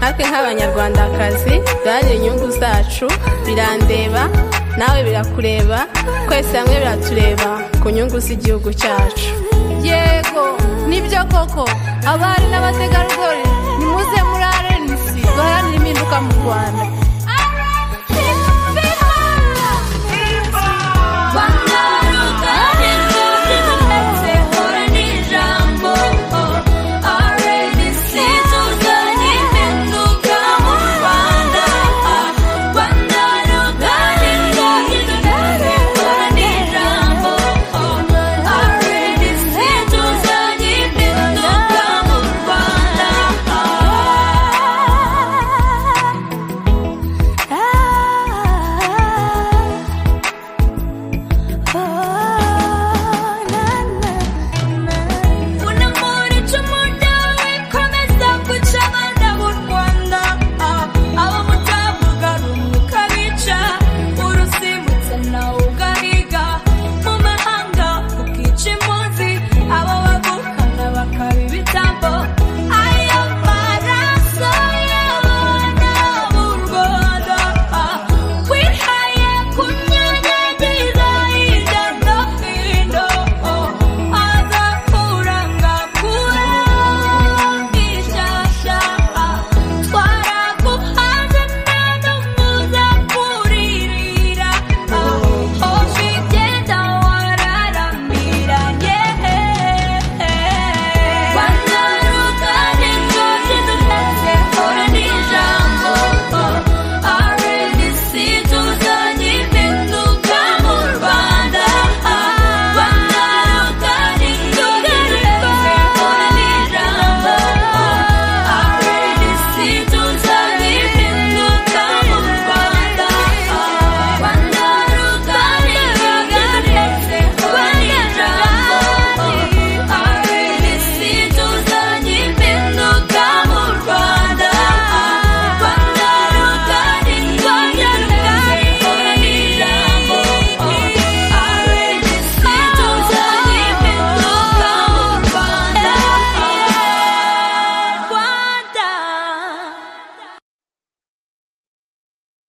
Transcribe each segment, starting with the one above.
natwe nk'abanyarwandakazi duharanira inyungu zacu birandeba nawe birakureba twese hamwe biratureba ku nyungu z'igihugu cyacu yego nibyo koko abari n'abategarugori nimuze muri rnc duharanire impinduka mu rwanda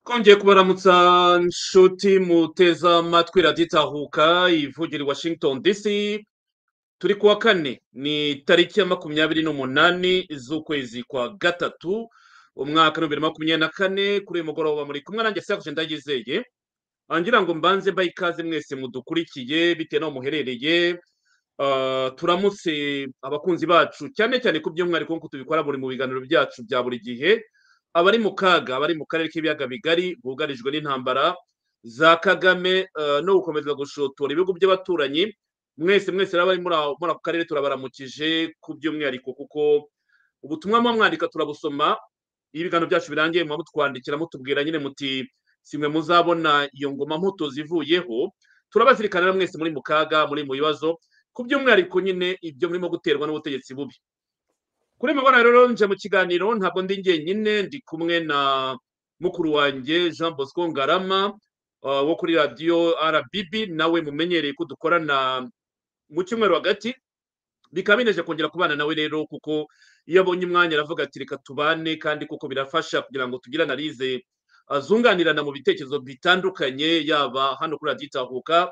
twongeye kubaramutsa inshuti muteza amatwi raditahuka ivugira i washington dc turi kuwa kane ni tariki ya makumyabiri n'umunani z'ukwezi kwa gatatu umwaka w'ibihumbi makumyabiri na kane kuri uyu mugoroba muri kumwe nanjye siyakuce ndagizeye ngira ngo mbanze mbaye ikaze mwese mudukurikiye bitewe n'aho muherereye turamutse abakunzi bacu cyane cyane ku by'umwihariko nk'uko tubikora buri mu biganiro byacu bya buri gihe abari mu kaga abari mu karere k'ibiyaga bigari bugarijwe n'intambara za kagame no gukomeza gushotora ibihugu by'abaturanyi mwese mwese rero abari muri ako karere turabaramukije ku by'umwihariko kuko ubutumwa muba mwandika turabusoma iyo ibiganiro byacu birangiye muba mutwandikira mutubwira nyine muti si mwe muzabona iyo ngoma mputo zivuyeho turabazirikana mwese muri mu kaga muri mu bibazo ku by'umwihariko nyine ibyo murimo guterwa n'ubutegetsi bubi kuri mubona rero nje mu kiganiro ntabwo ndi njyenyine ndi kumwe na mukuru wanjye jean bosco ngarama wo kuri radiyo rbb nawe mumenyereye ko dukorana mu cyumweru hagati bikaba bineje kongera kubana nawe rero kuko iyo abonye umwanya aravuga ati reka tubane kandi kuko birafasha kugira ngo tugire analize zunganirana mu bitekerezo bitandukanye yaba hano kuri radiyo itahuka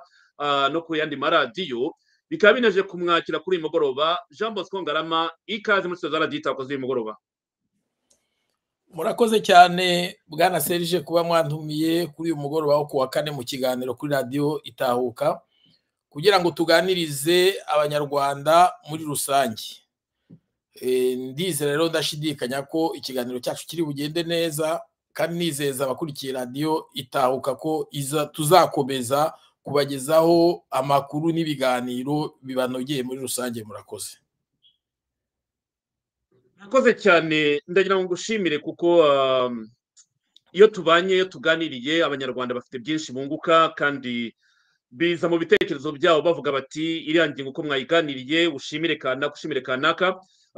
no ku yandi maradiyo bikaba binaje kumwakira kuri uyu mugoroba jean bosco ngarama ikaze muri sitade radita kuri uyu mugoroba murakoze cyane bwana serije kuba mwantumiye kuri uyu mugoroba wo kuwa kane mu kiganiro kuri radiyo itahuka kugira ngo tuganirize abanyarwanda muri rusange ndize rero ndashidikanya ko ikiganiro cyacu kiri bugende neza kandi nizeza abakurikiye radiyo itahuka ko tuzakomeza kubagezaho amakuru n'ibiganiro bibanogeye muri rusange murakoze murakoze cyane ndagira ngo ngushimire kuko iyo tubanye iyo tuganiriye abanyarwanda bafite byinshi bunguka kandi biza mu bitekerezo byabo bavuga bati iriya ngingo uko mwayiganiriye ushimire kanaka ushimire kanaka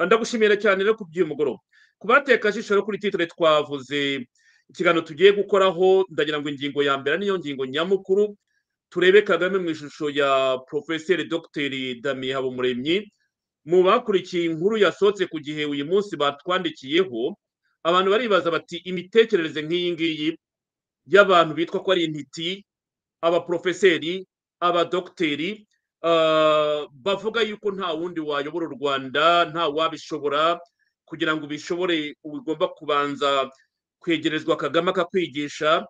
ndagushimira cyane rero ku by'uyu mugoroba ku bateka rero kuri titire twavuze ikiganiro tugiye gukoraho ndagira ngo ingingo ya mbere niyo ngingo nyamukuru turebe kagame mu ishusho ya porofeseri dogiteri damiye habumuremyi mu bakurikiye inkuru yasohotse ku gihe uyu munsi batwandikiyeho abantu baribaza bati imitekerereze nk'iyi ngiyi y'abantu bitwa ko ari intiti abaporofeseri abadogiteri ah, bavuga yuko nta wundi wayobora u rwanda nta wabishobora kugira ngo ubishobore uba ugomba kubanza kwegerezwa kagame akakwigisha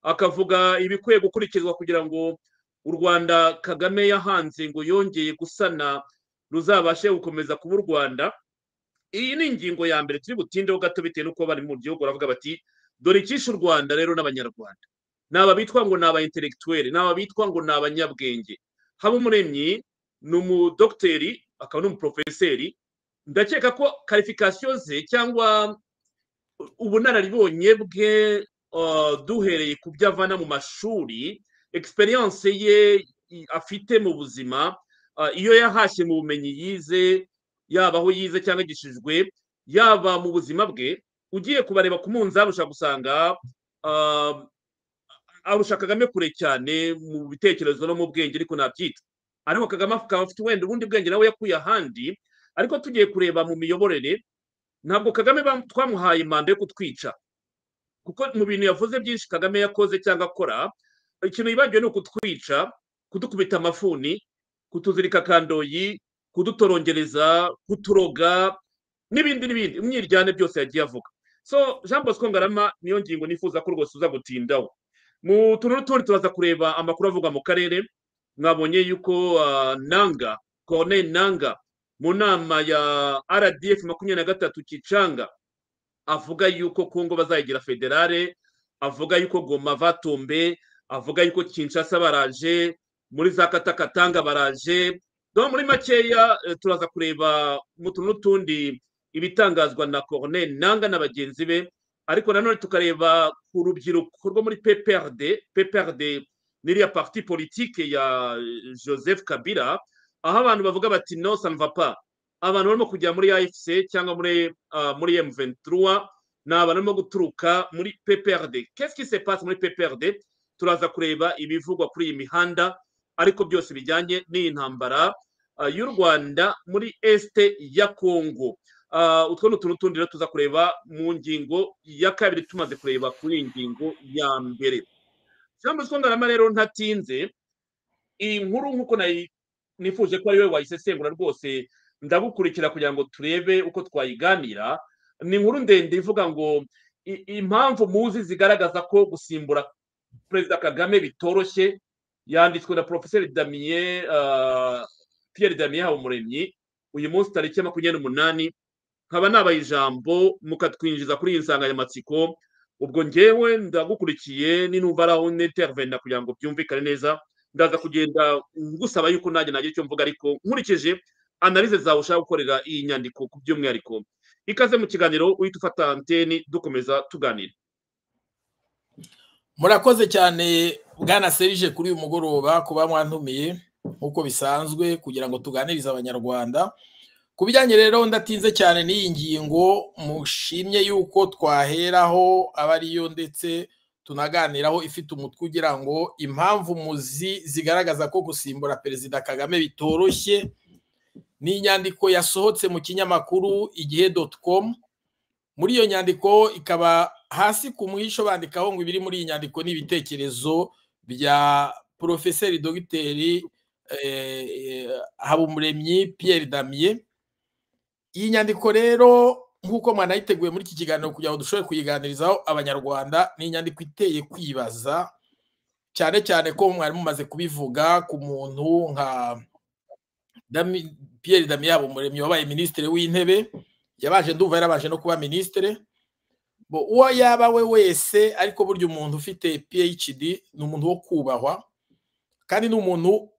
akavuga ibikwiye gukurikizwa kugira ngo u rwanda kagame yahanze ngo yongeye gusana ruzabashe gukomeza kuba u rwanda iyi ni ingingo ya mbere turi butindeho gato bitewe n'uko bari mu gihugu baravuga bati dore icyishe u rwanda rero n'abanyarwanda ni aba bitwa ngo ni aba intellectuelle ni aba bitwa ngo ni abanyabwenge habumuremyi ni umudogiteri akaba n'umuporofeseri ndakeka ko karifikasiyo ze cyangwa ubunararibonye bwe uh, duhereye ku byo avana mu mashuri egisperiyanse ye i- afite mu buzima uh, iyo yahashye mu bumenyi yize yaba aho yize cyangwa agishijwe yaba mu buzima bwe ugiye kubareba ku munzani ushobora gusanga uh, arusha kagame kure cyane mu bitekerezo no mu bwenge ariko nabyita ariko kagame akaba afite wenda ubundi bwenge nawe yakuye ahandi ariko tugiye kureba mu miyoborere ntabwo kagame bam- twamuhaye manda yo kutwica kuko mu bintu yavuze byinshi kagame yakoze cyangwa akora ikintu yibagiwe ni ukutwica kudukubita amafuni kutuzirika kandoyi kudutorongereza kuturoga n'ibindi n'ibindi imyiryane byose yagiye avuga so jean bosco ngarama niyo ngingo nifuza ko rwose uza gutindaho mu tuntu n'utundi turaza kureba amakuru avugwa mu karere mwabonye yuko ah, nanga corne nanga mu nama ya rdf makumyabiri na gatatu kicanga avuga yuko kongo bazayigira federale avuga yuko goma vatombe avuga yuko kinshasa baraje muri za katakatanga baraje donc muri makeya eh, turaza kureba mu tuntu n'utundi ibitangazwa na corne nanga na bagenzi be ariko nanone tukareba ku rubyiruko rwo muri pprd pprd n'iriya parti politique ya eh, joseph kabila aho abantu bavuga bati no ça ne va pas abantu barimo kujya muri afc cyangwa muri ah, muri m23 ni abantu barimo guturuka muri pprd qu'est-ce qui se passe muri pprd turaza kureba ibivugwa kuri iyi mihanda ariko byose bijyanye n'iyi ntambara ah, y'u rwanda muri este ya congo Ah, utwo ni utuntu tundi rero tuza kureba mu ngingo ya kabiri tumaze kureba kuri iyi ngingo ya mbere cyangwa se ngarama rero ntatinze iyi nkuru nk'uko nayi- nifuje ko ari wowe wayisesengura rwose ndagukurikira kugira ngo turebe uko twayiganira ni inkuru ndende ivuga ngo i- impamvu muzi zigaragaza ko gusimbura perezida kagame bitoroshye yanditswe na porofeseri damien ah, pierre damien habumuremyi uyu munsi tariki ya makumyabiri n'umunani nkaba nabaye ijambo mukatwinjiza kuri iyi nsanganyamatsiko ubwo ngewe ndagukurikiye ninumva ari aho nitervena kugira ngo byumvikane neza ndaza kugenda ngusaba yuko nanjye nagira icyo mvuga ariko nkurikije analize zawe ushaka gukorera iyi nyandiko ku by'umwihariko ikaze mu kiganiro uhita ufata anteni dukomeza tuganira murakoze cyane bwana serije kuri uyu mugoroba kuba mwantumiye nk'uko bisanzwe kugira ngo tuganirize abanyarwanda ku bijyanye rero ndatinze cyane n'iyi ngingo mushimye yuko twaheraho aba ariyo ndetse tunaganiraho ifite umutwe ugira ngo impamvu muzi zigaragaza ko gusimbura perezida kagame bitoroshye ni inyandiko yasohotse mu kinyamakuru igihe doti komu muri iyo nyandiko ikaba hasi ku mwisho bandikaho ngo ibiri muri iyi nyandiko ni ibitekerezo bya porofeseri dogiteri eh, eh, habumuremyi pierre damien iyi nyandiko rero nk'uko mwanayiteguye muri iki kiganiro kugira ngo dushobore kuyiganirizaho abanyarwanda ni inyandiko iteye kwibaza cyane cyane ko mwari mumaze kubivuga ku muntu nka Dami- pierre damien habumuremyi wabaye minisitiri w'intebe yabanje ndumva yarabanje no kuba minisitiri bo uwo yaba we wese ariko burya umuntu ufite phd ni umuntu wo kubahwa kandi ni umuntu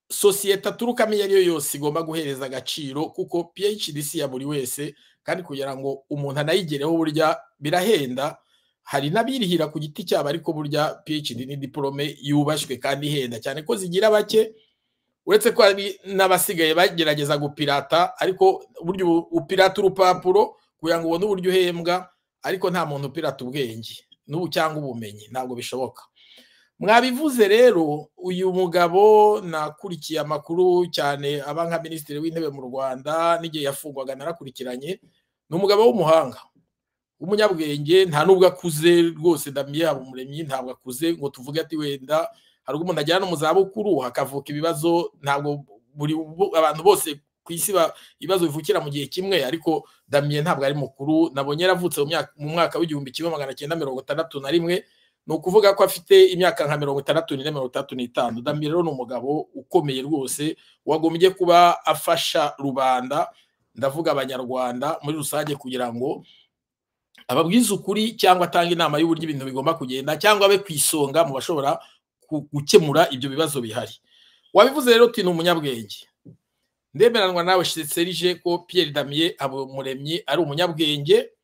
sosiyete aturukamo iyo ariyo yose igomba guhereza agaciro kuko phd si ya buri wese kandi kugira ngo umuntu anayigereho burya birahenda hari n'abirihira ku giti cyabo ariko burya phd ni diporome yubashywe kandi ihenda cyane ko zigira bake uretse ko hari n'abasigaye bagerageza gupirata ariko burya ubu- upirata urupapuro kugira ngo ubone uburyo uhembwa ariko nta muntu upirata ubwenge n'ubu cyangwa ubumenyi ntabwo bishoboka mwabivuze rero uyu mugabo nakurikiye amakuru cyane aba nka minisitiri w'intebe mu rwanda n'igihe yafungwaga narakurikiranye ni umugabo w'umuhanga w'umunyabwenge nta n'ubwo akuze rwose ndamiye yaba umuremyi ntabwo akuze ngo tuvuge ati wenda hari ubwo umuntu agera no mu zabukuru hakavuka ibibazo ntabwo buri bu- abantu bose ku isi ba- ibibazo bivukira mu gihe kimwe ariko damiye ntabwo ari mukuru nabonye yaravutse mu myaka- mu mwaka w'igihumbi kimwe magana cyenda mirongo itandatu na rimwe ni ukuvuga ko afite imyaka nka mirongo itandatu n'ine mirongo itandatu n'itanu damiye rero ni umugabo ukomeye rwose wagombye kuba afasha rubanda ndavuga abanyarwanda muri rusange kugira ngo ababwize ukuri cyangwa atange inama y'uburyo ibintu bigomba kugenda cyangwa abe ku isonga mu bashobora ku- gukemura ibyo bibazo bihari wabivuze rero uti ni umunyabwenge ndemeranwa nawe serije ko Pierre Damien Habumuremyi ari umunyabwenge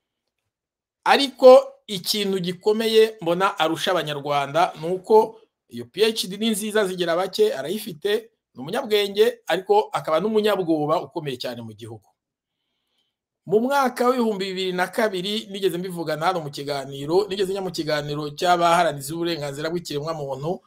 ariko ikintu gikomeye mbona arusha abanyarwanda ni uko iyo PhD ni nziza zigira bake arayifite ni umunyabwenge ariko akaba n'umunyabwoba ukomeye cyane mu gihugu mu mwaka w'ibihumbi bibiri na kabiri nigeze mbivugana hano mu kiganiro nigeze njya mu kiganiro cy'abaharaniza uburenganzira bw'ikiremwamuntu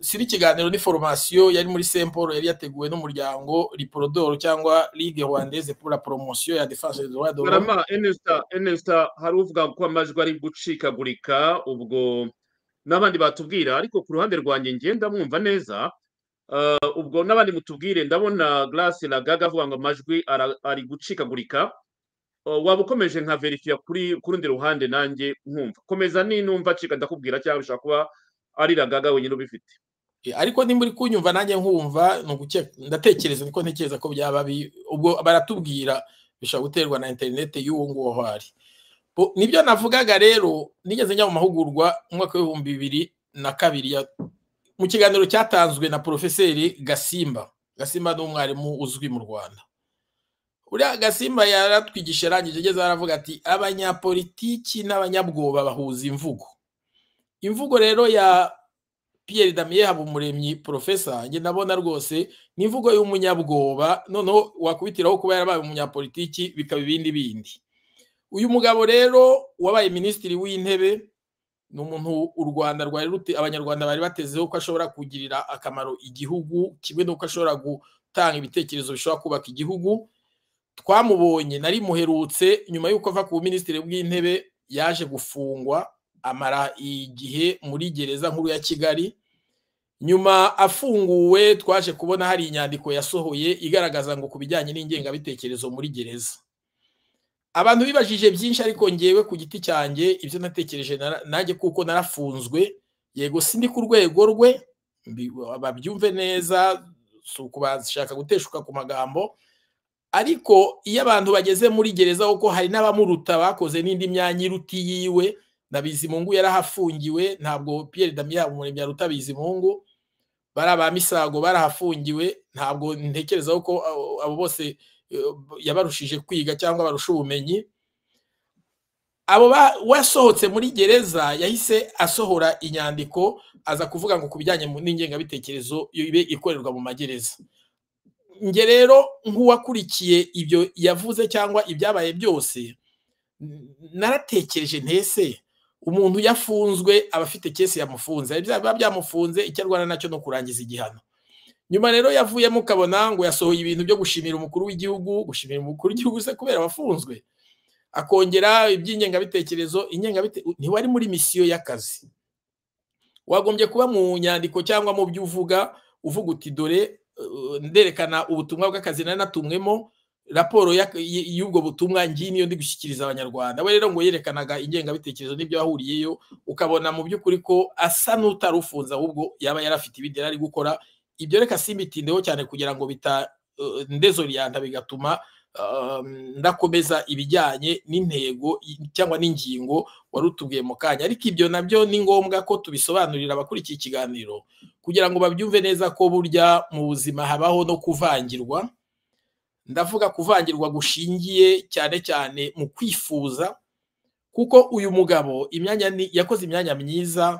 siri ikiganiro ni foromasiyo yari muri Saint Paul yari yateguwe n'umuryango Liporodoro cyangwa Ligue Rwandaise pour la promotion ya défense des droits de l'homme barama enesita enesita hari uvuga ko amajwi ari gucikagurika ubwo n'abandi batubwira ariko ku ruhande rwanjye ngenda mwumva neza Eh, ubwo n'abandi mutubwire ndabona garasi ragaga avuga ngo amajwi ara- ari gucikagurika Eh, waba ukomeje nka verifiya kuri ku rundi ruhande nanjye nkumva komeza ni numva acika ndakubwira cyangwa bishobora kuba ari ragaga wenyine ubifite Eh, ariko nimba uri kunyumva nanjye nkumva ni uguke ndatekereza niko ntekereza ko byaba bi ubwo baratubwira bishobora guterwa na interineti y'uwo nguwo aho ari Bo- nibyo navugaga rero nigeze njya mu mahugurwa mu mwaka w'ibihumbi bibiri na kabiri ya- mu kiganiro cyatanzwe na porofeseri gasimba gasimba ni umwarimu uzwi mu rwanda uriya gasimba yaratwigisha arangije ageze aho aravuga ati abanyapolitiki n'abanyabwoba bahuza imvugo imvugo rero ya Pierre Damien Habumuremyi profesa njye ndabona rwose ni imvugo y'umunyabwoba noneho wakubitiraho kuba yarabaye umunyapolitiki bikaba ibindi bindi uyu mugabo rero wabaye minisitiri w'intebe ni umuntu u Rwanda rwari ruti abanyarwanda bari batezeho ko ashobora kugirira akamaro igihugu kimwe n'uko ashobora gutanga ibitekerezo bishobora kubaka igihugu twamubonye nari muherutse nyuma y'uko ava ku minisitiri bw'intebe yaje gufungwa amara igihe muri gereza nkuru ya kigali nyuma afunguwe twaje kubona hari inyandiko yasohoye igaragaza ngo ku bijyanye n'ingengabitekerezo muri gereza abantu bibajije byinshi ariko ngewe ku giti cyanjye ibyo natekereje nara- nanjye kuko narafunzwe yego sindi ku rwego rwe mbi- babyumve neza si ukubashaka guteshuka ku magambo ariko iyo abantu bageze muri gereza kuko hari n'abamuruta bakoze n'indi myanya iruta iyiwe na bizimungu yarahafungiwe ntabwo Pierre Damien Habumuremyi yaruta bizimungu bari aba misago barahafungiwe ntabwo ntekereza ko abo- abo bose eh, yabarushije kwiga cyangwa barusha ubumenyi abo ba- wasohotse muri gereza yahise asohora inyandiko aza kuvuga ngo ku bijyanye mu- n'ingengabitekerezo ibe ikorerwa mu magereza nge rero nk'uwakurikiye ibyo yavuze cyangwa ibyabaye byose n- naratekereje ntese umuntu yafunzwe aba afite kesi yamufunze Hari ibyaha biba byamufunze icyo arwana nacyo ni ukurangiza igihano nyuma rero yavuyemo ukabona ngo yasohoye ibintu byo gushimira umukuru w'igihugu gushimira umukuru w'igihugu se kubera abafunzwe akongera iby'ingengabitekerezo ingengabite- ntiwari muri misiyo y'akazi wagombye kuba mu nyandiko cyangwa mu byo uvuga uvuga uti dore eh, nderekana ubutumwa bw'akazi nari natumwemo raporo y'ak- y- y'ubwo butumwa ngiyi niyo ndi gushyikiriza abanyarwanda we rero ngo yerekanaga ingengabitekerezo n'ibyo yahuriyeyo ukabona mu by'ukuri ko asa n'utari ufunze ahubwo yaba yarafite ibindi yari ari gukora ibyo reka simbitindeho cyane kugira ngo bita eh, ndezoriyanta bigatuma eh, ndakomeza ibijyanye n'intego y- cyangwa n'ingingo wari utubwiye mu kanya ariko ibyo nabyo ni ngombwa ko tubisobanurira abakurikiye ikiganiro kugira ngo babyumve neza ko burya mu buzima habaho no kuvangirwa ndavuga kuvangirwa gushingiye cyane cyane mu kwifuza kuko uyu mugabo imyanya ni- yakoze imyanya myiza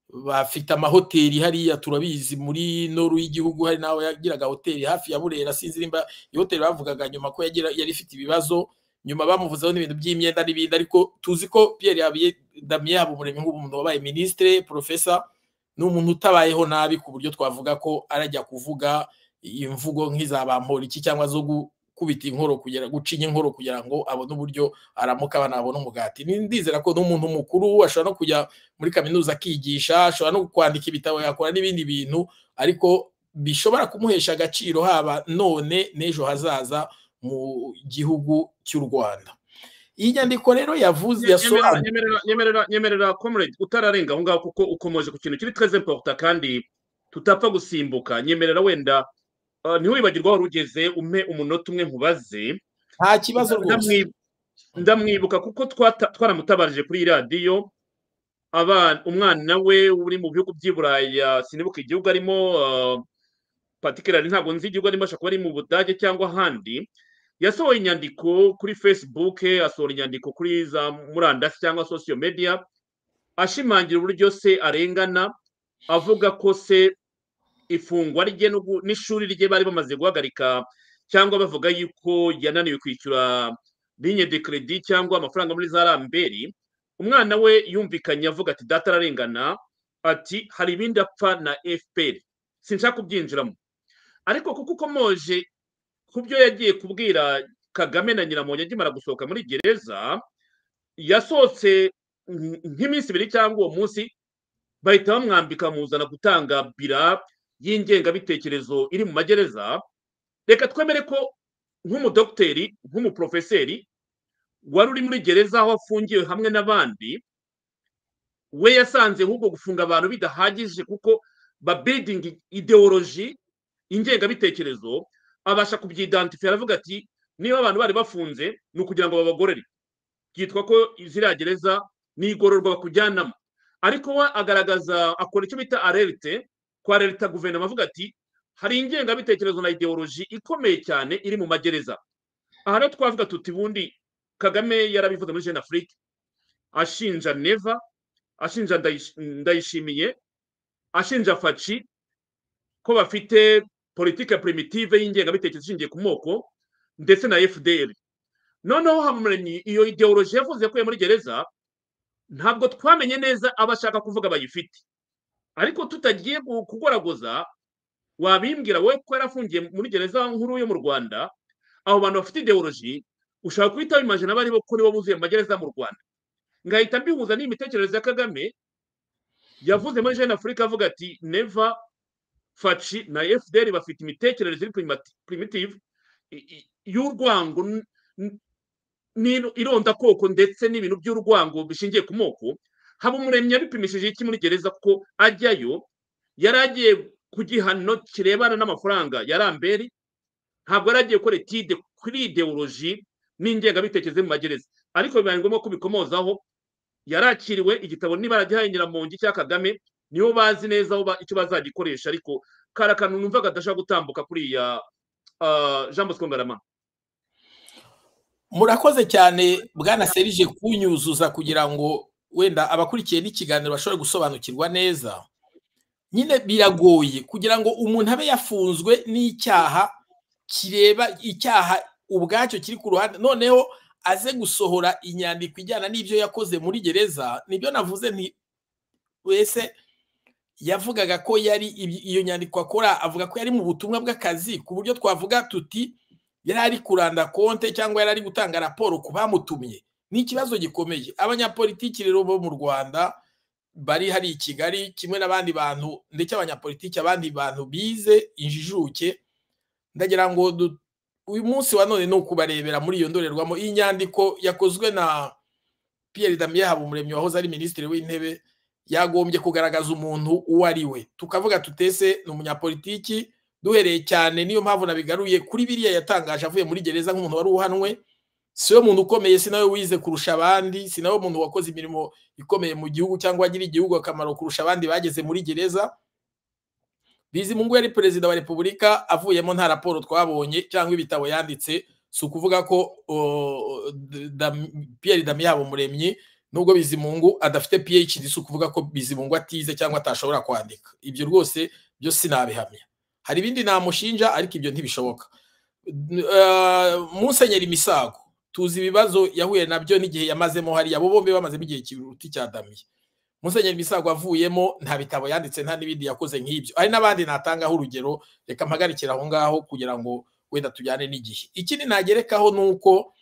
bafite amahoteli hariya turabizi muri noru y'igihugu hari n'aho yagiraga hoteli hafi ya burera sinzi nimba iyo hoteli bavugaga nyuma ko yagira yari ifite ibibazo nyuma bamuvuzeho n'ibintu by'imyenda n'ibindi ariko tuzi ko Pierre Habie Damien Habumuremyi nk'umuntu wabaye ministre profesa ni umuntu utabayeho nabi ku buryo twavuga ko arajya kuvuga imvugo nk'iza bamporiki cyangwa zo gu- gukubita inkoro kugera gucinya inkoro kugira ngo abone uburyo aramuka abana babone umugati Ni- ndizera ko n'umuntu mukuru ashobora no kujya muri kaminuza akigisha ashobora no kwandika ibitabo yakora n'ibindi bintu ariko bishobora kumuhesha agaciro haba none n'ejo hazaza mu gihugu cy'u rwanda iyi nyandiko rero yavuze nyemerera yasobanuye nyemerera- nyemerera nyemerera comrade utararenga aho ngaho kuko ukomeje ku kintu kiri très important kandi tutapfa gusimbuka nyemerera wenda ah, ntiwibagirwe aho wari ugeze umpe umunota umwe nkubaze nta kibazo rwose Ndamwi- ndamwibuka kuko twata- twaramutabarije kuri iyi radiyo abana umwana we uri mu bihugu by'i buraya sinibuka igihugu arimo ah, particularly ntabwo nzi igihugu arimo ashobora kuba ari mu budage cyangwa ahandi yasohoye inyandiko kuri facebook asohora inyandiko kuri za murandasi cyangwa social media ashimangira uburyo se arengana avuga ko se ifungwa rye n'ugu- n'ishuri rye bari bamaze guhagarika cyangwa bavuga yuko yananiwe kwishyura linye de credit cyangwa amafaranga muri za ramberi umwana we yumvikanye avuga ati data ararengana ati hari ibindi apfa na fpr sinshaka kubyinjiramo ariko kuko ukomoje ku byo yagiye kubwira kagame na nyiramongi akimara gusohoka muri gereza yasohotse nk- nk'iminsi ibiri cyangwa uwo munsi bahita bamwambika bamuzana gutanga bira y'ingengabitekerezo iri mu magereza reka twemere ko nk'umudogiteri nk'umuprofeseri wari uri muri gereza aho afungiwe hamwe n'abandi we yasanze ahubwo gufunga abantu bidahagije kuko babidingi ideoloji ingengabitekerezo abasha kubyidantifiya aravuga ati niba abantu bari bafunze ni ukugira ngo babagorere byitwa ko ziriya gereza ni igororwa bakujyanamo ariko we agaragaza akora icyo bita arerite kwa leta guverinoma avuga ati hari ingengabitekerezo na ideoloji ikomeye cyane iri mu magereza aha rero twavuga tuti bundi kagame yarabivuze muri jeune afrique ashinja neva ashinja Ndayish- ndayishimiye ashinja faci ko bafite politike primitive y'ingengabitekerezo ishingiye ku moko ndetse na fdr noneho habumuremyi iyo ideoloji yavuze ko muri gereza ntabwo twamenye neza abo ashaka kuvuga bayifite ariko tutagiye gu- kugoragoza wabimbwira wowe ko yarafungiye muri gereza nkuru yo mu rwanda abo bantu bafite ideoloji ushobora guhita wimajina abo aribo ko nibo buzuye mu magereza mu rwanda ngahita mbihuza n'imitekerereze ya kagame yavuze muri jeune afurika avuga ati neva faci na fdr bafite imitekerereze iri primati- primitive i- i- y'urwango n- n- n'iro- irondakoko ndetse n'ibintu by'urwango bishingiye ku moko habumuremyi yabipimishije iki muri gereza kuko ajyayo yari agiye ku gihano kirebana n'amafaranga ya ramberi ntabwo yari agiye gukora etide kuri ideoloji n'ingengabitekerezo yo mu magereza ariko bibaye ngombwa ko bikomozaho yarakiriwe igitabo niba aragihaye nyiramongi cya kagame nibo bazi neza aho ba- icyo bazagikoresha ariko kari akantu numvaga adashobora gutambuka kuri iya ah, jean bosco ngarama murakoze cyane bwana serije kunyuzuza kugira ngo wenda abakurikiye n'ikiganiro bashobore gusobanukirwa neza nyine biragoye kugira ngo umuntu abe yafunzwe n'icyaha kireba icyaha ubwacyo kiri ku ruhande noneho aze gusohora inyandiko ijyana n'ibyo yakoze muri gereza nibyo navuze nti wese yavugaga ko yari ibi- iyo nyandiko akora avuga ko yari mu butumwa bw'akazi ku buryo twavuga tuti yari ari kuranda konte cyangwa yari ari gutanga raporo ku bamutumye ni ikibazo gikomeye abanyapolitiki rero bo mu rwanda bari hari i kigali kimwe n'abandi bantu ndetse abanyapolitiki abandi bantu bize injijuke ndagira ngo du- uyu munsi wa none ni ukubarebera muri iyo ndorerwamo iyi nyandiko yakozwe na pierre damien habumuremyi wahoze ari minisitiri w'intebe yagombye kugaragaza umuntu uwo ari we tukavuga tutese ni umunyapolitiki duhereye cyane niyo mpamvu nabigaruye kuri biriya yatangaje avuye muri gereza nk'umuntu wari uhanwe si we muntu ukomeye si nawe wize kurusha abandi si nawe muntu wakoze imirimo ikomeye mu gihugu cyangwa wagiriye igihugu akamaro kurusha abandi bageze muri gereza bizimungu yari perezida wa repubulika avuyemo nta raporo twabonye cyangwa ibitabo yanditse si ukuvuga ko o, Dam- pierre damiyabo muremyi nubwo bizimungu adafite phd si ukuvuga ko bizimungu atize cyangwa atashobora kwandika ibyo rwose byo sinabihamya hari ibindi namushinja ariko ibyo ntibishoboka Eh, musenyeri misago tuzi ibibazo yahuye nabyo n'igihe yamazemo hariya abo bombi bamazemo igihe kiruti cya damiye musenyeri misago avuyemo nta bitabo yanditse nta n'ibindi yakoze nk'ibyo hari n'abandi natangaho urugero reka mpagarikira aho ngaho kugira ngo wenda tujyane n'igihe ikindi nagerekaho ni uko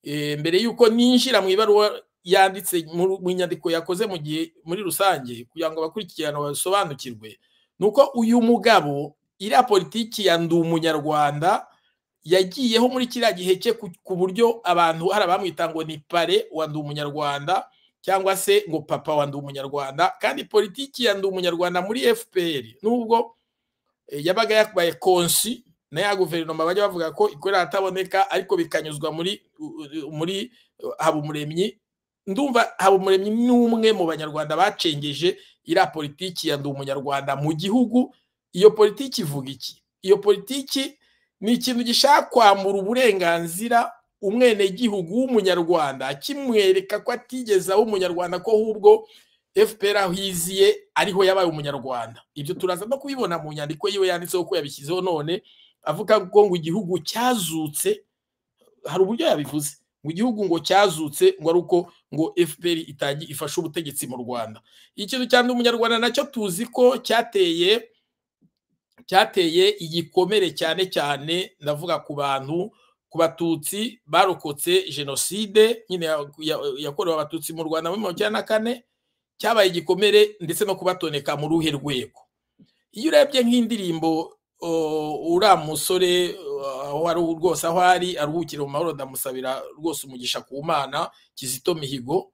eh, mbere y'uko ninjira mu ibaruwa yanditse mu mu nyandiko yakoze mu gihe muri rusange kugira ngo abakurikirana basobanukirwe ni uko uyu mugabo iriya politiki ya ndi umunyarwanda yagiyeho muri kiriya gihe cye ku- ku buryo abantu hari abamwita ngo ni pare wa ndi umunyarwanda cyangwa se ngo papa wa ndi umunyarwanda kandi politiki ya ndi umunyarwanda muri fpr nubwo eh, yabaga yabaye konsi na ya guverinoma bajya bavuga ko ikorera ahataboneka ariko bikanyuzwa muri muri habumuremyi ndumva habumuremyi ni umwe mu banyarwanda bacengeje iriya politiki ya ndi umunyarwanda mu gihugu iyo politiki ivuga iki iyo politiki ni ikintu gishaka kwambura uburenganzira umwenegihugu w'umunyarwanda kimwereka ko atigeze aba umunyarwanda ko ahubwo fpr aho iziye ariho yabaye umunyarwanda ibyo turaza no kubibona mu nyandiko yiwe yanditseho ko yabishyizeho none avuga ngo ngo igihugu cyazutse hari uburyo yabivuze ngo igihugu ngo cyazutse ngo ari uko ngo fpr itangi ifashe ubutegetsi mu rwanda ikintu cya ndi umunyarwanda nacyo tuzi ko cyateye cyateye igikomere cyane cyane ndavuga ku bantu ku batutsi barokotse jenoside nyine ya- ya- yakorewe abatutsi mu rwanda muri mirongo icyenda na kane cyabaye igikomere ndetse no kubatoneka mu ruhe rwego iyo urebye nk'indirimbo o, uriya musore o, aho ari rwose aho ari aruhukire mu mahoro ndamusabira rwose umugisha ku mana kizito mihigo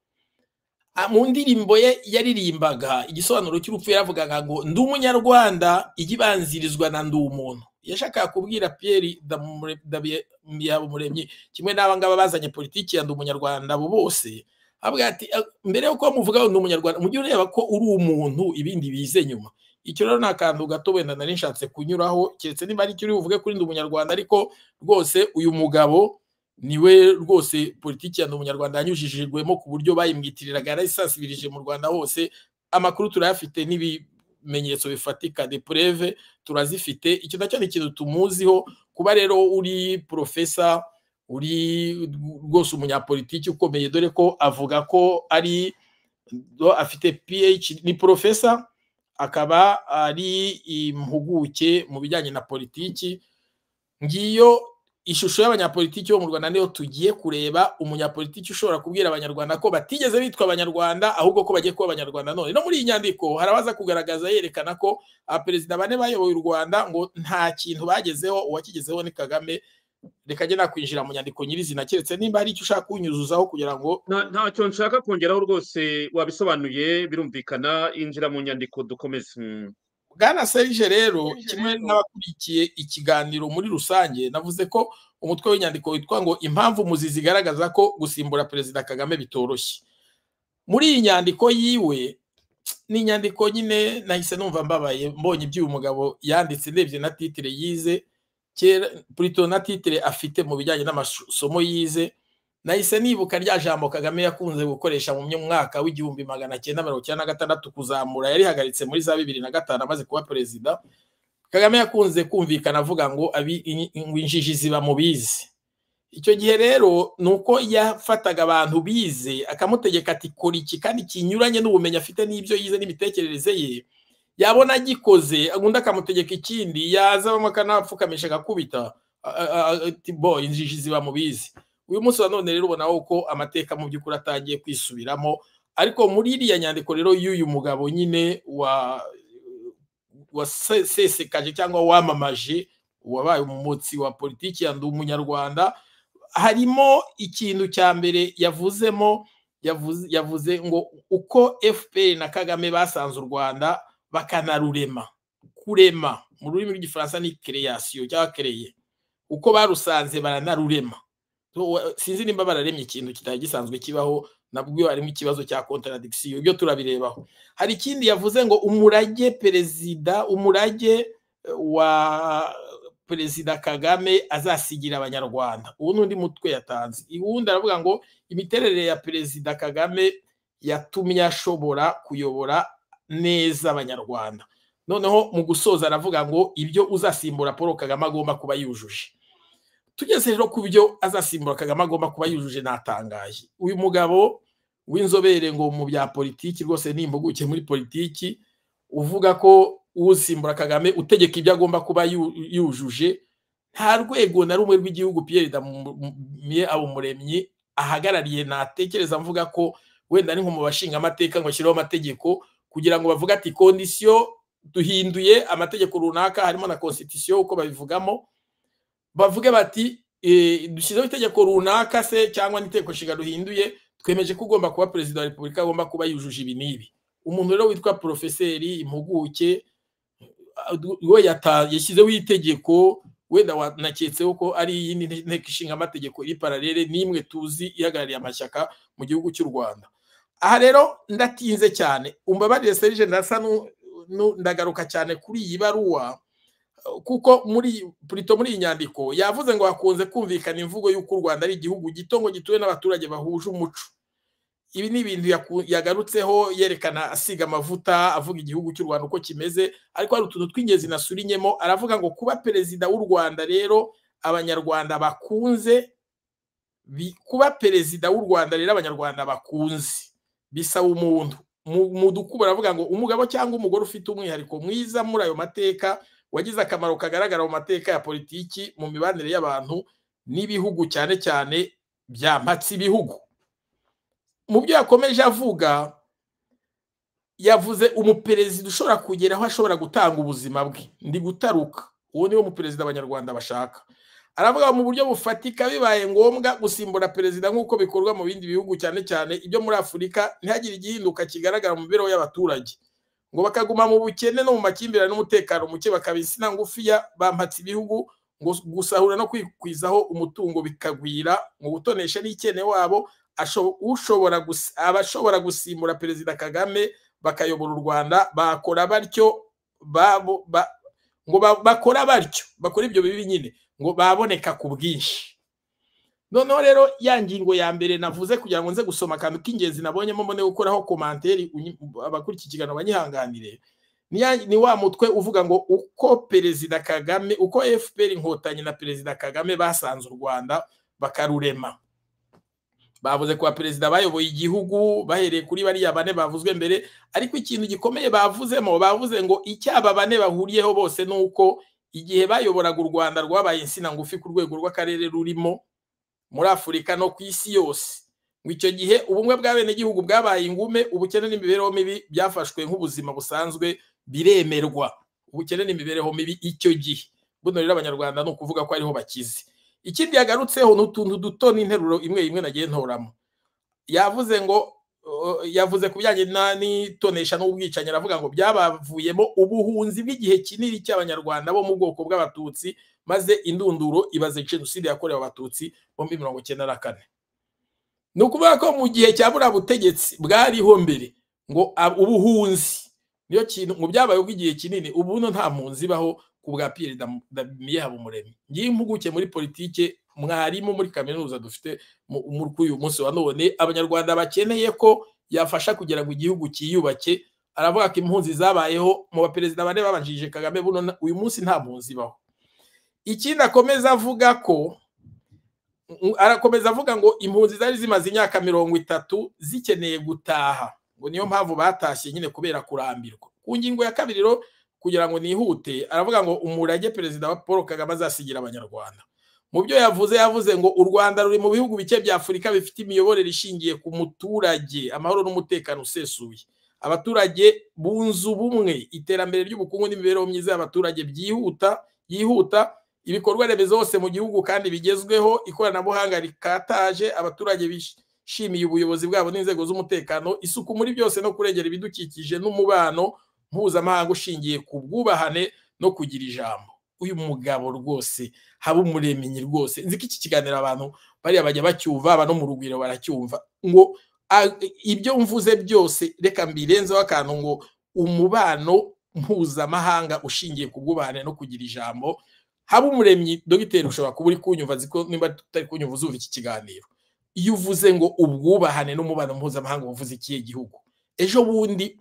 Ah, mu ndirimbo ye yaririmbaga igisobanuro cy'urupfu yaravugaga ngo ndi umunyarwanda ijya ibanzirizwa na ndi umuntu yashakaga kubwira Pierre Ndamure- Ndabye- Habumuremyi kimwe n'aba ngaba bazanye politiki ya ndi umunyarwanda abo bose avuga ati "Ah, mbere yo kuba muvuga ngo ndi umunyarwanda mujye ureba ko uri umuntu ibindi bize nyuma icyo rero ni akantu gato wenda nari nshatse kunyuraho keretse niba ari icyo uri buvuge kuri ndi umunyarwanda ariko rwose uyu mugabo niwe rwose politiki ya ndi umunyarwanda yanyujijwemo ku buryo bayimwitiriraga yarayisansibirije mu rwanda hose amakuru turayafite n'ibimenyetso bifatika de preve turazifite icyo nacyo ni ikintu tumuziho kuba rero uri porofesa uri rwose umunyapolitiki ukomeye dore ko avuga ko ari do- afite PH ni porofesa akaba ari impuguke mu bijyanye na politiki ngiyo ishusho y'abanyapolitiki bo mu rwanda niyo tugiye kureba umunyapolitiki ushobora kubwira abanyarwanda ko batigeze bitwa abanyarwanda ahubwo ko bagiye kuba abanyarwanda none no muri iyi nyandiko harabaza kugaragaza yerekana ko abaperezida bane bayoboye u rwanda ngo nta kintu bagezeho uwakigezeho ni kagame reka njye nakwinjira mu nyandiko nyirizina keretse nimba hari icyo ushaka kunyuzuzaho kugira ngo Nta- ntacyo nshaka kongeraho rwose wabisobanuye birumvikana injira mu nyandiko dukomeze Mm. bwana serge rero kimwe n'abakurikiye ikiganiro muri rusange navuze ko umutwe w'inyandiko witwa ngo impamvu muzi zigaragaza ko gusimbura perezida kagame bitoroshye muri iyi nyandiko yiwe ni inyandiko nyine nahise numva mbabaye mbonye iby'uyu mugabo yanditse ndebye na titire yize kera purito na titire afite mu bijyanye n'amasomo yize nahise nibuka rya jambo kagame yakunze gukoresha mu myaka w'igihumbi magana cyenda mirongo icyenda na gatandatu kuzamura yarihagaritse muri za bibiri na gatanu amaze kuba perezida kagame yakunze kumvikana avuga ngo abi- in- ngo injiji ziba mu bize icyo gihe rero ni uko yafataga abantu bize akamutegeka ati kora iki kandi kinyuranye n'ubumenyi afite n'ibyo yize n'imitekerereze ye yabona agikoze undi akamutegeka ikindi yazabamo akanapfukamisha agakubita a- a- a- ati bo injiji ziba mu bize uyu munsi wa none rero ubona ko amateka mu by'ukuri atangiye kwisubiramo ariko muri iriya nyandiko rero y'uyu mugabo nyine wa wasesekaje cyangwa wamamaje wabaye umumotsi wa politiki ya ndi umunyarwanda harimo ikintu cya mbere yavuzemo yavuze, yavuze ngo uko fpr na kagame basanze u rwanda bakanarurema kurema mu rurimi rw'igifaransa ni création cyangwa créer uko barusanze baranarurema So, wa- sinzi nimba bararemye ikintu kitari gisanzwe kibaho nabwo harimo ikibazo cya contradiction ibyo turabirebaho hari ikindi yavuze ngo umurage perezida umurage eh, wa perezida kagame azasigira abanyarwanda ubu n'undi mutwe yatanze uwundi aravuga ngo imiterere ya perezida kagame yatumye ashobora kuyobora neza abanyarwanda noneho mu gusoza aravuga ngo ibyo uzasimbura paul kagame agomba kuba yujuje tugeze rero ku byo azasimbura kagame agomba kuba yujuje natangaje uyu mugabo w'inzobere ngo mu bya politiki rwose ni impuguke muri politiki uvuga ko usimbura kagame utegeka ibyo agomba kuba yu- yujuje nta rwego na rumwe rw'igihugu piyeri damumiye abumuremyi ahagarariye natekereza mvuga ko wenda ni nko mu bashinga amateka ngo ashyireho amategeko kugira ngo bavuge ati kondisiyo duhinduye amategeko runaka harimo na konsitisiyo uko babivugamo bavuge bati dushyizeho itegeko runaka se cyangwa n'itegeko nshinga duhinduye twemeje ko ugomba kuba perezida wa repubulika agomba kuba yujuje ibi n'ibi umuntu rero witwa porofeseri impuguke we yashyizeho itegeko wenda wanaketseho ko ari iyindi nteko ishinga amategeko iri paralele n'imwe tuzi ihagarariye amashyaka mu gihugu cy'u rwanda aha rero ndatinze cyane umbabarire serije ndasa ndagaruka cyane kuri iyi baruwa kuko muri purito muri iyi nyandiko yavuze ngo hakunze kumvikana imvugo y'uko u rwanda ari igihugu gito ngo gituwe n'abaturage bahuje umuco ibi ni ibintu yagarutseho yerekana asiga amavuta avuga igihugu cy'u rwanda uko kimeze ariko hari utuntu tw'ingenzi nasurinyemo aravuga ngo kuba perezida w'u rwanda rero abanyarwanda bakunze kuba perezida w'u rwanda rero abanyarwanda bakunze bisaba umuntu mu dukubura aravuga ngo umugabo cyangwa umugore ufite umwihariko mwiza muri ayo mateka wagize akamaro kagaragara mu mateka ya politiki mu mibanire y'abantu n'ibihugu cyane cyane byampatse ibihugu mu byo yakomeje avuga yavuze umuperezida ushobora kugera aho ashobora gutanga ubuzima bwe ndi gutaruka uwo niwo muperezida abanyarwanda bashaka aravuga mu buryo bufatika bibaye ngombwa gusimbura perezida nk'uko bikorwa mu bindi bihugu cyane cyane ibyo muri afurika ntihagire igihinduka kigaragara mu mibereho y'abaturage ngo bakaguma mu bukene no mu makimbirane n'umutekano muke bakaba insina ngufiya bampatse ibihugu ngo gusahura no kwikwizaho umutungo bikagwira mu gutonesha n'ikene wabo abashobora gusimbura perezida kagame bakayobora u rwanda bakora batyo ngo bakora batyo bakora ibyo bibi nyine ngo baboneka ku bwinshi noneho rero ya ngingo ya mbere navuze kugira ngo nze gusoma akantu k'ingenzi nabonyemo mbone gukoraho komanteri abakurikiye ikiganiro banyihanganire ni wa mutwe uvuga ngo uko perezida kagame uko fpr inkotanyi na perezida kagame basanze u rwanda bakarurema bavuze kuba perezida bayoboye igihugu bahereye kuri bariya bane bavuzwe mbere ariko ikintu gikomeye bavuzemo bavuze ngo icyo aba bane bahuriyeho bose ni uko igihe bayoboraga u rwanda rwabaye insina ngufi ku rwego rw'akarere rurimo muri afurika no ku isi yose ngo icyo gihe ubumwe bw'abenegihugu bwabaye ingume ubukene n'imibereho mibi byafashwe nk'ubuzima busanzwe biremerwa ubukene n'imibereho mibi icyo gihe buno rero abanyarwanda ni ukuvuga ko ariho bakize ikindi yagarutseho ni utuntu duto n'interuro imwe imwe nagiye ntoramo yavuze ngo yavuze ku bijyanye n'itonesha n'ubwicanyi aravuga ngo byabavuyemo ubuhunzi bw'igihe kinini cy'abanyarwanda bo mu bwoko bw'abatutsi maze indunduro ibaze jenoside yakorewe abatutsi bo muri mirongo icyenda na kane ni ukuvuga ko mu gihe cya buriya butegetsi bwariho mbere ngo ubuhunzi niyo kintu mu byabaye ubw'igihe kinini ubu nta mpunzi ibaho ku bwa piyeri damiye habumuremyi ngiye impuguke muri politike mwarimu muri kaminuza dufite kuri uyu munsi wa none abanyarwanda bakeneye ko yafasha kugira ngo igihugu cyiyubake aravuga ko impunzi zabayeho mu baperezida bane babanjirije kagame buno uyu munsi nta mpunzi ibaho ikindi akomeza avuga ko arakomeza avuga ngo impunzi zari zimaze imyaka mirongo itatu zikeneye gutaha ngo niyo mpamvu batashye nyine kubera kurambirwa ku ngingo ya kabiri rero kugira ngo nihute aravuga ngo umurage perezida wa paul kagame azasigira abanyarwanda mu byo yavuze yavuze ngo u rwanda ruri mu bihugu bike bya afurika bifite imiyoborere ishingiye ku muturage amahoro n'umutekano usesuye abaturage bunze ubumwe iterambere ry'ubukungu n'imibereho myiza y'abaturage byihuta yihuta ibikorwa remezo hose mu gihugu kandi bigezweho ikoranabuhanga rikataje abaturage bishimiye ubuyobozi bwabo n'inzego z'umutekano isuku muri byose no kurengera ibidukikije n'umubano mpuzamahanga ushingiye ku bwubahane no kugira ijambo uyu mugabo rwose haba umuremyi rwose nzi ko iki kiganiro abantu bariya bajya bacyumva aba no mu rugwiro baracyumva ngo ibyo mvuze byose reka mbirenzeho akantu ngo umubano mpuzamahanga ushingiye ku bwubahane no kugira ijambo haba umuremyi dogiteri ushobora kuba uri kunyumva ko niba tutari kunyumva uzumva iki kiganiro iyo uvuze ngo ubwubahane n'umubano mpuzamahanga uvuze ikihe gihugu ejo bundi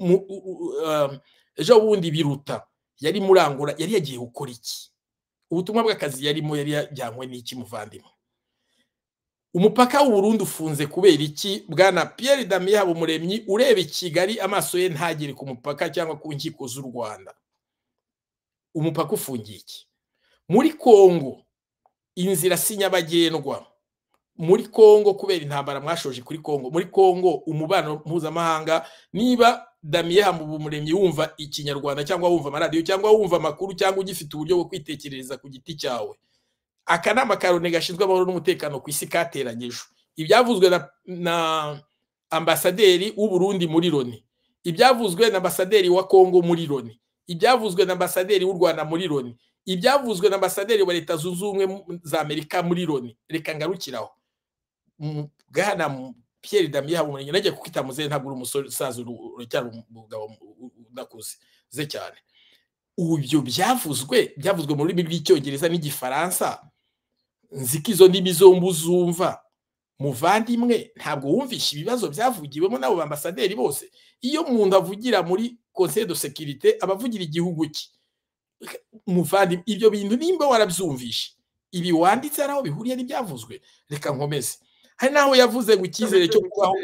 ejo bundi biruta yari murangura yari yagiye gukora iki ubutumwa bw'akazi yarimo yari yajyanywe n'iki muvandimwe umupaka w'uburundi ufunze kubera iki bwana Pierre damiye habumuremyi ureba i kigali amaso ye ntagere ku mupaka cyangwa ku nkiko z'u rwanda umupaka ufungiye iki muri kongo inzira si nyabagendwa muri congo kubera intambara mwashoje kuri congo muri congo umubano mpuzamahanga niba damiye hamubumuremyi wumva ikinyarwanda cyangwa wumva amaradiyo cyangwa wumva amakuru cyangwa ugifite uburyo bwo kwitekerereza ku giti cyawe akanama ka rone gashinzwe amahoro n'umutekano ku isi kateranyijwe ibyavuzwe na, na ambasaderi w'uburundi muri roni ibyavuzwe na ambasaderi wa congo muri roni ibyavuzwe na ambasaderi w'u rwanda muri roni ibyavuzwe na ambasaderi wa leta zunze ubumwe za amerika muri roni reka ngarukiraho bwana Pierre Damien Habumurenge nagiye kukwita muzehe ntabwo uri umusaza uracyari umugabo udakuze ze cyane ibyo byavuzwe byavuzwe mu rurimi rw'icyongereza n'igifaransa nziko izo ndimi zombi uzumva muvandimwe ntabwo wumvishe ibibazo byavugiwemo n'abo bambasaderi bose iyo umuntu avugira muri conseil de sécurité aba avugira igihugu cye muvandimwe ibyo bintu nimba warabyumvishe ibi wanditse hari aho bihuriye n'ibyavuzwe reka nkomeze hari n'aho yavuze ngo icyizere cyo kubaho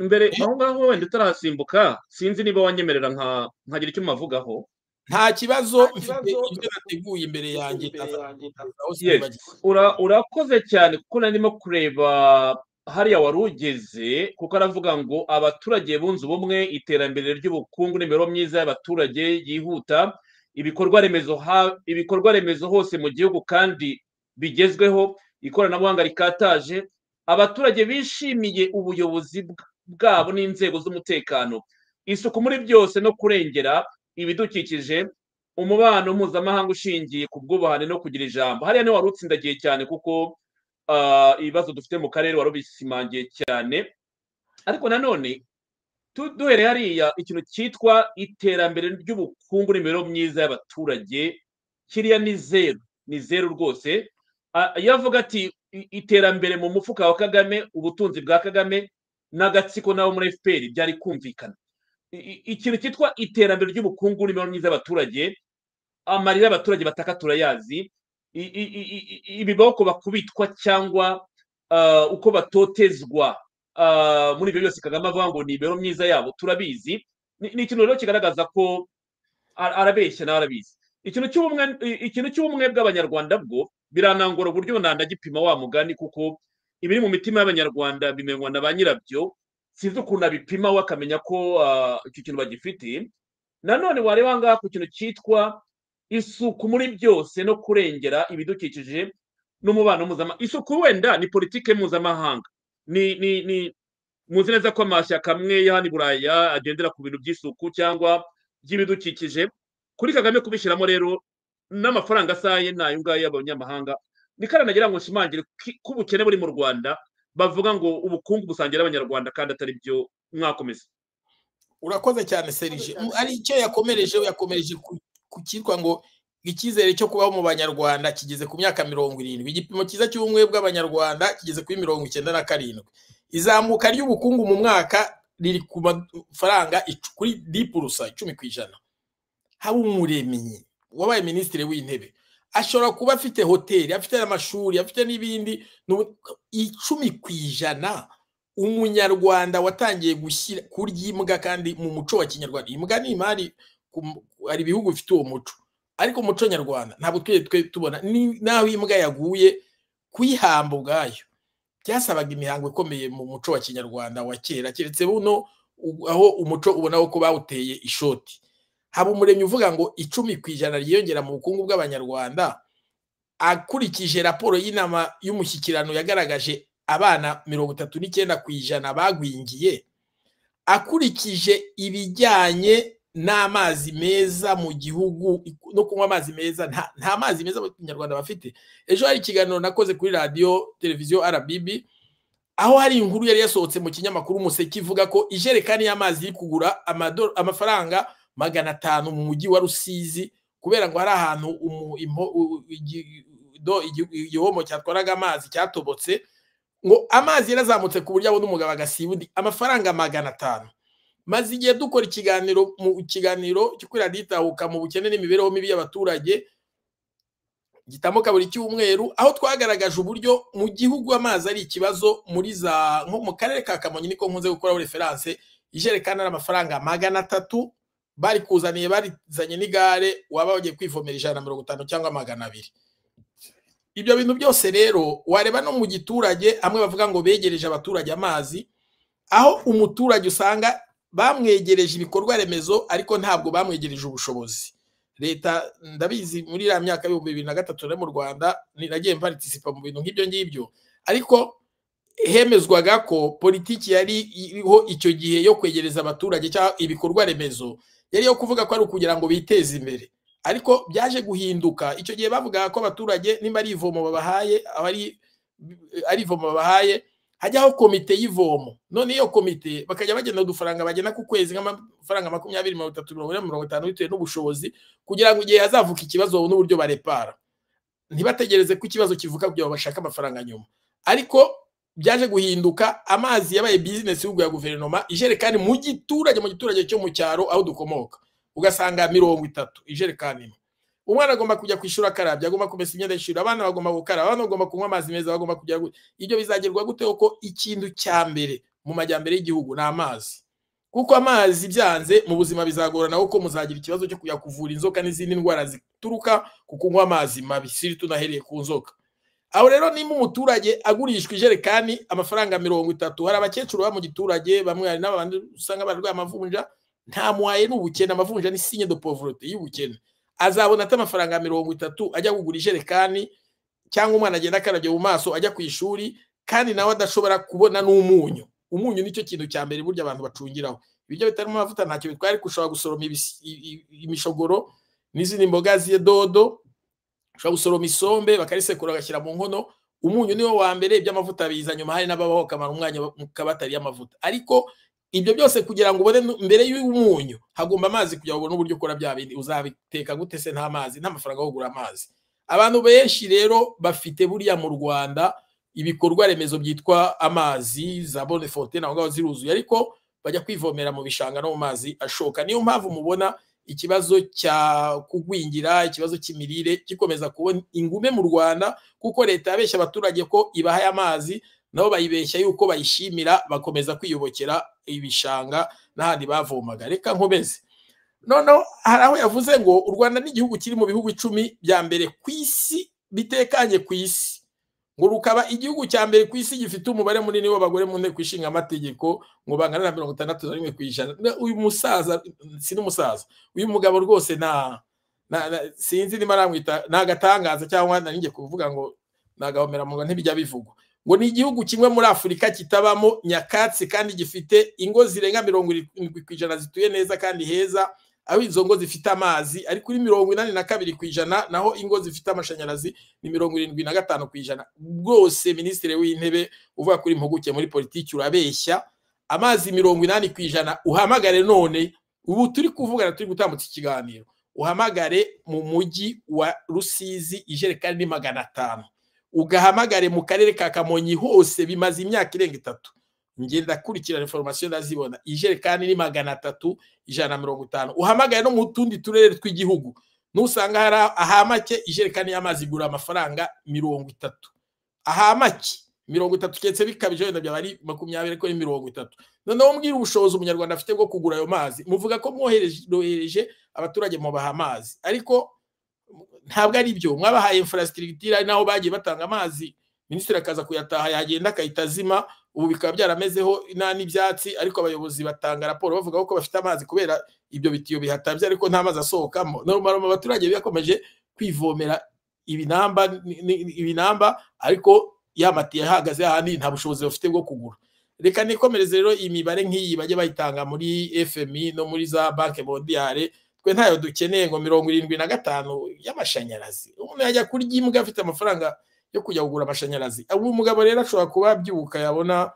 mbere aho ngaho wenda utarahasimbuka sinzi niba wanyemerera nkagira icyo muvugaho nta kibazo mfite ibyo nateguye imbere yanjye urakoze cyane kuko narimo kureba hariya wari ugeze kuko aravuga ngo abaturage bunze ubumwe iterambere ry'ubukungu n'imibereho myiza y'abaturage yihuta ibikorwa remezo hose mu gihugu kandi bigezweho ikoranabuhanga rikataje abaturage bishimiye ubuyobozi bwabo n'inzego z'umutekano isuku muri byose no kurengera ibidukikije umubano mpuzamahanga ushingiye ku bwubahane no kugira ijambo hariya niho wari utsindagiye cyane kuko ibibazo dufite mu karere wari ubisimangiye cyane ariko nanone duhereye hariya ikintu cyitwa iterambere ry'ubukungu n'imibereho myiza y'abaturage kiriya ni zeru ni zeru rwose iyo avuga ati iterambere mu mufuka wa kagame ubutunzi bwa kagame n'agatsiko nabo muri fpr byari kumvikana ikintu cyitwa iterambere ry'ubukungu n'imibereho myiza y'abaturage amarira y'abaturage bataka turayazi ibiboko bakubitwa cyangwa uko batotezwa muri ibyo byose kagame avuga ngo ni imibereho myiza yabo turabizi ni ikintu rero kigaragaza ko arabeshya nawe arabizi ikintu cy'ubumwe bw'abanyarwanda bwo biranangura uburyo nandagipima wa mugani kuko ibiri mu mitima y'abanyarwanda bimenywa na ba nyirabyo sinzi ukuntu abipima we akamenya ko icyo kintu bagifite nanone wareba aha ngaha ku kintu cyitwa isuku muri byose no kurengera ibidukikije n'umubano mpuzamahanga isuku wenda ni politike mpuzamahanga muzi neza ko amashyaka amwe ya hano i buraya agendera ku bintu by'isuku cyangwa by'ibidukikije kuri kagame kubishyiramo rero n'amafaranga asaye ni ayo ngayo y'abanyamahanga ni karanagira ngo nshimangire ko ubukene buri mu rwanda bavuga ngo ubukungu busangira abanyarwanda kandi atari byo mwakomeza urakoze cyane serije ari icyo yakomereje yakomereje ku cyitwa ngo icyizere cyo kubaho mu banyarwanda kigeze ku myaka mirongo irindwi igipimo cyiza cy'ubumwe bw'abanyarwanda kigeze kuri mirongo icyenda na karindwi izamuka ry'ubukungu mu mwaka riri ku mafaranga kuri dipurusa icumi ku ijana haba umuremyi wabaye minisitiri w'intebe ashobora kuba afite hoteli afite n'amashuri afite n'ibindi icumi ku ijana umunyarwanda watangiye gushyira kurya imbwa kandi mu muco wa kinyarwanda imbwa ni imari hari ibihugu bifite uwo muco ariko umuco nyarwanda ntabwo twe tubona n'aho imbwa yaguye kuyihamba ubwayo byasabaga imihango ikomeye mu muco wa kinyarwanda wa kera keretse buno aho umuco ubona ko bawuteye ishoti haba umuremyi uvuga ngo icumi ku ijana ryiyongera mu bukungu bw'abanyarwanda akurikije raporo y'inama y'umushyikirano yagaragaje abana mirongo itatu n'icyenda ku ijana bagwingiye akurikije ibijyanye n'amazi meza mu gihugu no kunywa amazi meza nta mazi meza abanyarwanda bafite ejo hari ikiganiro nakoze kuri radiyo televiziyo rbb aho hari inkuru yari yasohotse mu kinyamakuru umuseke ivuga ko ijerekani y'amazi iri kugura amafaranga magana atanu mu mujyi wa rusizi kubera ngo hari ahantu igihombo cyatwaraga amazi cyatobotse ngo amazi yarazamutse ku buryo abona umugabo agasiba undi amafaranga magana atanu maze igihe dukora ikiganiro mu kiganiro cyo kuri radiyo itahuka mu bukene n'imibereho mibi y'abaturage gitamuka buri cyumweru aho twagaragaje uburyo mu gihugu amazi ari ikibazo muri za nko mu karere ka kamonyi niko nkunze gukoraho referanse ijerekani ari amafaranga magana atatu bari kuzaniye barizanye n'igare waba wagiye kwivomera ijana na mirongo itanu cyangwa magana abiri ibyo bintu byose rero wareba no mu giturage amwe bavuga ngo begereje abaturage amazi aho umuturage usanga bamwegereje ibikorwa remezo ariko ntabwo bamwegereje ubushobozi leta ndabizi muri iriya myaka y'ibihumbi bibiri na gatatu nari mu rwanda nagiye mpartisipa mu bintu nk'ibyo ngibyo ariko hemezwaga ko politiki yari iriho icyo gihe yo kwegereza abaturage cyangwa ibikorwa remezo yari yo kuvuga ko ari ukugira ngo biteze imbere ariko byaje guhinduka icyo gihe bavugaga ko abaturage niba ari ivomo babahaye ari ivomo babahaye hajyaho komite y'ivomo none iyo komite bakajya bagena udufaranga bagena ku kwezi nk'amafaranga makumyabiri mirongo itatu mirongo ine mirongo itanu bitewe n'ubushobozi kugira ngo igihe hazavuka ikibazo babone uburyo barepara ntibategereze ko ikibazo kivuka kugira ngo bashake amafaranga nyuma ariko byaje guhinduka amazi yabaye bizinesi y'ubwo ya guverinoma ijerekani mu giturage mu giturage cyo mu cyaro aho dukomoka ugasanga mirongo itatu ijerekani imwe umwana agomba kujya kwishyura akarabya agomba kumesa imyenda y'ishuri abana bagomba gukaraba abana bagomba kunywa amazi meza bagomba kujya ibyo bizagerwa gute ko ikintu cya mbere mu majyambere y'igihugu ni amazi kuko amazi byanze mu buzima bizagorana kuko muzagira ikibazo cyo kujya kuvura inzoka n'izindi ndwara zituruka ku kunywa amazi mabi siri tunahereye ku nzoka aho rero niba umuturage agurishwa ijerekani amafaranga mirongo itatu hari abakecuru baba mu giturage bamwe hari n'abandi usanga barwaye amavunja nta muhaye ni ubukene amavunja ni sinye de pauvreté y'ubukene azabona ati amafaranga mirongo itatu ajya kugura ijerekani cyangwa umwana agenda akarabye mu maso ajya ku ishuri kandi nawe adashobora kubona n'umunyu umunyu nicyo kintu cya mbere burya abantu bacungiraho ibiryo bitarimo amavuta ntacyo bitwara ariko ushobora gusoroma imishogoro n'izindi mboga dodo ushobora gusoroma isombe bakarisekura bagashyira mu nkono umunyu niwo wa mbere iby'amavuta biza nyuma hari n'ababaho kamara umwanya mu kabatari y'amavuta ariko ibyo byose kugira ngo ubone mbere y'umunyu hagomba amazi kugira ngo ubone uburyo ukora bya bindi uzabiteka gute se nta mazi nta mafaranga yo kugura amazi abantu benshi rero bafite buriya mu rwanda ibikorwa remezo byitwa amazi za bone fontene aho ngaho ziruzuye ariko bajya kwivomera mu bishanga no mu mazi ashoka niyo mpamvu mubona ikibazo cya kugwingira ikibazo cy'imirire gikomeza kubona ingume mu rwanda kuko leta yabeshya abaturage ko ibahaye amazi nabo bayibeshya yuko bayishimira bakomeza kwiyobokera ibishanga n'ahandi bavomaga reka nkomeze noneho hari aho yavuze ngo u rwanda ni igihugu kiri mu bihugu icumi bya mbere ku isi bitekanye ku isi ngo rukaba igihugu cya mbere ku isi gifite umubare munini w'abagore mu nteko ishinga amategeko ngo bangana na mirongo itandatu na rimwe ku ijana uyu musaza si n'umusaza uyu mugabo rwose nta sinzi niba aramwita ni agatangaza cyangwa nanjye kuvuga ngo nagahomeramurwa ntibijya bivugwa ngo ni igihugu kimwe muri afurika kitabamo nyakatsi kandi gifite ingo zirenga mirongo irindwi ku ijana zituye neza kandi heza aho izo ngo zifite amazi ari kuri mirongo inani na kabiri ku ijana naho ingo zifite amashanyarazi ni mirongo irindwi na gatanu ku ijana rwose minisitiri w'intebe uvuga kuri impuguke muri politiki urabeshya amazi mirongo inani ku ijana uhamagare none ubu turi kuvugana turi gutambutsa ikiganiro uhamagare mu mujyi wa rusizi ijerekani ni magana atanu ugahamagare mu karere ka kamonyi hose bimaze imyaka irenga itatu ngenda kurikirana informasiyo ndazibona ijerekani ni magana atatu ijana na mirongo itanu uhamagare no mu tundi turere tw'igihugu nusanga hari ahamake ijerekani y'amazi igura amafaranga mirongo itatu ahamake mirongo itatu keretse bikabije wenda byaba ari makumyabiri ariko ni mirongo itatu noneho mbwira ubushobozi umunyarwanda afite bwo kugura ayo mazi muvuga ko mwohereje abaturage mubaha amazi ariko ntabwo ari byo mwabahaye infrastructure ari naho bagiye batanga amazi minisitiri akaza kuyataha yagenda akahita azima ubu bikaba byaramezeho n'ibyatsi ariko abayobozi batanga raporo bavuga ko bafite amazi kubera ibyo bitiyo bihatabye ariko nta mazi asohokamo normal abaturage bakomeje kwivomera ibinamba ibinamba ariko yamatiye ahagaze ahandi nta bushobozi bafite bwo kugura reka nikomereze rero imibare nk'iyi bajye bayitanga muri fmi no muri za banki mondiale twe ntayo dukeneye ngo mirongo irindwi na gatanu y'amashanyarazi umuntu yajya kurya imbwa afite amafaranga yo kujya kugura amashanyarazi ubu mugabo rero ashobora kuba abyuka yabona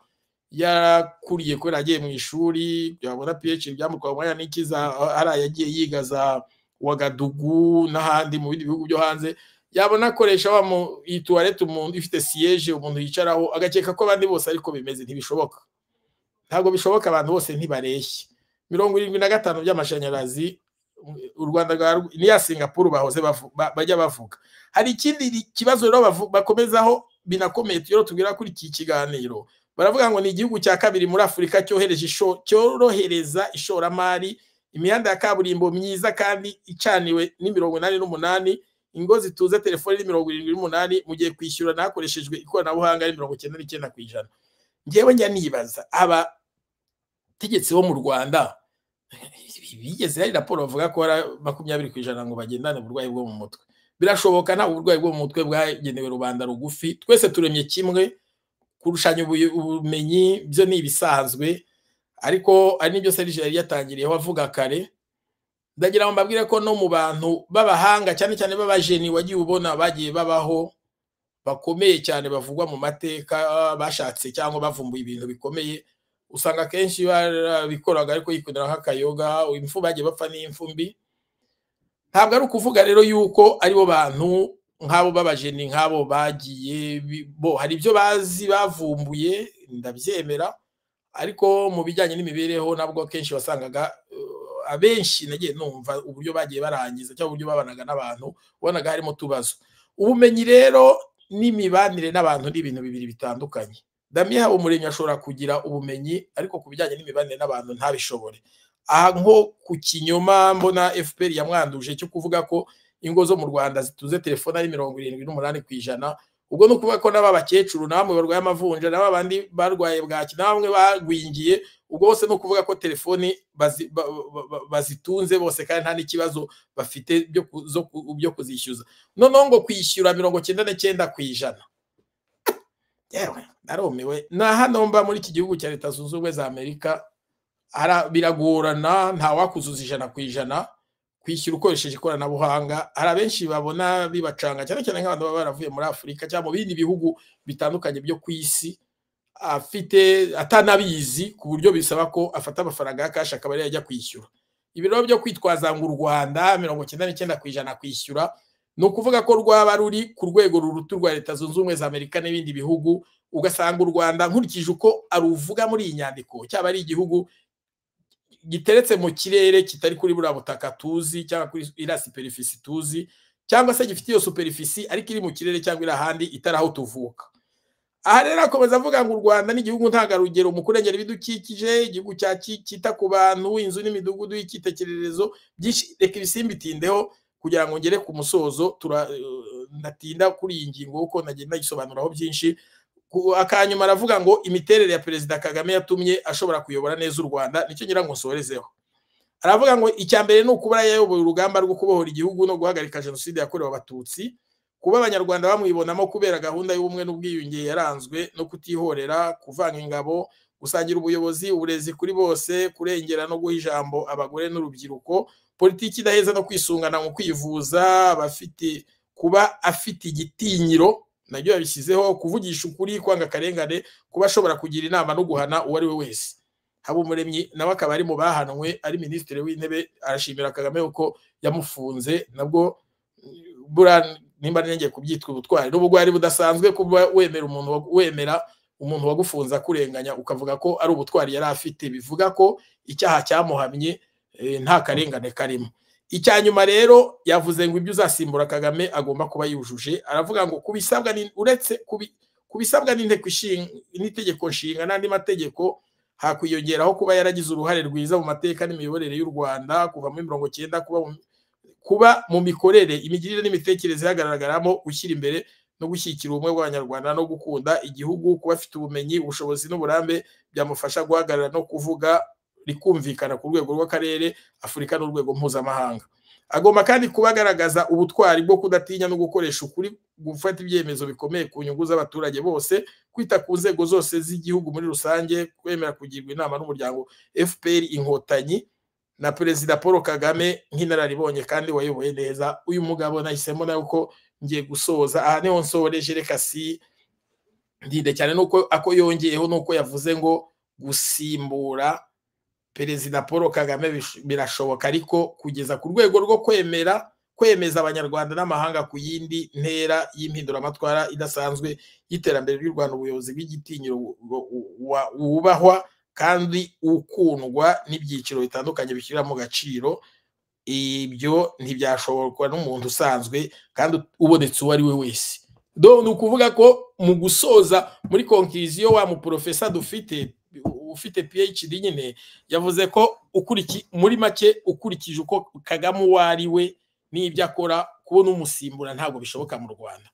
yarakuriye kubera yagiye mu ishuri yabona phd byamutwaye umwanya n'ikiza hariya yagiye yiga za wagadugu n'ahandi mu bindi bihugu byo hanze yabona akoresha wa iyi tuwarete umuntu ifite siyeje umuntu yicaraho agakeka ko abandi bose ariko bimeze ntibishoboka ntabwo bishoboka abantu bose ntibareshye mirongo irindwi na gatanu by'amashanyarazi u rwanda rwa niya singapuru bahoze bajya bavuga hari ikindi kibazo rero bakomezaho binakomeye rero tubwira kuri iki kiganiro baravuga ngo ni igihugu cya kabiri muri afurika cyohereje cyorohereza ishoramari imihanda ya kaburimbo myiza kandi icaniwe n'imirongo inani n'umunani ingo zituze telefoni ni mirongo irindwi n'umunani mugiye kwishyura nakoreshejwe ikoranabuhanga ni mirongo icyenda n'icyenda ku ijana ngewe njya nibaza abategetsi bo mu rwanda bigeze hari raporo bavuga ko hari makumyabiri ku ijana ngo bagendane uburwayi bwo mu mutwe birashoboka nta uburwayi bwo mu mutwe bwagenewe rubanda rugufi twese turemye kimwe kurushanya ubumenyi byo ni ibisanzwe ariko hari n'ibyo serije yari yatangiriyeho avuga kare ndagira ngo mbabwire ko no mu bantu b'abahanga cyane cyane b'abajeni wagiye ubona bagiye babaho bakomeye cyane bavugwa mu mateka bashatse cyangwa bavumbuye ibintu bikomeye usanga akenshi barabikoraga ariko yikundira nk'akayoga impfu bagiye bapfa n'imfumbi ntabwo ari ukuvuga rero yuko aribo bantu nk'abo b'abajeni nk'abo bagiye bo hari ibyo bazi bavumbuye ndabyemera ariko mu bijyanye n'imibereho nabwo akenshi wasangaga abenshi nagiye numva uburyo bagiye barangiza cyangwa uburyo babanaga n'abantu ubonaga harimo utubazo ubumenyi rero n'imibanire n'abantu ni ibintu bibiri bitandukanye damiha umuremyi ashobora kugira ubumenyi ariko ku bijyanye n'imibanire n'abantu ntabishobore aha nko ku kinyoma mbona fpr yamwanduje cyo kuvuga ko ingo zo mu rwanda zituze telefone ari mirongo irindwi n'umunani ku ijana ubwo ni ukuvuga ko n'abakecuru namwe barwaye amavunja n'aba bandi barwaye bwaki namwe bagwingiye ubwo bose ni ukuvuga ko telefoni bazitunze bose kandi nta n'ikibazo bafite byo kuzishyuza noneho ngo kwishyura mirongo cyenda n'icyenda ku ijana yewe narumiwe na hano mba muri iki gihugu cya leta zunze ubumwe za amerika biragorana ntawakuzuza ijana ku ijana kwishyura ukoresheje ikoranabuhanga hari abenshi babona bibacanga cyane cyane nk'abantu baba baravuye muri afurika cyangwa mu bindi bihugu bitandukanye byo ku isi afite atanabizi ku buryo bisaba ko afata amafaranga ya kashi akaba ariyo ajya kwishyura ibiro byo kwitwaza ngo u rwanda mirongo icyenda n'icyenda ku ijana kwishyura ni ukuvuga ko rwaba ruri ku rwego ruruta rwa leta zunze ubumwe za amerika n'ibindi bihugu ugasanga u rwanda nkurikije uko aruvuga muri iyi nyandiko cyaba ari igihugu giteretse mu kirere kitari kuri buriya butaka tuzi cyangwa kuri iriya superfisi tuzi cyangwa se gifite iyo superfisi ariko iri mu kirere cyangwa iri ahandi itari aho tuvuka aha rero akomeza avuga ngo u rwanda ni igihugu ntangarugero mu kurengera ibidukikije igihugu cyita ku bantu inzu n'imidugudu y'icyitegererezo byinshi reka ibisimbitindeho kugira ngo ngere ku musozo natinda kuri iyi ngingo kuko nagenda nayisobanuraho byinshi akanyuma aravuga ngo imiterere ya perezida kagame yatumye ashobora kuyobora neza u rwanda nicyo ngira ngo nsorezeho aravuga ngo icya mbere ni ukuba yayoboye urugamba rwo kubohora igihugu no guhagarika jenoside yakorewe abatutsi kuba abanyarwanda bamwibonamo kubera gahunda y'ubumwe n'ubwiyunge yaranzwe no kutihorera kuvanga ingabo gusangira ubuyobozi uburezi kuri bose kurengera no guha ijambo abagore n'urubyiruko politiki idaheza no kwisungana mu kwivuza abafite kuba afite igitinyiro nabyo yabishyizeho kuvugisha ukuri kwanga akarengane kuba ashobora kugira inama no guhana uwo ari we wese habumuremyi nawe akaba ari mu bahanwe ari minisitiri w'intebe arashimira kagame kuko yamufunze nabwo nimba nengeye kubyitwa ubutwari n'ubwo bwari budasanzwe kuba wemera umuntu wemera umuntu wagufunze akurenganya ukavuga ko ari ubutwari yari afite bivuga ko icyaha cyamuhamye nta karengane karimo icya nyuma rero yavuze ngo ibyo uzasimbura kagame agomba kuba yujuje aravuga ngo kubisabwa uretse kubisabwa n'itegeko nshinga n'andi mategeko hakwiyongeraho kuba yaragize uruhare rwiza mu mateka n'imiyoborere y'u rwanda kuva muri mirongo icyenda kuba mu mikorere imigirire n'imitekerereze hagaragaramo gushyira imbere no gushyigikira ubumwe bw'abanyarwanda no gukunda igihugu kuba afite ubumenyi ubushobozi n'uburambe byamufasha guhagarara no kuvuga rikumvikana ku rwego rw'akarere afurika n'urwego mpuzamahanga agomba kandi kuba agaragaza ubutwari bwo kudatinya no gukoresha ukuri gufata ibyemezo bikomeye ku nyungu z'abaturage bose kwita ku nzego zose z'igihugu muri rusange kwemera kugirwa inama n'umuryango fpr inkotanyi na perezida paul kagame nk'inararibonye kandi wayoboye neza uyu mugabo nahisemo nawe ko ngiye gusoza aha niho nsoreje reka si ndinde cyane nuko ako yongeyeho nuko yavuze ngo gusimbura perezida paul kagame birashoboka ariko kugeza ku rwego rwo kwemera kwemeza abanyarwanda n'amahanga ku yindi ntera y'impinduramatwara idasanzwe y'iterambere ry'u rwanda ubuyobozi bw'igitinyiro wubahwa kandi ukundwa n'ibyiciro bitandukanye bishyira mu gaciro ibyo ntibyashoborwa n'umuntu usanzwe kandi ubonetse uwo ari we wese ni ukuvuga ko mu gusoza muri konkiriziyo wa muporofesa dufite ufite phd nyine yavuze ko muri make ukurikije uko kagame uwo ari we n'ibyo akora kubona umusimbura ntabwo bishoboka mu rwanda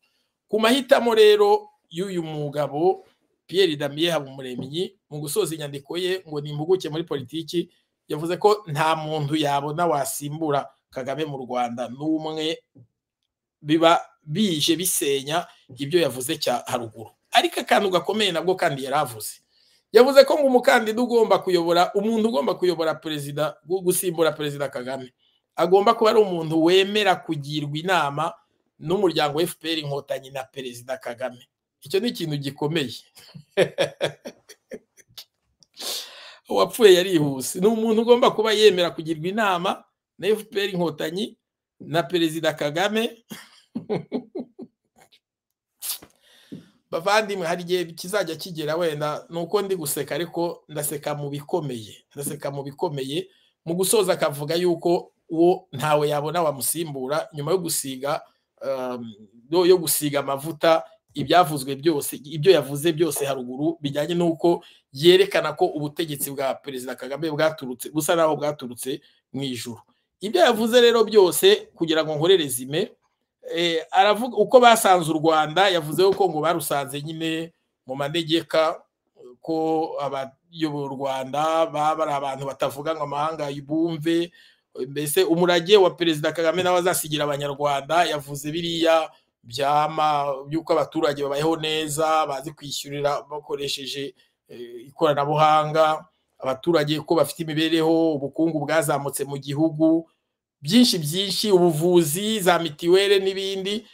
ku mahitamo rero y'uyu mugabo Pierre Damien Habumuremyi mu gusoza inyandiko ye ngo ni impuguke muri politiki yavuze ko nta muntu yabona wasimbura kagame mu rwanda n'umwe biba bije bisenya ibyo yavuze cya haruguru ariko akantu gakomeye nabwo kandi yari avuze yavuze ko ngo umukandida ugomba kuyobora umuntu ugomba kuyobora perezida gusimbura perezida kagame agomba kuba ari umuntu wemera kugirwa inama n'umuryango fpr inkotanyi na perezida kagame icyo ni ikintu gikomeye uwapfuye yarihuse ni umuntu ugomba kuba yemera kugirwa inama na fpr inkotanyi na perezida kagame bavandimwe hari igihe kizajya kigera wenda ni uko ndi guseka ariko ndaseka mu bikomeye ndaseka mu bikomeye mu gusoza akavuga yuko uwo ntawe yabona wamusimbura nyuma yo gusiga yo gusiga amavuta ibyavuzwe byose ibyo yavuze byose haruguru bijyanye n'uko yerekana ko ubutegetsi bwa perezida kagame bwaturutse busa n'aho bwaturutse mu ijoro ibyo yavuze rero byose kugira ngo nkorereze ime aravuga uko basanze u rwanda yavuze ko ngo barusanze nyine mu manegeka ko abayobora u rwanda baba ari abantu batavuga ngo amahanga bumve mbese umurage wa perezida kagame nawe azasigira abanyarwanda yavuze biriya byama by'uko abaturage babayeho neza bazi kwishyurira bakoresheje ikoranabuhanga abaturage ko bafite imibereho ubukungu bwazamutse mu gihugu byinshi byinshi ubuvuzi za mitiweli n'ibindi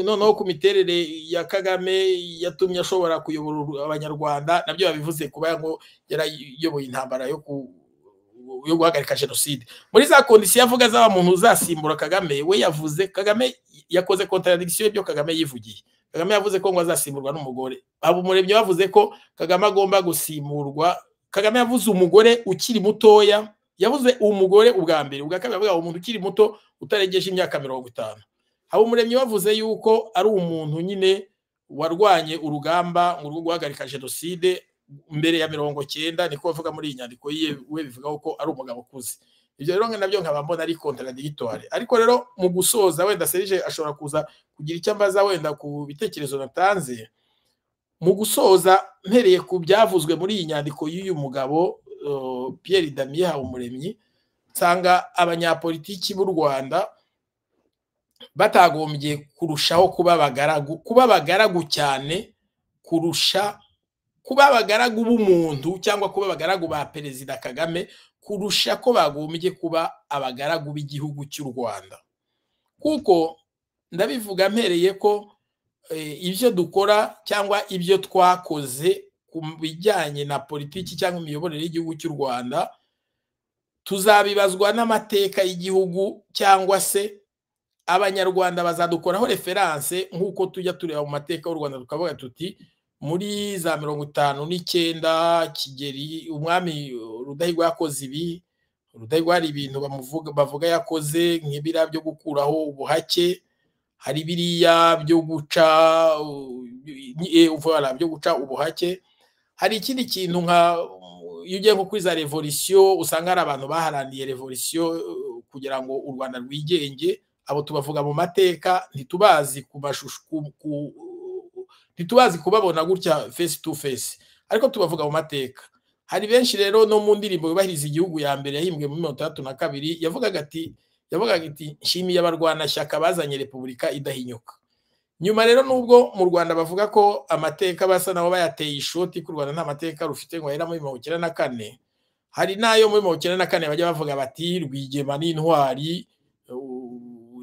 noneho ku miterere ya kagame yatumye ashobora kuyobora abanyarwanda nabyo babivuze kuba ngo yarayoboye intambara yo guhagarika jenoside muri za kondisiyo avuga zaba muntu uzasimbura kagame we yavuze kagame yakoze kontaradikisiyo y'ibyo kagame yivugiye kagame yavuze ko ngo azasimburwa n'umugore habumuremyi bavuze ko kagame agomba gusimburwa kagame yavuze umugore ukiri mutoya yavuze umugore ubwa mbere ubwa kabiri avuga umuntu ukiri muto utarengeje imyaka mirongo itanu haba umuremyi wavuze yuko ari umuntu nyine warwanye urugamba mu rwo guhagarika jenoside mbere ya mirongo cyenda niko bavuga muri iyi nyandiko ye we bivuga ko ari umugabo ukuze ibyo rero nabyo nkaba mbona ari kontradigitware ariko rero mu gusoza wenda serije ashobora kuza kugira icyo ambaza wenda ku bitekerezo natanze mu gusoza mpereye ku byavuzwe muri iyi nyandiko y'uyu mugabo Pierre Damien Habumuremyi nsanga abanyapolitiki b'u Rwanda batagombye kurushaho kuba abagaragu kuba abagaragu cyane kurusha kuba abagaragu b'umuntu cyangwa kuba abagaragu ba perezida Kagame kurusha ko bagombye kuba abagaragu b'igihugu cy'u Rwanda kuko ndabivuga mpereye ko ibyo dukora cyangwa ibyo twakoze ku bijyanye na politiki cyangwa imiyoborere y'igihugu cy'u rwanda tuzabibazwa n'amateka y'igihugu cyangwa se abanyarwanda bazadukoraho referanse nk'uko tujya tureba mu mateka y'u rwanda tukavuga tuti muri za mirongo itanu n'icyenda kigeri umwami rudahigwa yakoze ibi rudahigwa hari ibintu bavuga yakoze nk'ibiriya byo gukuraho ubuhake hari biriya byo guca byo guca ubuhake hari ikindi kintu nka iyo ugiye nko kuri za revolisiyo usanga hari abantu baharaniye revolisiyo kugira ngo u rwanda rwigenge abo tubavuga mu mateka ntitubazi ku mashusho ntitubazi kubabona gutya fesi tu fesi ariko tubavuga mu mateka hari benshi rero no mu ndirimbo yubahiriza igihugu ya mbere yahimbwe muri mirongo itandatu na kabiri yavugaga ati yavugaga ati nshimiye abarwanashyaka bazanye repubulika idahinyuka nyuma rero nubwo mu rwanda bavuga ko amateka basa nabo bayateye ishoti ko u rwanda nta mateka rufite ngo ahera muri mirongo icyenda na kane hari n'ayo muri mirongo icyenda na kane bajya bavuga bati rwigema n'intwari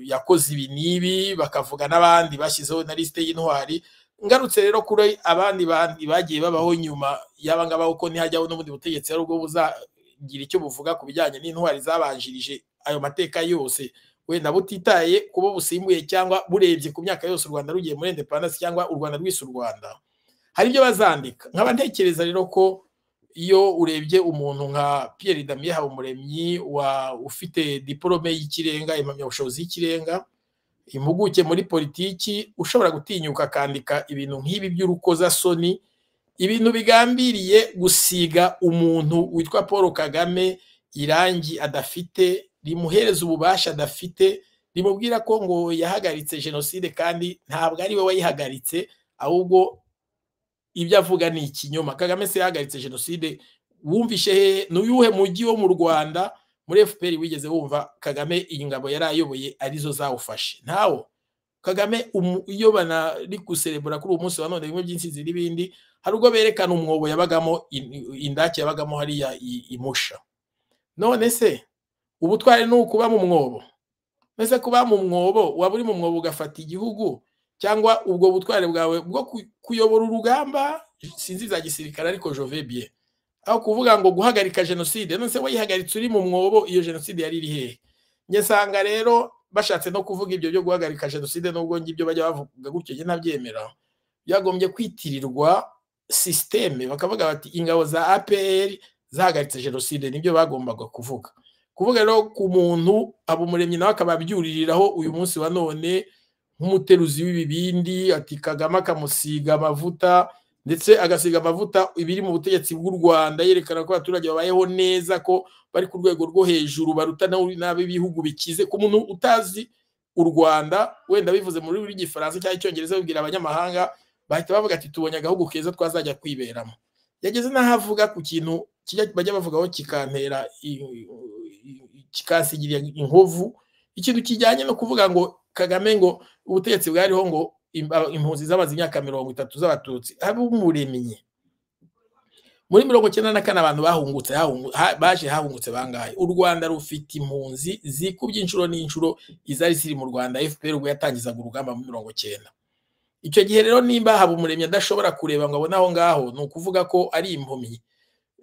yakoze ibi n'ibi bakavuga n'abandi bashyizeho na lisite y'intwari ngarutse rero kuri abandi bandi bagiye babaho nyuma yaba ngaba uko ntihajyaho n'ubundi butegetsi ari ubwo buzagira icyo buvuga ku bijyanye n'intwari zabanjirije ayo mateka yose wenda butitaye kuba busimbuye cyangwa burebye ku myaka yose u rwanda rugiye muri independansi cyangwa u rwanda rwise u rwanda hari ibyo bazandika nkaba ntekereza rero ko iyo urebye umuntu nka Pierre Damien Habumuremyi wa ufite diporome y'ikirenga impamyabushobozi y'ikirenga impuguke muri politiki ushobora gutinyuka akandika ibintu nk'ibi by'urukozasoni ibintu bigambiriye gusiga umuntu witwa paul kagame irangi adafite rimuhereza ububasha adafite rimubwira ko ngo yahagaritse jenoside kandi ntabwo ari we wayihagaritse ahubwo ibyo avuga ni ikinyoma kagame se yahagaritse jenoside wumvishe hehe ni uyuhe mujyi wo mu rwanda muri fpr wigeze wumva kagame iyi ngabo yari ayoboye arizo zawufashe ntawo kagame iyo banari guserebura kuri uwo munsi wa none bimwe by'insinzi n'ibindi hari ubwo berekana umwobo yabagamo indake yabagamo hariya imusha none se ubutwari ni ukuba mu mwobo mbese kuba mu mwobo waba uri mu mwobo ugafata igihugu cyangwa ubwo butware bwawe bwo kuyobora urugamba sinzi za gisirikare ariko jovebye aho kuvuga ngo guhagarika jenoside none se wayihagaritse uri mu mwobo iyo jenoside yari iri hehe njye nsanga rero bashatse no kuvuga ibyo byo guhagarika jenoside n'ubwo ngibyo bajya bavuga gutyo njye ntabyemera byagombye kwitirirwa sisiteme bakavuga bati ingabo za apr zahagaritse jenoside nibyo bagombaga kuvuga kuvuga rero ku muntu abumuremyi nawe akaba abyuririraho uyu munsi wa none nk'umuteruzi w'ibibindi ati kagame akamusiga amavuta ndetse agasiga amavuta ibiri mu butegetsi bw'u rwanda yerekana ko abaturage babayeho neza ko bari ku rwego rwo hejuru baruta n'ab'ibihugu bikize ku muntu utazi u rwanda wenda bivuze mu rurimi rw'igifaransa cyangwa icyongereza babwira abanyamahanga bahita bavuga ati tubonye agahugu keza twazajya kwiberamo yageze n'aho avuga ku kintu bajya bavugaho kikantera kikasigirira inkovu ikintu kijyanye no kuvuga ngo kagame ngo ubutegetsi bwariho ngo impunzi zamaze imyaka mirongo itatu z'abatutsi ab'umuremyi muri mirongo icyenda na kane abantu bahungutse baje hahungutse bangahe u rwanda rufite impunzi zikubye inshuro n'inshuro izari ziri mu rwanda fpr ubwo yatangizaga urugamba muri mirongo icyenda icyo gihe rero nimba haba umuremyi adashobora kureba ngo abone aho ngaho ni ukuvuga ko ari impumyi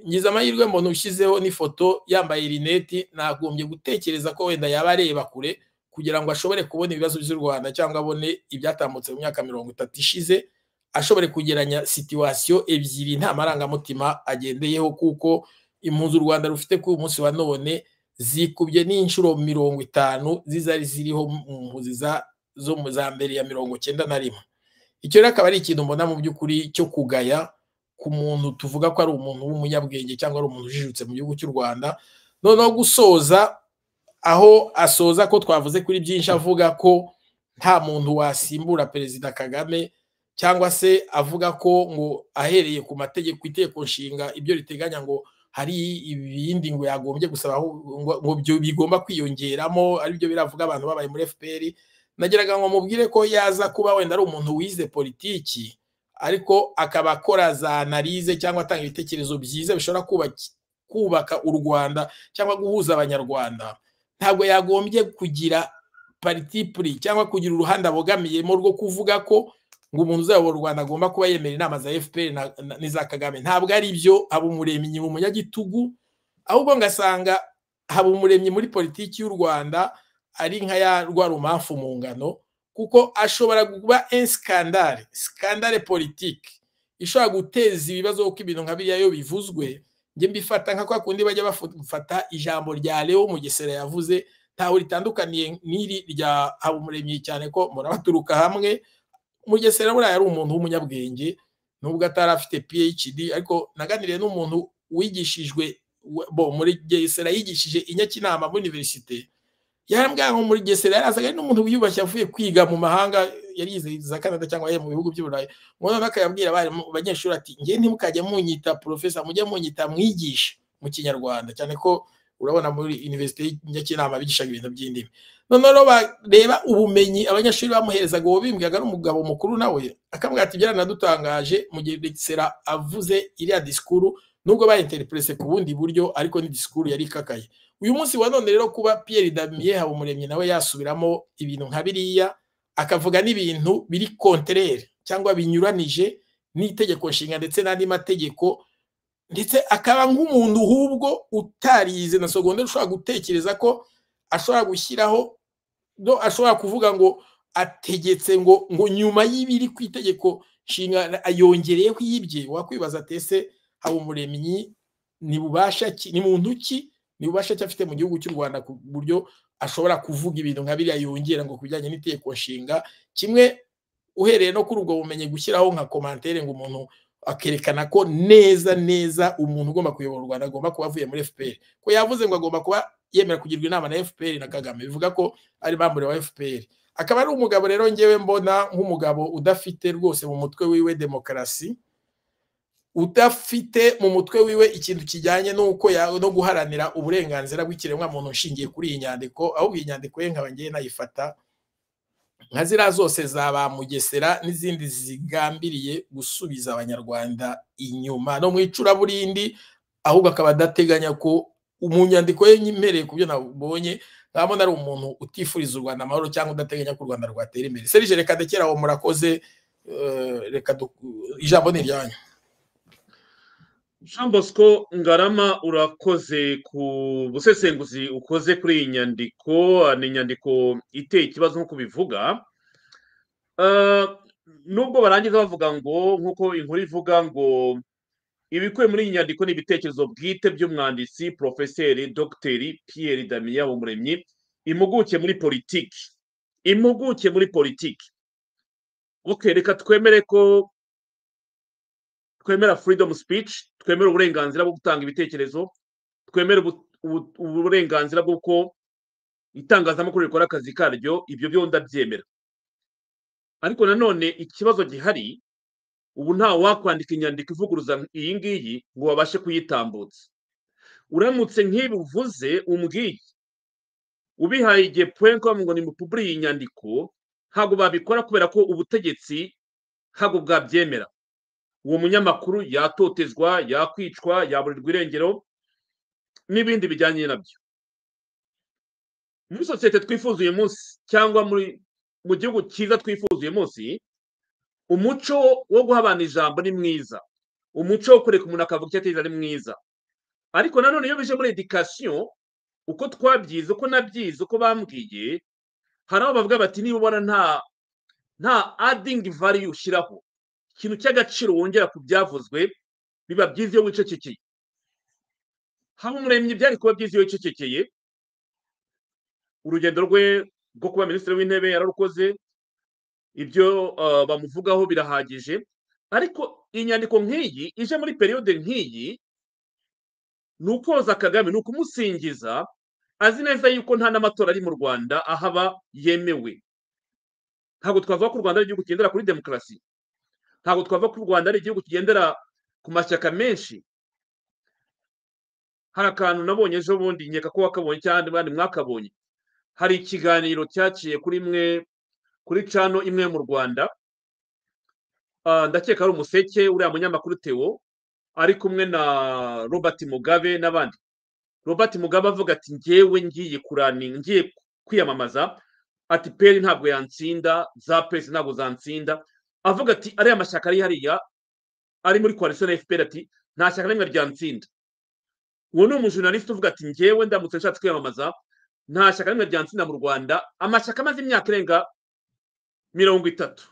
ngize amahirwe mbona ushyizeho n'ifoto yambaye rineti nagombye gutekereza ko wenda yaba areba kure kugira ngo ashobore kubona ibibazo by'u rwanda cyangwa abone ibyatambutse mu myaka mirongo itatu ishize ashobore kugeranya situwasiyo ebyiri nta marangamutima agendeyeho kuko impunzi u rwanda rufite kuri uyu munsi wa none zikubye n'inshuro mirongo itanu zizari ziriho mu mpunzi zo za mbere ya mirongo cyenda na rimwe icyo rero akaba ari ikintu mbona mu by'ukuri cyo kugaya ku muntu tuvuga ko ari umuntu w'umunyabwenge cyangwa ari umuntu ujijutse mu gihugu cy'u rwanda noneho gusoza aho asoza ko twavuze kuri byinshi avuga ko nta muntu wasimbura perezida kagame cyangwa se avuga ko ngo ahereye ku mategeko itegeko nshinga ibyo riteganya ngo hari ibindi ngo yagombye gusaba ngo bigomba kwiyongeramo aribyo biravuga abantu babaye muri fpr nageraga ngo mubwire ko yaza kuba wenda ari umuntu wize politiki ariko akaba akora za analize cyangwa atanga ibitekerezo byiza bishobora kubaka u rwanda cyangwa guhuza abanyarwanda ntabwo yagombye kugira paritipuri cyangwa kugira uruhande abogamiyemo rwo kuvuga ko ngo umuntu uzayobora u rwanda agomba kuba yemera inama za fpr n'iza kagame ntabwo ari byo haba umuremyi mu munyagitugu ahubwo ngasanga haba umuremyi muri politiki y'u rwanda ari nka ya rwa rumamfu mu ngano kuko ashobora kuba ensikandare sikandare politiki ishobora guteza ibibazo kuko ibintu nka biriya iyo bivuzwe njye mbifata nka kwa kundi bajya bafata ijambo rya leo mugesera yavuze ntawe ritandukaniye n'iri rya habumuremyi cyane ko murabaturuka hamwe mugesera buriya yari umuntu w'umunyabwenge nubwo atari afite phd ariko naganiriye n'umuntu wigishijwe bo muri gesera yigishije inyakinama muri universite yarambwira ngo muri gesera yarazaga ari n'umuntu wiyubashye avuye kwiga mu mahanga yari yize za canada cyangwa mu bihugu by'uburayi umuntu akayabwira abanyeshuri ati ngewe ntimukajye munyita porofesa mujye munyita mwigisha mu kinyarwanda cyane ko urabona muri univerisite y'inyakinama bigishaga ibintu by'indimi noneho bareba ubumenyi abanyeshuri bamuherezaga uwo bimbwiraga ari umugabo mukuru nawe akamubwira ati byaranadutangaje mu gihe gesera avuze iriya disikuru nubwo bayinterepurese ku bundi buryo ariko ni disikuru yari ikakaye uyu munsi wa none rero kuba Pierre Damien Habumuremyi nawe yasubiramo ibintu nka biriya akavuga n'ibintu biri kontrere cyangwa binyuranije n'itegeko nshinga ndetse n'andi mategeko ndetse akaba nk'umuntu hubwo utarize na segonda ushobora gutekereza ko ashobora gushyiraho do ashobora kuvuga ngo ategetse ngo ngo nyuma y'ibiri ku itegeko nshinga ayongereyeho yibye wakwibaza atese Habumuremyi ni bubasha ki ni muntu ki ni ububasha cyo afite mu gihugu cy'u Rwanda ku buryo ashobora kuvuga ibintu nka biriya yongera ngo kubijyanye n'itegeko nshinga kimwe uhereye no kuri ubwo bumenyi gushyiraho nka komantere ngo umuntu akerekana ko neza neza umuntu ugomba kuyobora u Rwanda agomba kuba avuye muri FPR ko yavuze ngo agomba kuba yemera kugirwa inama na fpr na kagame bivuga ko ari bambure wa fpr akaba ari umugabo rero ngewe mbona nk'umugabo udafite rwose mu mutwe wiwe demokarasi udafite mu mutwe wiwe ikintu kijyanye n'uko ya- no guharanira uburenganzira bw'ikiremwamuntu nshingiye kuri iyi nyandiko ahubwo iyi nyandiko ye nkaba ngewe nayifata nka ziriya zose za ba mugesera n'izindi zigambiriye gusubiza abanyarwanda inyuma no mu icuraburindi ahubwo akaba adateganya ko mu nyandiko ye nyemereye ku byo nabonye nkabona ari umuntu utifuriza u rwanda amahoro cyangwa udateganya ko u rwanda rwatera imbere serije reka dekera aho murakoze eh, reka du- ijambo ni iryanyu jean bosco ngarama urakoze ku busesenguzi ukoze kuri iyi nyandiko ni inyandiko iteye ikibazo nk'uko ubivuga Eh, nubwo barangiza bavuga ngo nk'uko inkuru ivuga ngo ibikubiye muri iyi nyandiko ni ibitekerezo bwite by'umwanditsi porofeseri dogiteri pierre damien umuremyi impuguke muri politiki impuguke muri politiki bukereka twemere ko twemera freedom speech twemera uburenganzira bwo gutanga ibitekerezo twemera ubu- ubu- uburenganzira bw'uko itangazamakuru rikora akazi karyo ibyo byo ndabyemera ariko nanone ikibazo gihari ubu nta wakwandika inyandiko ivuguruza iyi ngiyi ngo babashe kuyitambutsa uramutse nk'ibi uvuze umbwiye ubihaye igihe point ko ngo nimupuburiye iyi nyandiko ntabwo babikora kubera ko ubutegetsi ntabwo bwabyemera uwo munyamakuru yatotezwa yakwicwa yaburirwa irengero n'ibindi bijyanye nabyo muri sosiyete twifuza uyu munsi cyangwa muri mu gihugu cyiza twifuza uyu munsi umuco wo guha abantu ijambo ni mwiza umuco wo kureka umuntu akavuga icyo atekereza ni mwiza ariko nanone iyo bije muri edikasiyo uko twabyize uko nabyize uko bambwiye hari aho bavuga bati niba ubona nta nta adingi valiyu ushyiraho ikintu cy'agaciro wongera ku byavuzwe biba byiza iyo wicecekeye haba umuremyi byari kuba byiza iyo wicecekeye urugendo rwe rwo kuba minisitiri w'intebe yararukoze ibyo eh, bamuvugaho birahagije ariko inyandiko nk'iyi ije muri periyode nk'iyi ni ukoza kagame ni ukumusingiza azi neza yuko nta n'amatora ari mu rwanda ahaba yemewe ntabwo twavuga ko u rwanda ari igihugu kigendera kuri demokarasi ntabwo twavuga ko u rwanda ari igihugu kigendera ku mashyaka menshi hari akantu nabonye ejo bundi nkeka ko wakabonye cyangwa abandi mwakabonye hari ikiganiro cyaciye kuri imwe kuri cano imwe mu rwanda Ah, ndakeka ari umuseke uriya munyamakuru tewo ari kumwe na robert mugabe n'abandi robert mugabe avuga ati ngewe ngiye kurani ngiye kwiyamamaza ati peri ntabwo yantsinda za pesi ntabwo zantsinda avuga ati ariya mashyaka ari hariya ari muri coalition na fpr ati nta shyaka na rimwe ryantsinda uwo ni umujurnaliste uvuga ati ngewe ndamutse nshatse kwiyamamaza nta shyaka na rimwe ryantsinda mu rwanda amashyaka amaze imyaka irenga mirongo itatu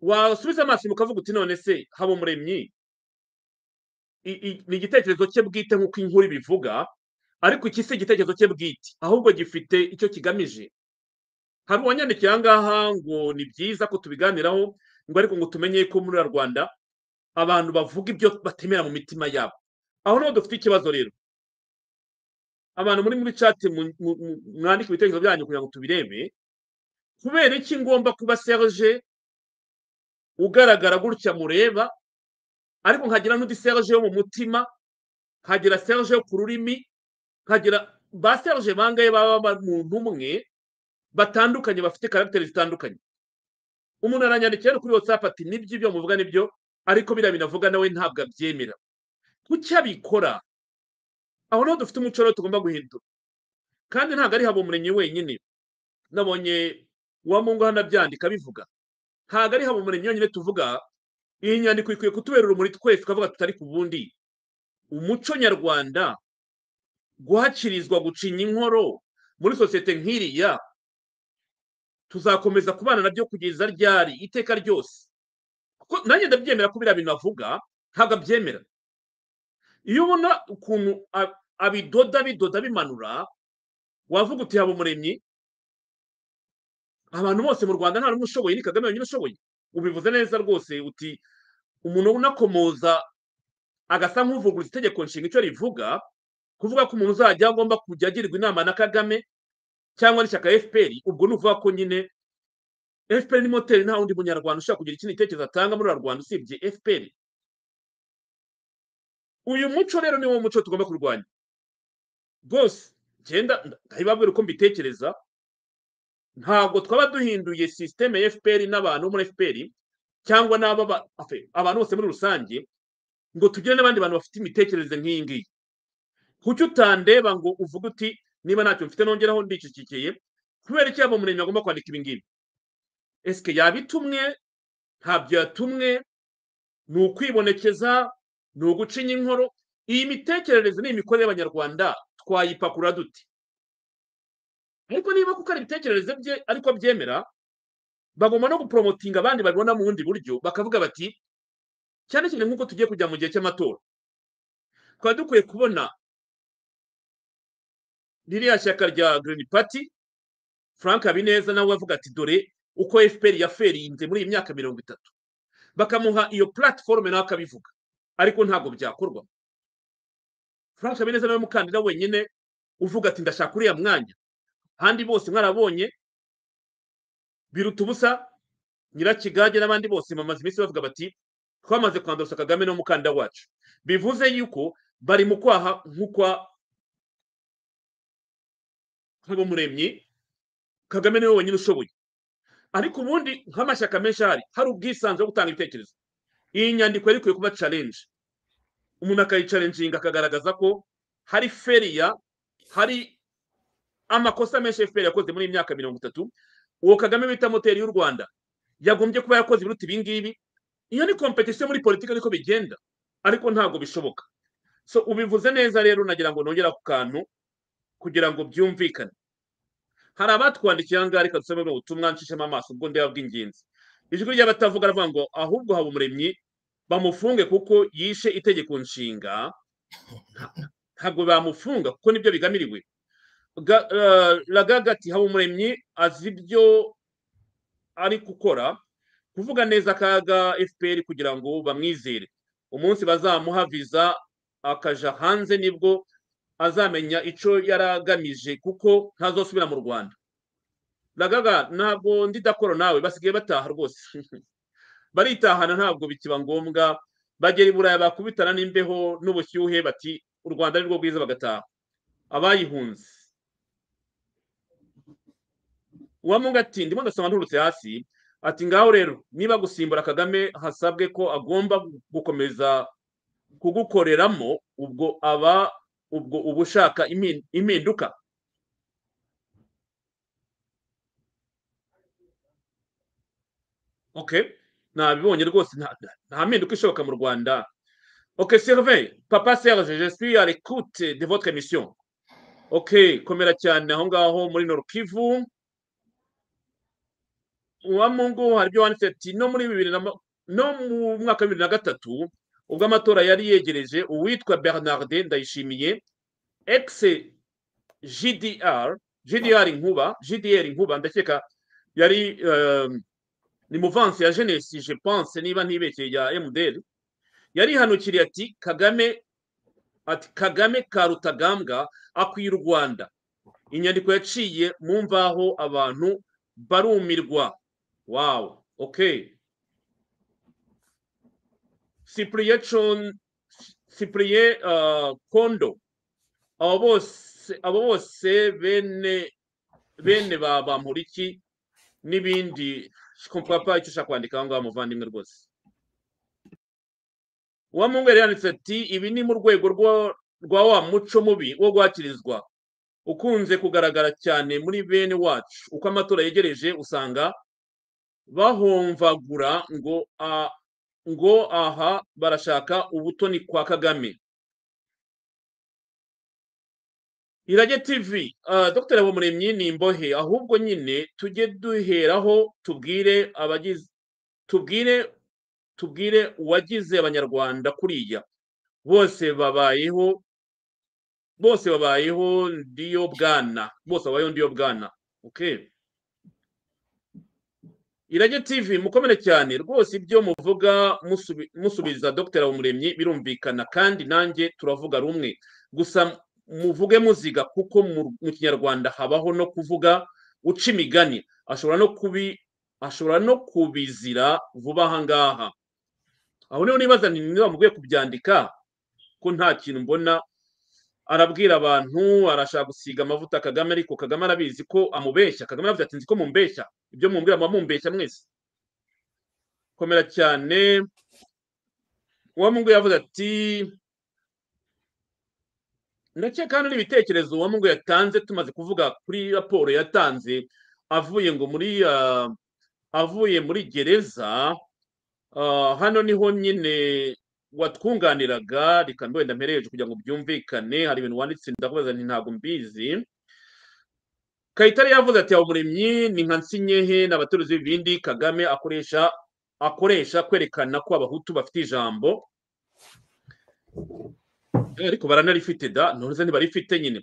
wasubiza amaso inyuma ukavuga uti none se haba umuremyi i- i- ni igitekerezo cye bwite nk'uko inkuru ibivuga ariko iki si igitekerezo cye bwite ahubwo gifite icyo kigamije hari uwanyandikiye aha ngaha ngo ni byiza ko tubiganiraho ngo ariko ngo tumenye ko muri uriya rwanda abantu bavuga ibyo batemera mu mitima yabo aho niho dufite ikibazo rero abantu muri muri chat mu- mu- mu- mwandike ibitekerezo byanyu kugira ngo tubirebe kubera iki ngomba kuba serge ugaragara gutya mureba ariko nkagira n'undi serge yo mu mutima nkagira serge yo ku rurimi nkagira ba serge bangaye baba ba- muntu umwe batandukanye bafite karagiteri zitandukanye umuntu aranyandikira rero kuri whatsapp ati nibyo ibyo muvuga nibyo ariko biriya binavuga nawe ntabwo abyemera kuki abikora aho niho dufite umuco rero tugomba guhindura kandi ntabwo ari habumuremyi wenyine nabonye uwa mungu hano abyandika abivuga ntabwo ari habumuremyi yonyine tuvuga iyi nyandiko ikwiye kutubera urumuri twese tukavuga tutari ku bundi umuco nyarwanda guhacirizwa gucinya inkoro muri sosiyete nk'iriya tuzakomeza kubana nabyo kugeza ryari iteka ryose kuko nanjye ndabyemera ko biriya bintu avuga ntabwo abyemera iyo ubona ukuntu a- abidoda bidoda bimanura wavuga uti haba umuremyi abantu bose mu rwanda nta n'umwe ushoboye ni kagame wenyine ushoboye ubivuze neza rwose uti umuntu unakomoza agasa nk'uvuguruza itegeko nshinga icyo rivuga kuvuga ko umuntu uzajya agomba kujya agirwa inama na kagame cyangwa n'ishyaka fpr ubwo ni ukuvuga ko nyine fpr ni moteri nta wundi munyarwanda ushaka kugira ikindi gitekerezo atanga muri uru rwanda usibye fpr uyu muco rero ni wo muco tugomba kurwanya rwose genda ndahibabwira uko mbitekereza ntabwo twaba duhinduye sisiteme ya fpr n'abantu bo muri fpr cyangwa n'aba abantu bose muri rusange ngo tugire n'abandi bantu bafite imitekerereze nk'iyi ngiyi kuki utandeba ngo uvuge uti niba ntacyo mfite nongeraho ndicicikiye kubera iki yaba umurenge agomba kwandika ibi ngibi esike yabitumwe ntabyo yatumwe ni ukwibonekeza ni ugucinya inkoro iyi mitekerereze ni imikorere y'abanyarwanda twayipakura dute ariko niba kuko ari ibitekerezo bye ariko byemera bagomba no guporomotinga abandi babibona mu bundi buryo bakavuga bati cyane cyane nk'uko tugiye kujya mu gihe cy'amatora tukaba dukwiye kubona ririya shyaka rya girini pati frank habineza nawe avuga ati dore uko fpr yaferinze muri iyi myaka mirongo itatu bakamuha iyo platiforume nawe akabivuga ariko ntabwo byakorwa frank habineza nawe mukandida wenyine uvuga ati ndashaka uriya mwanya ahandi bose mwarabonye biruta ubusa nyirakigage n'abandi bose bamaze iminsi bavuga bati twamaze kwandurusha kagame n'umukandida wacu bivuze yuko bari mu kwaha nk'ukwa nk'abamuremyi kagame niwe wenyine ushoboye ariko ubundi nk'amashyaka menshi ahari hari ubwisanzure bwo gutanga ibitekerezo iyi nyandiko yari ikwiye kuba challenge umuntu akayicarenjinga akagaragaza ko hari feriya hari amakosa menshi fpr yakoze muri iyi myaka mirongo itatu uwo kagame bita moteri y'u rwanda yagombye kuba yakoze ibiruta ibi ngibi iyo ni kompetisiyo muri politiki niko bigenda ariko ntabwo bishoboka so ubivuze neza rero nagira ngo nongera ku kantu kugira ngo byumvikane hari abatwandikiye aha ngaha reka dusome ubutumwa nshishemo amaso ubwo ndeba bw'ingenzi ijwi ry'abatavuga aravuga ngo ahubwo haba umuremyi bamufunge kuko yishe itegeko nshinga ntabwo bamufunga kuko nibyo bigamiriwe ragaga ati haba umuremyi azi ibyo ari gukora kuvuga neza akaga fpr kugira ngo bamwizere umunsi bazamuha viza akaja hanze nibwo azamenya icyo yari agamije kuko ntazosubira mu rwanda ragaga ntabwo ndidakora nawe basigaye bataha rwose baritahana ntabwo bikiba ngombwa bagera i buraya bakubitana n'imbeho n'ubushyuhe bati u rwanda ari rwo rwiza bagataha abayihunze uwamunga ati ndimo ndasoma nturutse hasi ati ngaho rero niba gusimbura kagame hasabwe ko agomba gukomeza kugukoreramo ubwo aba ubwo uba ushaka impinduka oke ntabibonye rwose nta mpinduka ishoboka mu rwanda oke serve papa serge jesuye arekute de votre mission oke komera cyane aho ngaho muri norukivu uwa mungu hari ibyo wanditse ati no muri bibiri no mu mwaka wa bibiri na gatatu ubwo amatora yari yegereje uwitwa bernarde ndayishimiye egise gdr gdr inkuba gdr inkuba ndakeka yari ni muvansi ya jenesi je pense niba ntibekeye ya mdr yarihanukiriye ati kagame ati kagame ka rutagambwa akwiye u rwanda inyandiko yaciye mu mvaho abantu barumirwa wawu oke sipuriye sipuriye kondo abo bose bene bene ba bamuriki n'ibindi papa icyo ushaka kwandika aho ngaho muvandimwe rwose uwamungere yanditse ati ibi ni mu rwego rwa wa muco mubi wo guhakirizwa ukunze kugaragara cyane muri bene wacu uko amatora yegereje usanga bahomvagura ngo ngo aha barashaka ubutoni kwa kagame irage tv dr habumuremyi ni imbohe ahubwo nyine tujye duheraho tubwire abagize tubwire tubwire uwagize abanyarwanda kuriya bose babayeho bose babayeho ndiyo bwana bose babayeho ndiyo bwana ok irage tv mukomere cyane rwose ibyo muvuga musubiza dr habumuremyi birumvikana kandi nanjye turavuga rumwe gusa muvuge muziga kuko mu mu kinyarwanda habaho no kuvuga uca imigani ashobora no kubi ashobora no kubizira vuba aha ngaha aho niho nibaza ni niba mugiye kubyandika ko nta kintu mbona arabwira abantu arashaka gusiga amavuta kagame ariko kagame arabizi ko amubeshya kagame aravuze ati nzi ko mumbeshya ibyo mumbwira muba mumbeshya mwese komera cyane uwamungu yavuze ati ndakeka hano n'ibitekerezo uwamungu yatanze tumaze kuvuga kuri raporo yatanze avuye ngo muri ah, avuye muri gereza ah, hano niho nyine watwunganiraga reka wenda mpereje kugira ngo byumvikane hari ibintu wanditse ndakubaza nti ntabwo mbizi kayitare yavuze ati umuremyi ni nka nsinyehe n'abaturage b'ibindi kagame akoresha akoresha kwerekana ko abahutu bafite ijambo Eh, ariko baranarifite da ntuze ntibarifite nyine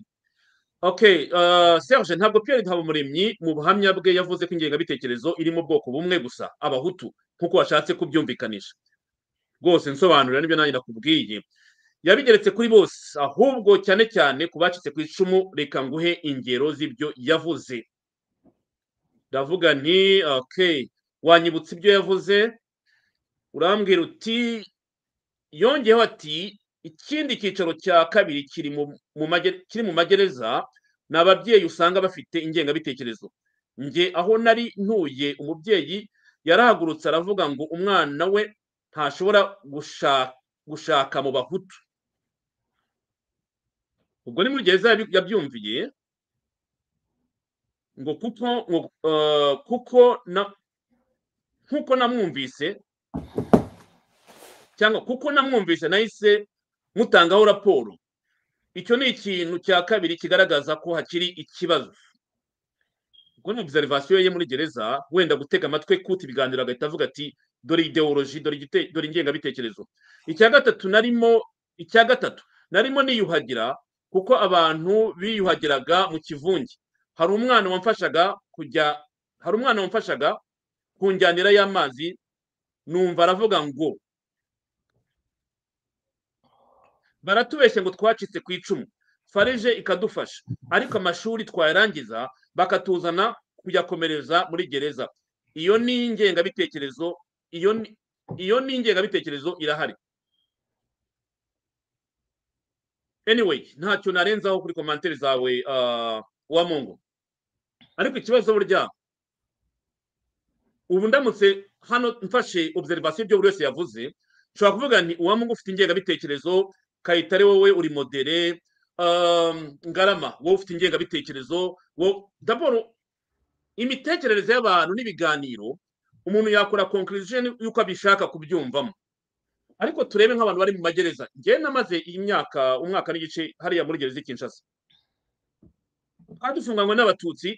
okay ah, serge ntabwo pierre habumuremyi mu buhamya bwe yavuze ko ingengabitekerezo iri mu bwoko bumwe gusa abahutu nk'uko washatse kubyumvikanisha rwose nsobanurira n'ibyo nanjye nakubwiye yabigeretse kuri bose ahubwo cyane cyane ku bacitse ku icumu reka nguhe ingero z'ibyo yavuze ndavuga nti okay wanyibutsa ibyo yavuze urambwira uti yongeyeho ati ikindi cyicaro cya kabiri kiri mu mu mage- kiri mu magereza ni ababyeyi usanga bafite ingengabitekerezo nge aho nari ntuye umubyeyi yarahagurutse aravuga ngo umwana we ntashobora gusha- gushaka mu bahutu ubwo ni muri gereza yabi- yabyumviye ngo kuko ngo, eh, kuko na nkuko namwumvise cyangwa kuko namwumvise nahise mutangaho raporo icyo ni ikintu cya kabiri kigaragaza ko hakiri ikibazo ubwo ni observation ye muri gereza wenda gutega amatwi kuta ibiganiro agahita avuga ati dore ideoloji dore igite- dore ingengabitekerezo icya gatatu narimo icya gatatu narimo niyuhagira kuko abantu biyuhagiraga mu kivunge hari umwana wamfashaga kujya hari umwana wamfashaga kunjyanira y'amazi numva aravuga ngo baratubeshya ngo twacitse ku icumu farije ikadufasha ariko amashuri twayarangiza bakatuzana kuyakomereza muri gereza iyo ni ingengabitekerezo iyo ni iyo ni ingengabitekerezo irahari anyway ntacyo narenzaho kuri komantere zawe ah, wa mungu ariko ikibazo burya ubu ndamutse hano mfashe observation ibyo buri wese yavuze nshobora kuvuga nti uwa mungu ufite ingengabitekerezo kayitare wowe uri modere um, ngarama wowe ufite ingengabitekerezo wo daboro imitekerereze y'abantu n'ibiganiro umuntu yakora conclusion y'uko abishaka kubyumvamo ariko turebe nk'abantu bari mu magereza njyewe namaze imyaka umwaka n'igice hariya muri gereza i kinshasa twadufunganywe n'abatutsi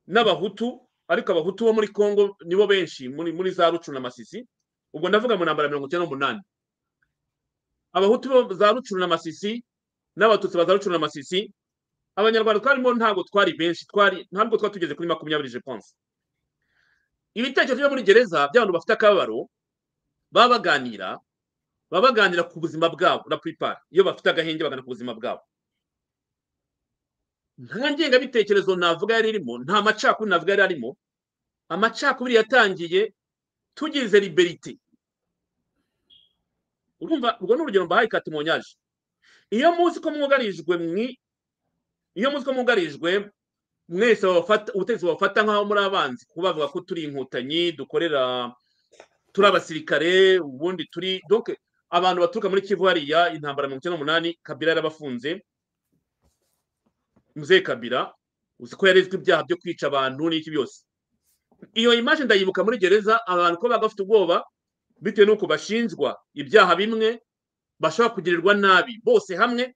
n'abahutu ariko abahutu bo muri congo nibo benshi muri, muri za rucu na masisi ubwo ndavuga mu ntambara ya mirongo icyenda n'umunani abahutu bo za rucu na masisi n'abatutsi ba za rucu na masisi abanyarwanda twarimo ntabwo twari benshi twari ntabwo twari tugeze kuri makumyabiri je pense ibitekerezo byo muri gereza by'abantu bafite akababaro baba baganira baba baganira ku buzima bwabo na puripara iyo bafite agahenge bagana ku buzima bwabo nta ngengabitekerezo navuga yari irimo nta macakubiri navuga yari arimo amacakubiri yatangiye tugize liberite urumva urwo ni urugero mbahaye katimonyaje iyo muzi ko mwugarijwe mwi iyo muzi ko mwugarijwe mwese babafata- ubutegetsi babafata nk'aho muri abanzi kuba bavuga ko turi inkotanyi dukorera turi abasirikare ubundi turi donc abantu baturuka muri kivu hariya intambara mirongo icyenda n'umunani kabira yarabafunze muzee kabira uzi ko yarezwe ibyaha byo kwica abantu n'iki byose iyo image ndayibuka muri gereza abantu ko baga bafite ubwoba bitewe n'uko bashinjwa ibyaha bimwe bashobora kugirirwa nabi bose hamwe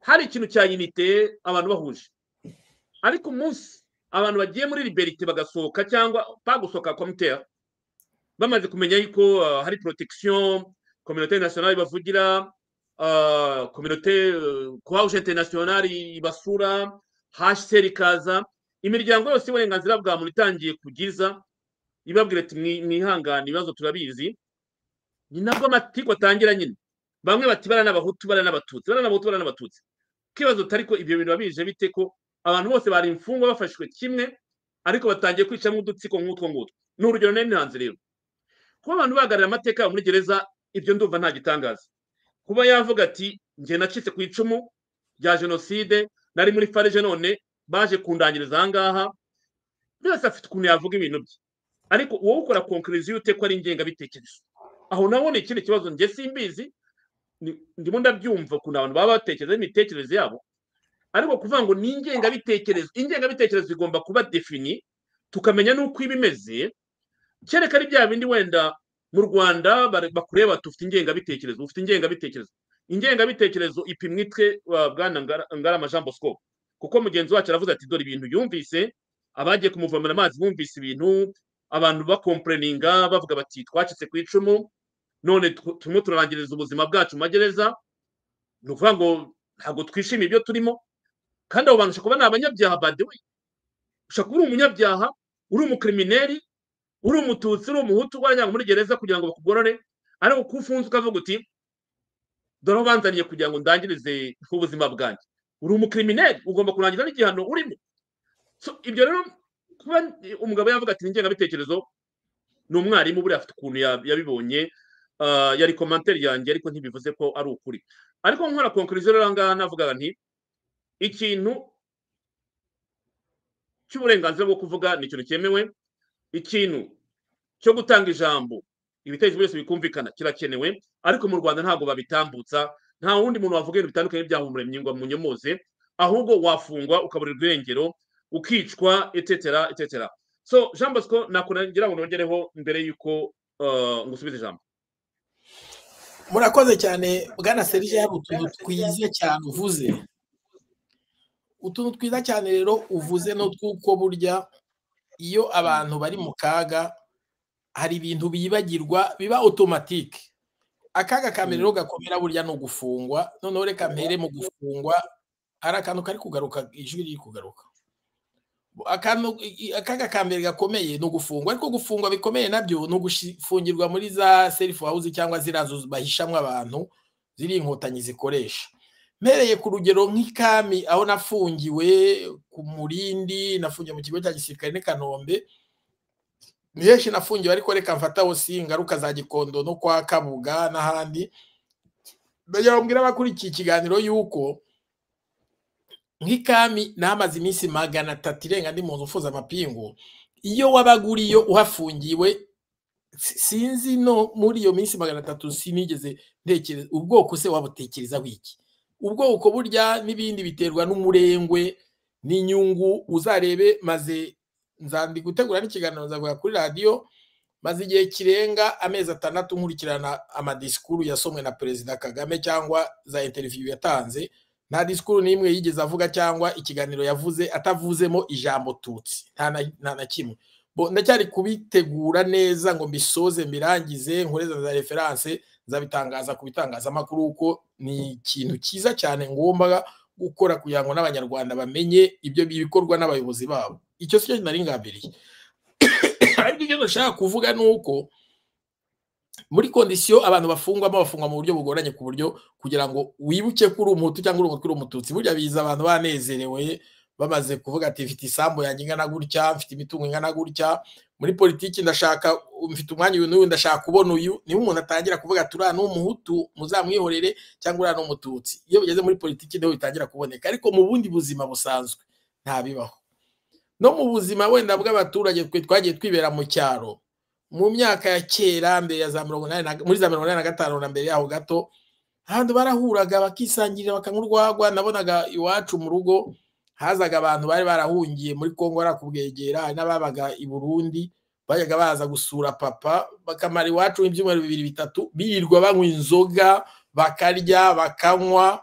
hari ikintu cya unite abantu bahuje ariko umunsi abantu bagiye muri liberite bagasohoka cyangwa bagusohoka komutera bamaze kumenya yuko ah, hari protection communauté nationale bavugira ah, communauté croix internationale ibasura hcr ikaza imiryango yose y'uburenganzira bwa muntu itangiye kugiza ibabwira ati "Mwi- mwihangane ibibazo turabizi ni nabwo amatiku atangira nyine bamwe bati bara n'abahutu bara n'abatutsi bara n'abahutu bara n'abatutsi kibazo ariko ibyo bintu bije bite ko abantu bose bari imfungwa bafashwe kimwe ariko batangiye kwicamo udutsiko nk'utwo ngutwo ni urugero nari hanze rero kuba abantu bahagarariye amateka muri gereza ibyo ndumva nta gitangaza kuba yavuga ati njye nacitse ku icumu rya jenoside nari muri farije none baje kundangiriza aha ngaha buri wese afite ukuntu yavuga ibintu bye ariko wowe ukora konkuriziyo ute ko ari ingengabitekerezo aho naho ni ikindi kibazo njye simbizi ni- ndimo ndabyumva ukuntu abantu baba batekereza imitekerereze yabo ariko kuvuga ngo ni ingengabitekerezo ingengabitekerezo igomba kuba defini tukamenya n'uko iba imeze kereka ari bya bindi wenda mu rwanda bare- bakureba bati ufite ingengabitekerezo ufite ingengabitekerezo ingengabitekerezo ipimwa itwe wa bwana Ngara- ngarama jean bosco kuko mugenzi wacu aravuze ati dore ibintu yumvise abagiye kumuvomera amazi bumvise ibintu abantu bakomporeninga bavuga bati twacitse ku icumu none tw- turimo turarangiriza ubuzima bwacu mu magereza ni ukuvuga ngo ntabwo twishimiye ibyo turimo kandi abo bantu ushobora kuba ni abanyabyaha badewe ushobora kuba uri umunyabyaha uri umukirimineri uri umututsi uri umuhutu wajyanwa muri gereza kugira ngo bakugorore ariko ko ufunze ukavuga uti dore aho banzaniye kugira ngo ndangirize ubuzima bwanjye uri umukirimineri ugomba kurangiza n'igihano urimo So, ibyo rero kuba umugabo yavuga ati ni ingengabitekerezo ni umwarimu buriya afite ukuntu ya- yabibonye Ah, yari komantere yanjye ariko ntibivuze ko ari ukuri ariko nkora konkuriziyo rero ahangaha navuga nti ikintu cy'uburenganzira bwo kuvuga ni ikintu cyemewe ikintu cyo gutanga ijambo ibitekerezo byose bikumvikana kirakenewe ariko mu rwanda ntabwo babitambutsa nta wundi muntu wavuga ibintu bitandukanye byahumuremye ngo munyomoze ahubwo wafungwa ukabura urwengero ukicwa etetera etetera so jean bosco nakurangira ngo nongereho mbere y'uko ah, ngusubiza ijambo murakoze cyane bwana serije hari utuntu twiza cyane uvuze utuntu twiza cyane rero uvuze no tw'uko burya iyo abantu bari mu kaga hari ibintu bibagirwa biba otomatike akaga ka mbere rero gakomera burya ni ugufungwa noneho reka mpere mu gufungwa hari akantu kari kugaruka ijwi riri kugaruka akantu i- akaga ka mbere gakomeye ni ugufungwa ariko gufungwa bikomeye nabyo ni ugufungirwa muri za selifu hawuzi cyangwa ziriya nzu bahishamwo abantu ziri inkotanyi zikoresha mpereye ku rugero nk'ikami aho nafungiwe ku murindi nafungiwe mu kigo cya gisirikare n'i kanombe ni henshi nafungiwe ariko reka mfataho si ingaruka za gikondo no kwa kabuga n'ahandi ndagira ngo mbwire abakurikiye ikiganiro y'uko nk'ikami namaze iminsi magana atatu irenga ndi mu nzu mfuza amapingu iyo wabaga uri yo uhafungiwe si- sinzi no muri iyo minsi magana atatu sinigeze ntekereza ubwoko se wabutekerezaho iki ubwoko burya n'ibindi biterwa n'umurengwe n'inyungu uzarebe maze nzandi gutegura n'ikiganiro nzavuga kuri radiyo maze igihe kirenga amezi atandatu nkurikirana amadisikuru yasomwe na perezida kagame cyangwa za interiviyu yatanze nta disikuru n'imwe yigeze avuga cyangwa ikiganiro yavuze atavuzemo ijambo tutsi nta na- nta na kimwe Bo, ndacyari kubitegura neza ngo mbisoze mbirangize nkoreze za referanse nzabitangaza ku bitangazamakuru kuko ni ikintu cyiza cyane ngomba gukora kugira ngo n'abanyarwanda bamenye ibyo bikorwa n'abayobozi babo icyo si cyo nari ngambiriye ariko icyo ndashaka kuvuga ni uko muri kondisiyo abantu bafungwamo bafungwa mu buryo bugoranye ku buryo kugira ngo wibuke ko uri umuhutu cyangwa uri umutwe uri umututsi burya biza abantu banezerewe bamaze kuvuga ati mfite isambu yanjye ingana gutya mfite imitungo ingana gutya muri politiki ndashaka mfite umwanya uyu n'uyu ndashaka kubona uyu niba umuntu atangira kuvuga ati uriya ni umuhutu muzamwihorere cyangwa uriya ni umututsi iyo bigeze muri politiki niho bitangira kuboneka ariko mu bundi buzima busanzwe ntabibaho no mu buzima wenda bw'abaturage twe twagiye twibera mu cyaro mu myaka ya kera mbere ya za mirongo inani na- muri za mirongo inani na gatanu na mbere yaho gato ahantu barahuraga bakisangirira bakanywa urwagwa nabonaga iwacu mu rugo hazaga abantu bari barahungiye muri kongo bari kubwegera hari n'ababaga i burundi bajyaga baza gusura papa bakamara iwacu ibyumweru bibiri bitatu birirwa banywa inzoga bakarya bakanywa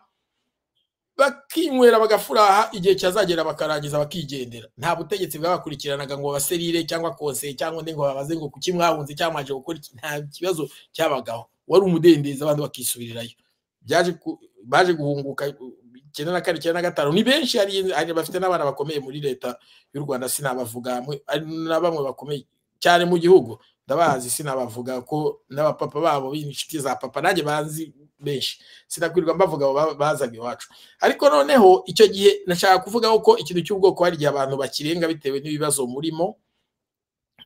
bakinywera bagafuraha igihe cyazagera bakarangiza bakigendera nta butegetsi bwabakurikiranaga ngo babaserire cyangwa konseye cyangwa undi ngo babaze ngo kuki mwahunze cyangwa mwaje gukora iki nta kibazo cyabagaho wari umudendezo abandi bakisubirirayo byaje ku- baje guhunguka uh, icyenda na kane icyenda na gatanu ni benshi hari hari bafite n'abana bakomeye muri leta y'u rwanda sinabavuga mwe, hari na bamwe bakomeye cyane mu gihugu ndabazi sinabavuga ko n'abapapa babo inshuti za papa nanjye banzi benshi sinakwirwa mbavuga abo ba- bazaga iwacu ariko noneho icyo gihe nashaka kuvuga ko ikintu cy'ubwoko hari igihe abantu bakirenga bitewe n'ibibazo murimo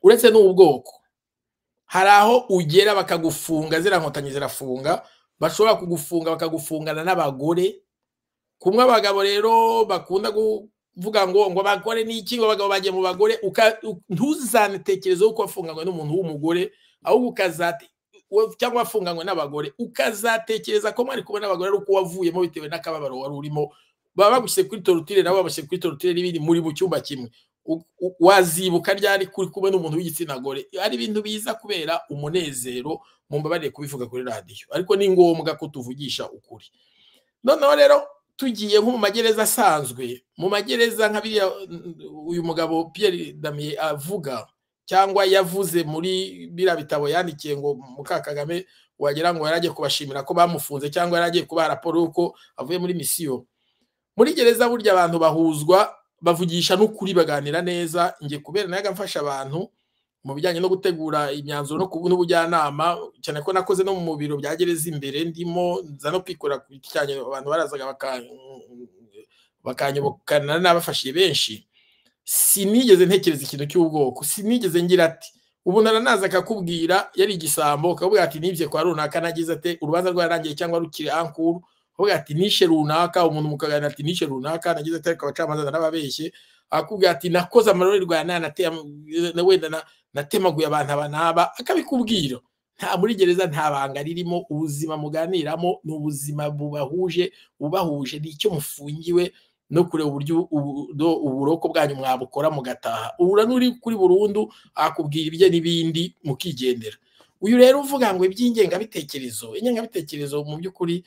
uretse n'ubwoko hari aho ugera bakagufunga ziriya nkotanyi zirafunga bashobora kugufunga bakagufungana n'abagore kumwe abagabo rero bakunda kuvuga ngo ngo abagore n'iki ngo abagabo bagiye mu bagore uka- u- ntuzanetekerezeho ko wafunganywe n'umuntu w'umugore ahubwo ukazate wa- cyangwa wafunganywe n'abagore ukazatekereza ko mwari kumwe n'abagore ari uko wavuyemo bitewe n'akababaro wari urimo baba bagushyire kuri torutire nabo babashyire kuri torutire n'ibindi muri mu cyumba kimwe U- u- wazibuka ryari kuri kumwe n'umuntu w'igitsina gore ari ibintu biza kubera umunezero mumbabarire kubivuga kuri radiyo ariko ni ngombwa ko tuvugisha ukuri noneho rero tugiye nko mu magereza asanzwe mu magereza nka biriya mm, uyu mugabo Pierre Damien avuga cyangwa yavuze muri biriya bitabo yandikiye ngo muka Kagame wagira ngo yaragiye kubashimira ko bamufunze cyangwa yaragiye kubaha raporo y'uko avuye muri misiyo muri gereza burya abantu bahuzwa bavugisha n'ukuri baganira neza njye kubera nayaga mfasha abantu mu bijyanye no gutegura imyanzuro no kubu- n'ubujyanama cyane ko nakoze no mu biro bya gereza imbere ndimo nza no kwikora ku giti cyanjye abantu barazaga baka- bakanyobokana n'abafashije benshi sinigeze ntekereza ikintu cy'ubwoko sinigeze ngira ati ubu naranaza akakubwira yari igisambo ukavuga ati nibye kwa runaka nagize ate urubanza rwarangiye cyangwa rukiri ankuru ukavuga ati nishe runaka umuntu mukaganira ati nishe runaka nagize ate ariko abacamanza narababeshye akakubwira ati nakoze amarorerwa nanateye wenda na natemaguye abantu aba n'aba akabikubwira nta muri gereza nta banga ririmo ubuzima muganiramo ni ubuzima bubahuje ubahuje ni icyo mufungiwe no kureba uburyo ubu- do- uburoko bwanyu mwabukora mugataha ubura n'uri kuri burundu akubwira ibye n'ibindi mukigendera uyu rero uvuga ngo iby'ingengabitekerezo ingengabitekerezo mu by'ukuri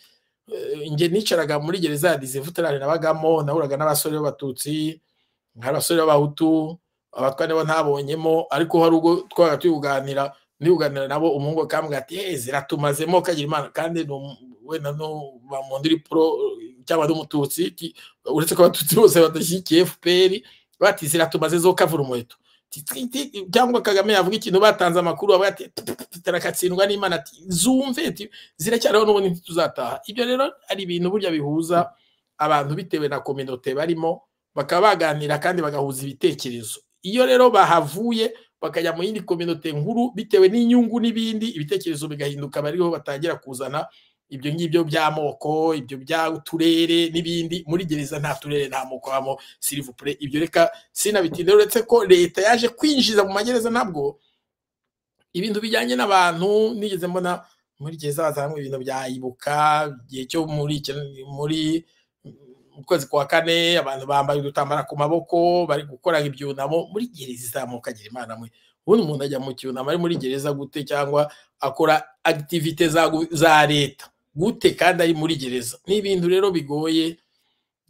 eh, njye nicaraga muri gereza ya dizivutarane nabagamo nahuraga n'abasore b'abatutsi nk'abasore b'abahutu abatwa nibo ntabonyemo ariko hari ubwo twabaga tuganira ndibuganira nabo umuhungu akambwira ati hey, ziratumazemo kagira imana kandi ni umu- wenda no bamundi uri pro cyangwa n'umututsi ti- uretse ko abatutsi bose badashyigikiye fpr bati ziratumaze zo kavura umuheto Ti- ti- ti- cyangwa kagame yavuga ikintu batanze amakuru avuga ati tarakatsindwa n'imana ati zumve ati ziracyariho n'ubundi ntituzataha ibyo rero ari ibintu burya bihuza abantu bitewe na kominote barimo bakaba baganira kandi bagahuza ibitekerezo iyo rero bahavuye bakajya mu yindi kominote nkuru bitewe n'inyungu n'ibindi ibitekerezo bigahinduka bariho batangira kuzana ibyo ngibyo by'amoko ibyo by'uturere n'ibindi muri gereza nta turere nta moko habamo sirivupure ibyo reka sinabitinda uretse ko leta yaje kwinjiza mu magereza nabwo ibintu bijyanye n'abantu nigeze mbona muri gereza hazanwe ibintu bya ibuka igihe cyo muri iki- muri mu kwezi kwa kane abantu bambaye udutambara ku maboko bari gukora ibyunamo muri gereza izamuka agira imana mwe ubundi umuntu ajya mu cyunamo ari muri gereza gute cyangwa akora akitivite za, gu- za leta gute kandi ari muri gereza ni ibintu rero bigoye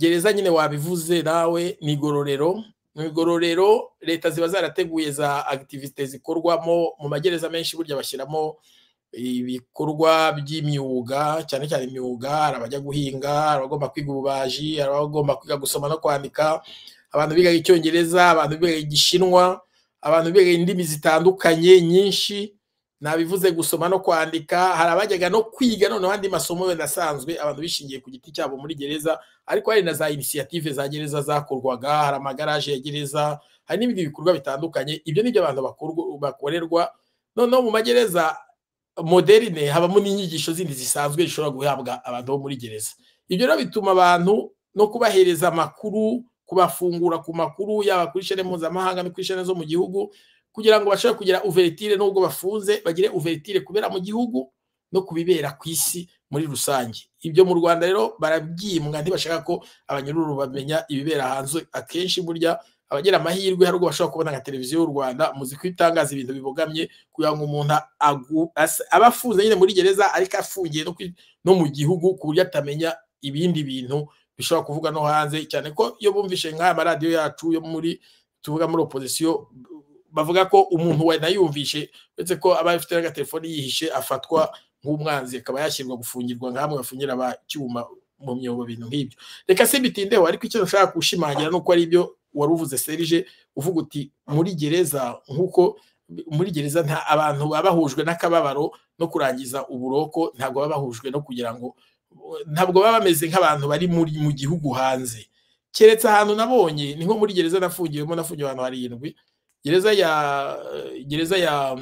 gereza nyine wabivuze nawe ni igororero mu igororero leta ziba zarateguye za akitivite zikorwamo mu magereza menshi burya bashyiramo ibikorwa by'imyuga cyane cyane imyuga hari abajya guhinga hari abagomba kwiga ububaji hari abagomba kwiga gusoma no kwandika abantu biga icyongereza abantu biga igishinwa abantu biga indimi zitandukanye nyinshi nabivuze gusoma no kwandika hari abajyaga no kwiga noneho andi masomo wenda asanzwe abantu bishingiye ku giti cyabo muri gereza ariko hari na za inisiyative za gereza zakorwaga hari amagaraje ya gereza hari n'ibindi bikorwa bitandukanye ibyo ni byo abantu bakorwa- bakorerwa noneho mu magereza moderine habamo n'inyigisho zindi zisanzwe zishobora guhabwa abantu bo muri gereza ibyo rero bituma abantu no kubahereza amakuru kubafungura ku makuru yaba kuri shene mpuzamahanga no kuri shene zo mu gihugu kugira ngo bashobore kugira uvertire n'ubwo bafunze bagire uvertire kubera mu gihugu no kubibera ku isi muri rusange ibyo mu rwanda rero barabyimwa ntibashaka ko abanyururu bamenya ibibera hanze akenshi burya abagira amahirwe hari ubwo bashobora kubona nka televiziyo y'u rwanda muzi ko itangaza ibintu bibogamye kugira ngo umuntu agu- ase- aba afunze nyine muri gereza ariko afungiye no kwi- no mu gihugu ku buryo atamenya ibindi bintu bishobora kuvuga no hanze cyane ko iyo bumvishe nk'aya maradiyo yacu yo muri tuvuga muri opozisiyo bavuga ko umuntu wanayumvishe uretse ko aba afite n'agatelefoni yihishe afatwa nk'umwanzi akaba yashyirwa gufungirwa nk'amwe bafungira abacyuma mu myobo bintu nk'ibyo reka simbitindeho ariko icyo nshaka gushimangira ni uko ari ibyo wari uvuze serije uvuga uti muri gereza nk'uko muri gereza nta abantu baba bahujwe n'akababaro no kurangiza uburoko ntabwo baba bahujwe no kugira ngo ntabwo baba bameze nk'abantu bari muri mu gihugu hanze keretse ahantu nabonye ni nko muri gereza nafungiwemo nafungiwe ahantu harindwi gereza ya gereza ya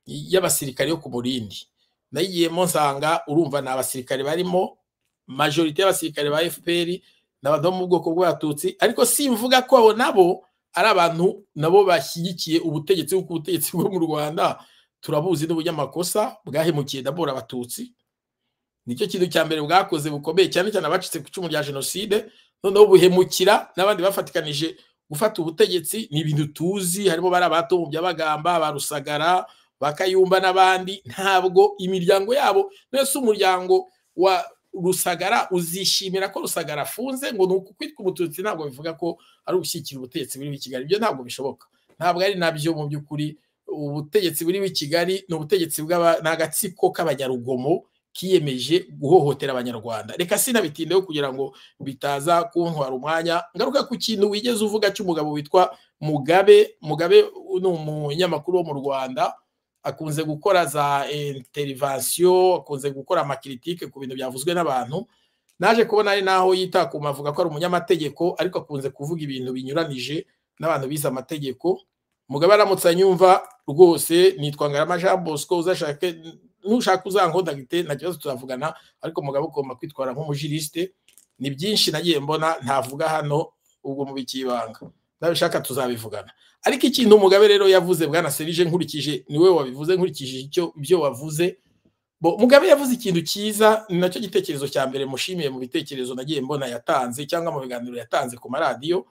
y'abasirikare yo ku murindi nayigiyemo nsanga urumva ni abasirikare barimo majorite y'abasirikare ba fpr ni abadamu mu bwoko bw'abatutsi ariko simvuga ko abo nabo ari abantu nabo bashyigikiye ubutegetsi kuko ubutegetsi bwo mu rwanda turabuzi n'ubunyamakosa bwahemukiye ndabura abatutsi nicyo kintu cya mbere bwakoze bukomeye cyane cyane abacitse ku icumu rya jenoside noneho buhemukira n'abandi bafatikanije gufata ubutegetsi ni ibintu tuzi harimo bari abatombya bagamba ba rusagara ba kayumba n'abandi ntabwo imiryango yabo mbese umuryango wa rusagara uzishimira ko rusagara afunze ngo ni ukwitwa umututsi ntabwo bivuga ko ari ugushyigikira ubutegetsi buri i kigali ibyo ntabwo bishoboka ntabwo ari nabyo mu by'ukuri ubutegetsi buri i kigali ni ubutegetsi ni agatsiko k'abanyarugomo kiyemeje guhohotera abanyarwanda reka sinabitindeho kugira ngo bitaza kuntwara umwanya ngaruka ku kintu wigeze uvuga cy'umugabo witwa mugabe mugabe ni umunyamakuru wo mu rwanda akunze gukora za interivansiyo akunze gukora amakiritike ku bintu byavuzwe n'abantu naje kubona ari naho yitakuma avuga ko ari umunyamategeko ariko akunze kuvuga ibintu binyuranije n'abantu bize amategeko mugabo aramutse anyumva rwose nitwa ngarama jean bosco uzashake nushaka uzankodagite nta kibazo turavugana ariko mugabo ugomba kwitwara nk'umujirisite ni byinshi nagiye mbona ntavuga hano ubwo mubikiye ibanga nabishaka tuzabivugana ariko ikintu umugabe rero yavuze bwana serije nkurikije niwe wabivuze nkurikije icyo ibyo wavuze bo mugabe yavuze ikintu cyiza ni nacyo gitekerezo cya mbere mushimiye mu bitekerezo nagiye mbona yatanze cyangwa mu biganiro yatanze ku maradiyo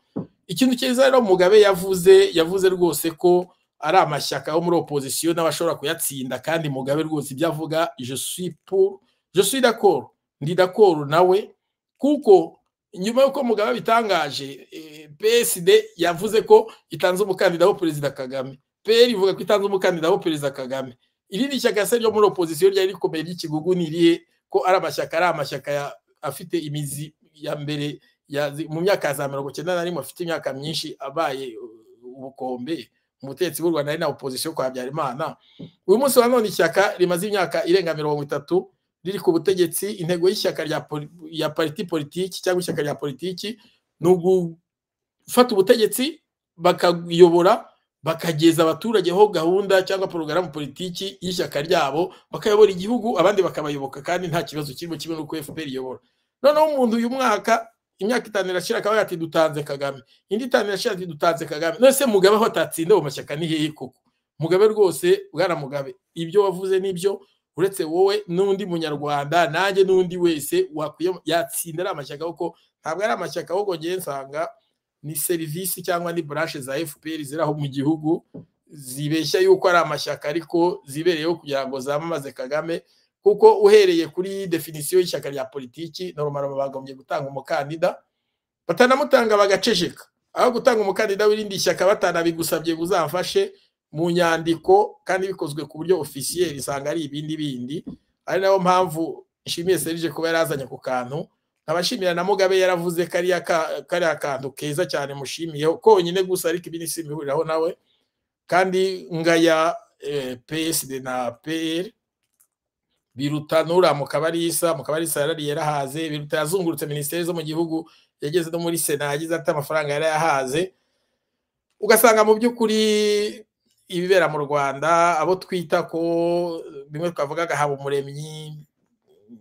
ikintu cyiza rero mugabe yavuze yavuze rwose ko ari amashyaka yo muri opozisiyo n'abashobora kuyatsinda kandi mugabe rwose ibyo avuga jesuipu jesuidakoro ndidakoro nawe kuko nyuma y'uko mugabo bitangaje psd yavuze ko itanze umukandida wa perezida kagame pr ivuga ko itanze umukandida wa perezida kagame irindi shyaka se ryo muri opozisiyo ryari rikomeye ry'ikigugu ni irihe ko ari amashyaka ari amashyaka afite imizi ya mbere mu myaka ya za mirongo icyenda na rimwe afite imyaka myinshi abaye ubukombe umutetsi w'u rwanda ari na opozisiyo kwa habyarimana uyu munsi wa none ishyaka rimaze imyaka irenga mirongo itatu riri ku butegetsi intego y'ishyaka rya pariti politiki cyangwa ishyaka rya politiki ni ugufata ubutegetsi bakayobora bakageza abaturage ho gahunda cyangwa porogaramu politiki y'ishyaka ryabo bakayobora igihugu abandi bakabayoboka kandi nta kibazo kirimo kimwe n'uko fpr iyobora noneho umuntu uyu mwaka imyaka itanu irashira akaba yati dutanze kagame indi itanu irashira ati dutanze kagame none se mugabe aho atatsinda mu mashyaka ni hehe koko mugabe rwose bwana mugabe ibyo wavuze n'ibyo uretse wowe n'undi munyarwanda nanjye n'undi wese wakwiye yatsinda ari amashyaka kuko ntabwo ari amashyaka ahubwo ngewe nsanga ni serivisi cyangwa ni burashe za fpr ziri aho mu gihugu zibeshya yuko ari amashyaka ariko zibereyeho kugira ngo zamamaze kagame kuko uhereye kuri definisiyo y'ishyaka rya politiki noromaro bagombye gutanga umukandida batanamutanga bagaceceka aho gutanga umukandida w'irindi shyaka batanabigusabye uzamfashe mu nyandiko kandi bikozwe ku buryo ofisiyeri usanga ari ibindi bindi ari nayo mpamvu nshimiye serije kuba yarazanye ku kantu nkabashimira na mugabe yaravuze kariya kantu keza cyane mushimiyeho konyine gusa ariko ibi ni simihuriraho nawe kandi ngaya psd na pl biruta nura mu kabarisa mu kabarisa yarariye yarahaze biruta yazungurutse minisiteri zo mu gihugu yageze no muri sena yagize ati amafaranga yarayahaze ugasanga mu by'ukuri ibibera mu rwanda abo twita ko bimwe twavugaga haba umuremyi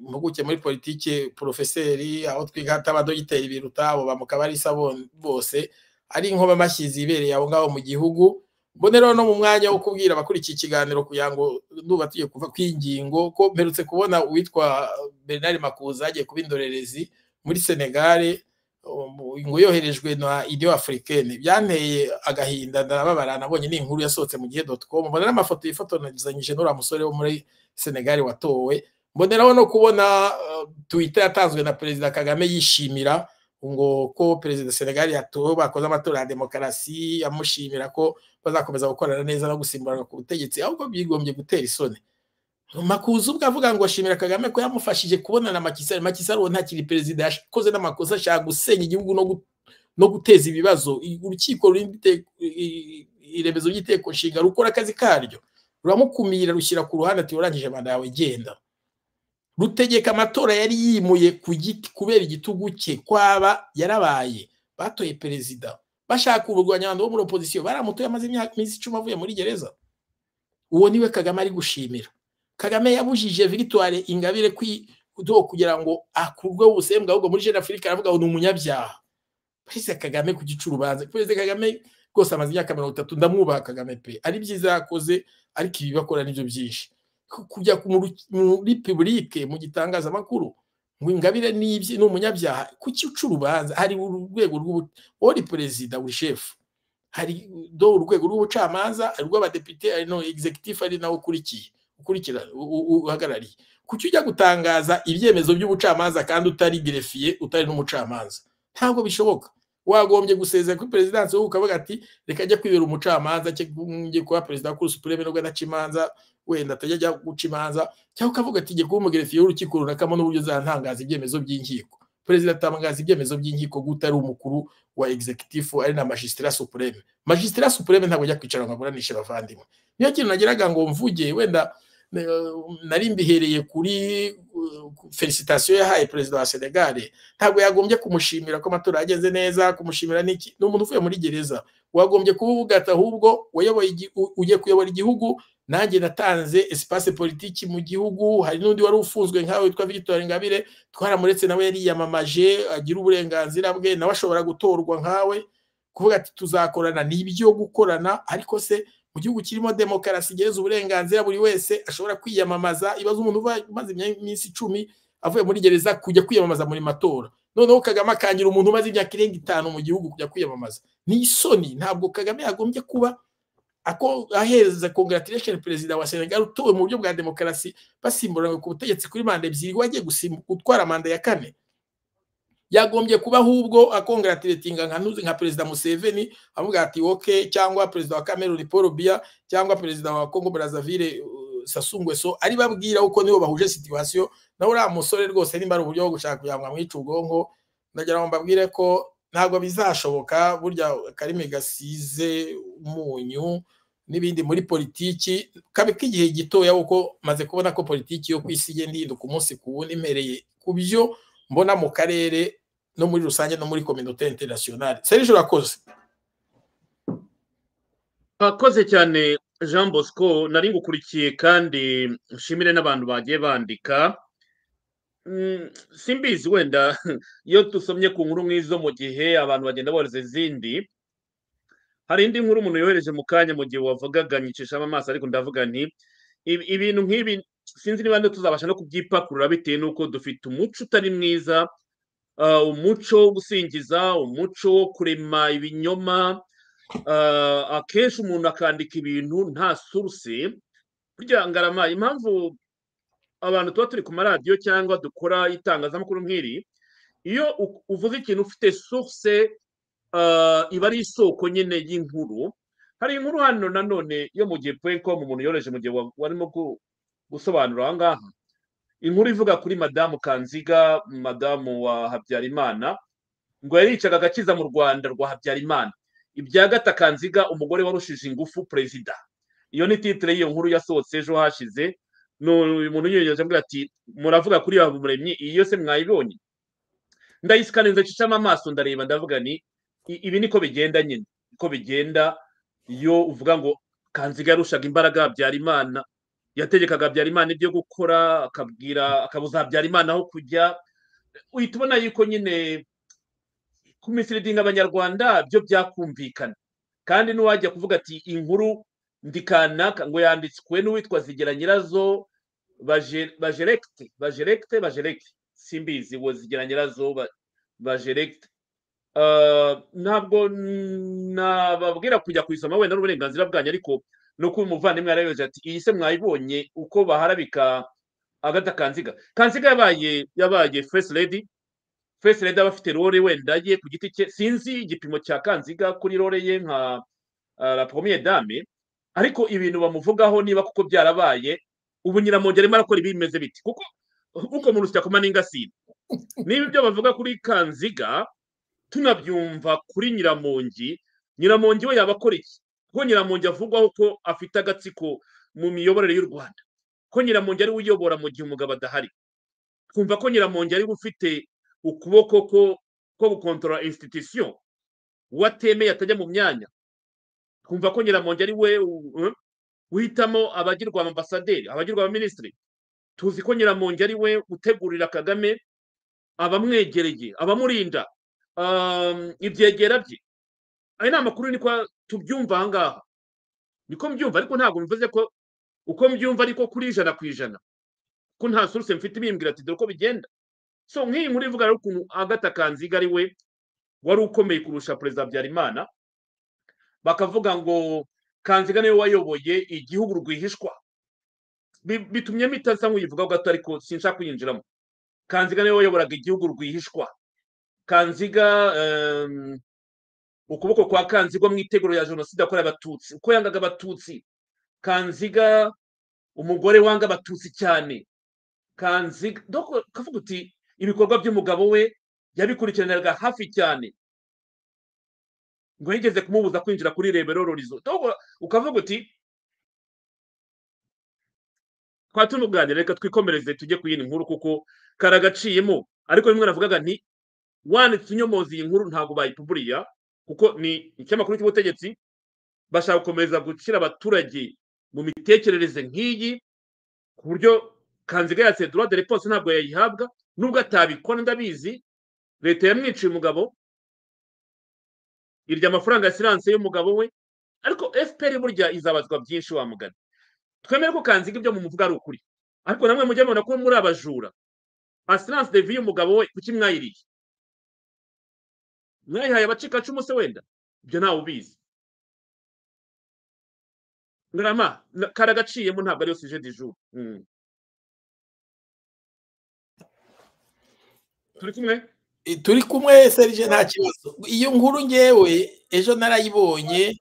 impuguke muri politiki porofeseri aho twigata abadogiteri biruta abo bamukabarisa bose ari inkuba amashyizi ibereye aho ngaho mu gihugu mboneraho no mu mwanya wo kubwira abakurikiye ikiganiro kugira ngo nuba tugiye kuva ku ingingo ko mperutse kubona uwitwa bernard makuza yagiye kuba indorerezi muri senegare ngo yoherejwe na idiyo afurikene byanteye agahinda ndababara nabonye ni inkuru yasohotse mu gihe doti komu mbonera amafoto yifotoranyije n'uriya musore wo muri senegali watowe mboneraho no kubona twita yatanzwe na perezida kagame yishimira ngo ko perezida senegali yatowe bakoze amatora ya demokarasi amushimira ko bazakomeza gukorana neza no gusimburana ku butegetsi ahubwo byigombye gutera isoni makuza ubwo avuga ngo ashimira kagame ko yamufashije kubonana makisari makisari uwo ntakiri perezida yakoze n'amakosa ashaka gusenya igihugu no guteza ibibazo urukiko iremezo ry'inteko nshinga rukora akazi karyo ruramukumira rushyira ku ruhande ati urangije manda yawe genda rutegeka amatora yari yimuye ku giti kubera igitugu cye kwaba yarabaye batoye perezida bashaka uburwanya bo muri opozisiyo baramutoye amaze iminsi icumi avuye muri gereza uwo niwe kagame ari gushimira kagame yabujije victoire ingabire kugira ngo akurweho ubusembwa ahubwo muri jenoside afurika aravuga ngo ni umunyabyaha perezida kagame ku gica urubanza perezida kagame rwose amaze imyaka mirongo itatu ndamwubaha kagame pe ari byiza yakoze ariko ibi bakora nibyo byinshi kujya muri pibulike mu gitangazamakuru ngo ingabire ni umunyabyaha ku gica urubanza hari urwego rw'ubutabera perezida buri shefu hari do urwego rw'ubucamanza hari urw'abadepite hari no executive ari nawe ukurikiye ukurikira uhagarariye kuki ujya gutangaza ibyemezo by'ubucamanza kandi utari gerefiye utari n'umucamanza ntabwo bishoboka wagombye gusezera kuri perezidansi wowe ukavuga ati reka ajya kwibera umucamanza njye kuba perezida wa supureme nubwo adaca imanza wenda atajya ajya guca imanza cyangwa ukavuga ati njye kuba umugerefiye w'urukiko runakamo n'uburyo uzatangaza ibyemezo by'inkiko perezida atangaza ibyemezo by'inkiko guta ari umukuru wa executive ari na magisitira supureme magisitira supureme ntabwo ajya kwicara ngo aburanishe abavandimwe niyo kintu nageraga ngo mvuge wenda nari mbihereye kuri felicitasiyo yahaye perezida wa senegare ntabwo yagombye kumushimira ko amatora yagenze neza kumushimira n'iki ni umuntu uvuye muri gereza wagombye kuvuga ati ahubwo ugiye kuyobora igihugu nanjye natanze esipase politiki mu gihugu hari n'undi wari ufunzwe nkawe witwa victoire ingabire twaramuretse nawe yariyamamaje agira uburenganzira bwe nawe ashobora gutorwa nkawe kuvuga ati tuzakorana ni ibyo gukorana ariko se mu gihugu kirimo demokarasi igereza uburenganzira buri wese ashobora kwiyamamaza ibibazo umuntu umaze iminsi icumi avuye muri gereza kujya kwiyamamaza muri matora noneho kagame akangira umuntu umaze imyaka irenga itanu mu gihugu kujya kwiyamamaza ni isoni ntabwo kagame yagombye kuba ahereza congratulation perezida wa senegal utowe mu buryo bwa demokarasi basimburanwe ku butegetsi kuri manda ebyiri wagiye gutwara manda ya kane yagombye kuba ahubwo akongratiratinga nka nka perezida Museveni avuga ati woke cyangwa perezida wa Cameroon Paul Biya cyangwa perezida wa Congo Brazzaville Sassou Nguesso ari babwira uko nibo bahuje situation nawe uriya musore rwose nimba ari uburyo bwo gushaka kugira ngo amwice ubwonko ndagira ngo mbabwire ko ntabwo bizashoboka burya karimi gasize umunyu n'ibindi muri politiki kabe k'igihe gitoya kuko maze kubona ko politiki yo ku isi igenda ihinduka umunsi ku wundi impereye ku byo mbona mu karere no muri rusange no muri kominote interinasiyonari serije urakoze urakoze cyane jean bosco nari ngukurikiye kandi nshimire n'abantu bagiye bandika simbizi wenda iyo dusomye ku nkuru nk'izo mu gihe abantu bagenda bohereza izindi hari indi nkuru umuntu yohereje mu kanya mu gihe wavugaga nyicishamo amaso ariko ndavuga nti ibintu nk'ibi sinzi niba tuzabasha no kubyipakurura bitewe n'uko dufite umuco utari mwiza umuco wo gusingiza umuco wo kurema ibinyoma akenshi umuntu akandika ibintu nta suruse burya ngarama impamvu abantu tuba turi ku maradiyo cyangwa dukora itangazamakuru nk'iri iyo uvuze ikintu ufite suruse iba ari isoko nyine y'inkuru hari inkuru hano nanone yo mu gihe puwenikomu umuntu yoroheje mu gihe warimo gusobanura aha ngaha inkuru ivuga kuri madamu kanziga madamu wa habyarimana ngo yaricaga agakiza mu rwanda rwa habyarimana ibya gata kanziga umugore warushije ingufu perezida iyo ni titire y'iyo nkuru yasohotse ejo hashize uyu muntu yiyogeje avuga ati muravuga kuri habumuremyi iyo se mwayibonye ndayisikaninze ncishamo amaso ndareba ndavuga ni ibi niko bigenda nyine niko bigenda iyo uvuga ngo kanziga yarushaga imbaraga habyarimana yategekaga habyarimana ibyo gukora akabwira akabuza habyarimana aho kujya uhita ubona yuko nyine kumisiridinga abanyarwanda byo byakumvikana kandi n'uwajya kuvuga ati inkuru ndikanaka ngo yanditswe n'uwitwa zigera nyirazo bajerekite bajerekite bajerekite simbizi ngo zigera nyirazo bajerekite ntabwo nababwira kujya kuyisoma wenda n'uburenganzira bwanyu ariko no kuba umuvandimwe yarayoje ati iyi se mwayibonye uko baharabika agata kanziga kanziga yabaye yabaye first lady first lady aba afite role wenda ye ku giti cye sinzi igipimo cya kanziga kuri role ye nka la première dame ariko ibintu bamuvugaho niba kuko byarabaye ubu nyiramongi arimo arakora ibimeze biti kuko uko mu rusya kuma n'ingasire niba ibyo bavuga kuri kanziga tunabyumva kuri nyiramongi nyiramongi we yaba akora iki ko nyiramongi avugwaho ko afite agatsiko mu miyoborere y'u rwanda ko nyiramongi ariwe uyobora mu gihe umugabo adahari kumva ko nyiramongi ariwe ufite ukuboko ko ko gukontorora institution uwatemeye atajya mu myanya kumva ko nyiramongi ari we uhitamo abagirwa ambasaderi abagirwa abaminisitiri tuzi ko nyiramongi ari we utegurira kagame abamwegereye abamurinda ibyegera bye aya ni amakuru niko tubyumva aha ngaha niko mbyumva ariko ntabwo bivuze ko uko mbyumva ariko kuri ijana ku ijana ko nta suruse mfite ibimbwira ati dore uko bigenda so nk'iyi nkuru ivuga rero ukuntu agata kanziga ari we wari ukomeye kurusha perezida habyarimana bakavuga ngo kanziga niwe wayoboye igihugu rwihishwa bitumye mitasa nk'uyivuga gato ariko sinshaka kuyinjiramo kanziga niwe wayoboraga igihugu rwihishwa kanziga ukuboko kwa kanziga mu iteguro ya jenoside yakorewe abatutsi uko yangaga abatutsi kanziga umugore wanga abatutsi cyane kanziga kavuga uti ibikorwa by'umugabo we yabikurikiraniraga hafi cyane ngo yigeze kumubuza kwinjira kuri rebero rorizo ukavuga uti twaba tunuganira reka twikomereze tujye ku yindi nkuru kuko karagaciyemo ariko bimwe navugaga nti wanditse unyomoza iyi nkuru ntabwo bayipuburiya kuko ni ikinyamakuru cy'ubutegetsi bashaka gukomeza gushyira abaturage mu mitekerereze nk'iyi ku buryo kanziga yatse droit de réponse ntabwo yayihabwa nubwo atabikora ndabizi leta yamwiciye umugabo irya amafaranga ya siranse y'umugabo we ariko fpr burya izabazwa byinshi wamugana twemere ko kanziga ibyo mumuvuga ari ukuri ariko namwe mujye mubona ko muri abajura asiranse devi y'umugabo we kuki mwayiriye mwayihaye abacikacumu se wenda ibyo ntawe ubizi ngarama karagaciyemo ntabwo ariyo sije di jour turi kumwe turi kumwe serije nta kibazo iyo nkuru ngewe ejo narayibonye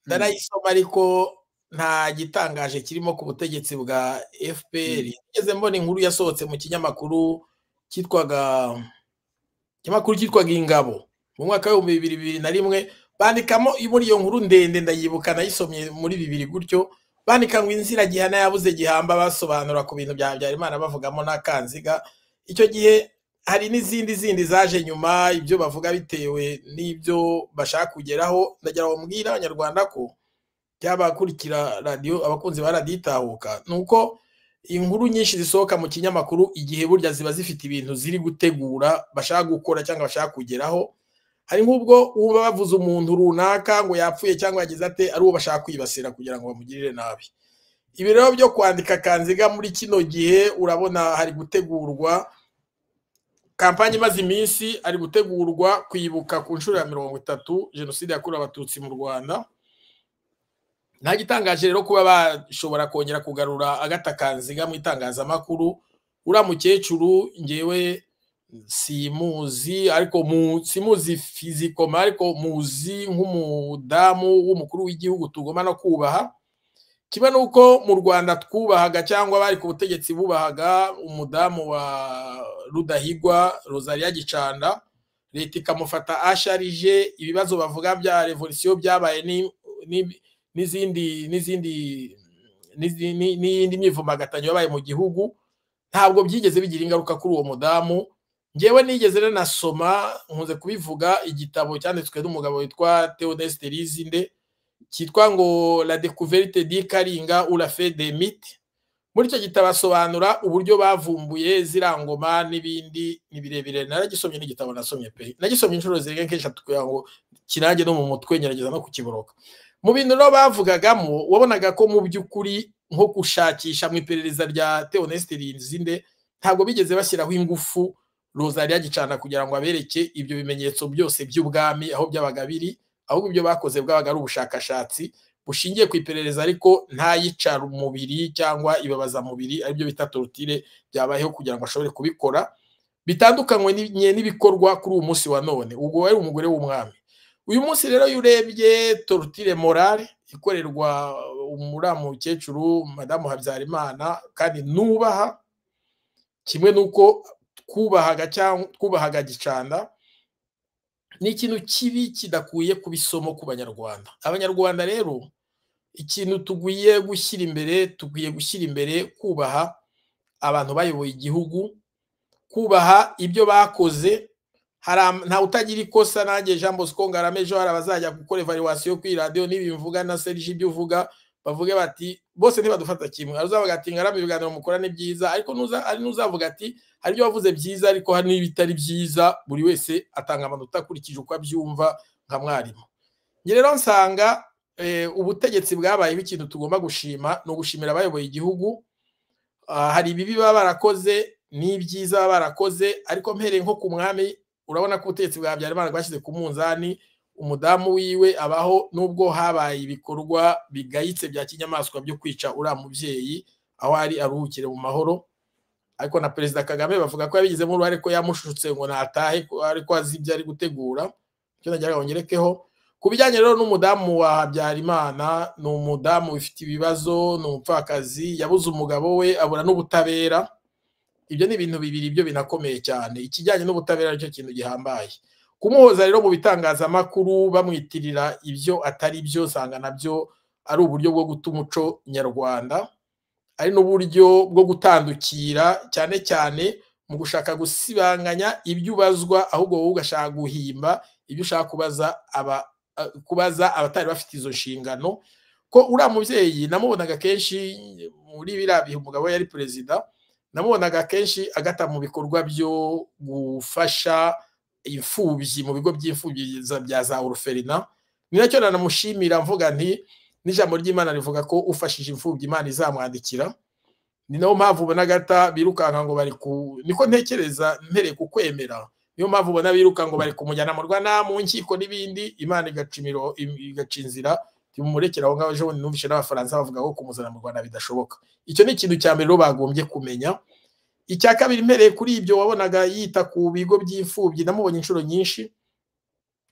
narayisoma ariko nta gitangaje kirimo ku butegetsi bwa fpr ngeze mbona inkuru yasohotse mu kinyamakuru cyitwaga ikinyamakuru cyitwaga ingabo mu mwaka w'ibihumbi bibiri bibiri na rimwe bandikamo muri iyo nkuru ndende ndayibuka nayisomye muri bibiri gutyo bandika ngo inzira gihana yabuze gihamba basobanura ku bintu bya habyarimana bavugamo n'akanziga icyo gihe hari n'izindi zindi zaje nyuma ibyo bavuga bitewe n'ibyo bashaka kugeraho ndagira ngo mbwira abanyarwanda ko by'abakurikira radiyo abakunzi ba radiyo itahuka ni uko inkuru nyinshi zisohoka mu kinyamakuru igihe burya ziba zifite ibintu ziri gutegura bashaka gukora cyangwa bashaka kugeraho hari nk'ubwo uba bavuze umuntu runaka ngo yapfuye cyangwa yagize ate ari uwo bashaka kwibasira kugira ngo bamugirire nabi ibi rero byo kwandika kanziga muri kino gihe urabona hari gutegurwa kampani imaze iminsi ari gutegurwa kwibuka ku nshuro ya mirongo itatu jenoside yakorewe abatutsi mu rwanda nta gitangaje rero kuba bashobora kongera kugarura agata kanziga mu itangazamakuru uriya mukecuru ngewe simuzi ariko simuzi fizikoma ariko muzi nk'umudamu w'umukuru w'igihugu tugomba no kubaha kiba ni uko mu rwanda twubahaga cyangwa bari ku butegetsi bubahaga umudamu wa rudahigwa rosalia gicanda leta ikamufata asharije ibibazo bavuga bya revolisiyo byabaye n'izindi n'izindi n'iyindi myivumbagatanyo yabaye mu gihugu ntabwo byigeze bigira ingaruka kuri uwo mudamu ngewe nigeze nanasoma nkunze kubivuga igitabo cyanditswe n'umugabo witwa theodeste rizinde cyitwa ngo la découverte di karinga urafe de mite muri icyo gitabo asobanura uburyo bavumbuye zirangoma n'ibindi ni birebire naragisomye n'igitabo nasomye pe nagisomye inshuro zirenga nk'eshatu kugira ngo kirange no mu mutwe ngerageza no kukiboroka mu bintu rero bavugagamo wabonaga ko mu by'ukuri nko gushakisha mu iperereza rya teonesite rinzinde ntabwo bigeze bashyiraho ingufu rozariya gicana kugira ngo abereke ibyo bimenyetso byose by'ubwami aho byabaga biri ahubwo ibyo bakoze bwabaga ari ubushakashatsi bushingiye ku iperereza ariko ntayicara umubiri cyangwa ibabazamubiri aribyo bita torutire byabayeho kugira ngo ashobore kubikora bitandukanywe n'ibikorwa kuri uyu munsi wa none ubwo wari umugore w'umwami uyu munsi rero iyo urebye torutire morale ikorerwa umuramu mukecuru madamu habyarimana kandi nubaha kimwe n'uko twubahaga cyangwa twubahaga gicanda ni ikintu kibi kidakuye kuba isomo ku banyarwanda abanyarwanda rero ikintu tugwiye gushyira imbere tugwiye gushyira imbere kubaha abantu bayoboye igihugu kubaha ibyo bakoze ntawe utagira ikosa nanjye jean bosco ngarame ejo hari abazajya gukora evaluwasiyo ku iradiyo mvuga na serije ibyo uvuga bavuge bati bose ntibadufata kimwe uzavuga ati ngarame ibiganiro mukora ni byiza ariko ari n'uzavuga ati hari ibyo wavuze byiza ariko hari n'ibitari byiza buri wese atanga amanota akurikije uko abyumva nka mwarimu njye rero nsanga ubutegetsi bwabayeho ikintu tugomba gushima ni ugushimira abayoboye igihugu hari ibibi baba barakoze n'ibyiza baba barakoze ariko mpereye nko ku mwami urabona ko ubutegetsi bwa Habyarimana bwashyize ku munzani umudamu wiwe abaho n'ubwo habaye ibikorwa bigayitse bya kinyamaswa byo kwica uriya mubyeyi aho ari aruhukire mu mahoro ariko na perezida kagame bavuga ko yabigizemo uruhare ko yamushutse ngo natahe ariko azi ibyo ari gutegura icyo nagira ngo ngerekeho ku bijyanye rero n'umudamu wa habyarimana ni umudamu wifite ibibazo ni umupfakazi yabuze umugabo we abura n'ubutabera ibyo ni ibintu bibiri byo binakomeye cyane ikijyanye n'ubutabera nicyo kintu gihambaye kumuhoza rero mu bitangazamakuru bamwitirira ibyo atari byo usanga nabyo ari uburyo bwo guta umuco nyarwanda ari n'uburyo bwo gutandukira cyane cyane mu gushaka gusibanganya ibyo ubazwa ahubwo wowe ugashaka guhimba ibyo ushaka kubaza abatari bafite izo nshingano ko uriya mubyeyi namubonaga kenshi muri biriya bihe umugabo yari perezida namubonaga kenshi agata mu bikorwa byo gufasha imfubyi mu bigo by'imfubyi bya za uruferina ni nacyo nanamushimira mvuga nti n'ijambo ry'imana rivuga ko ufashije imfubyi imana izamwandikira ni nayo mpamvu ubona agata birukanka ngo bari ku niko ntekereza mpereye ku kwemera niyo mpamvu ubona biruka ngo bari kumujyana mu rwanda mu nkiko n'ibindi imana igaca inzira murekera aho ngaho ejo bundi numvise n'abafaransa bavuga ko kumuzana mu rwanda bidashoboka icyo ni ikintu cya mbere rero bagombye kumenya icya kabiri mpereye kuri ibyo wabonaga yita ku bigo by'imfubyi namubonye inshuro nyinshi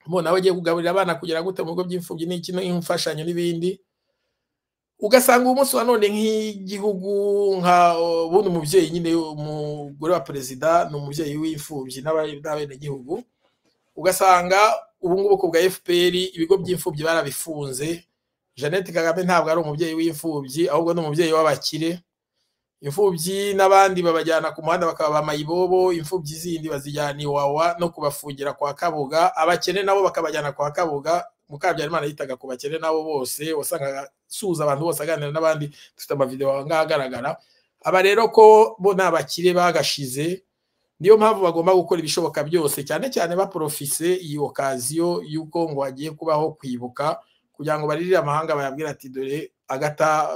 mbona aho agiye kugaburira abana kugera gute mu bigo by'imfubyi n'iki n'imfashanyo n'ibindi ugasanga umunsi wa none nk'igihugu nka ubundi umubyeyi nyine umugore wa perezida ni umubyeyi w'imfubyi n'abenegihugu ugasanga ubu ngubu bwa fpr ibigo by'imfubyi barabifunze jeannette kagame ntabwo ari umubyeyi w'imfubyi ahubwo ni umubyeyi w'abakire imfubyi n'abandi babajyana ku muhanda bakababama ibobo imfubyi zindi bazijyana iwawa no kubafungira kwa kabuga abakene nabo bakabajyana kwa kabuga mukabyarimana yitaga ku bakene nabo bose wasangaga asuhuza abantu bose aganira n'abandi dufite amavidewo agaragara aba rero ko bo ni abakire bagashize niyo mpamvu bagomba gukora ibishoboka byose cyane cyane baporofise iyi okaziyo y'uko ngo hagiye kubaho kwibuka kugira ngo baririre amahanga bayabwira ati dore agata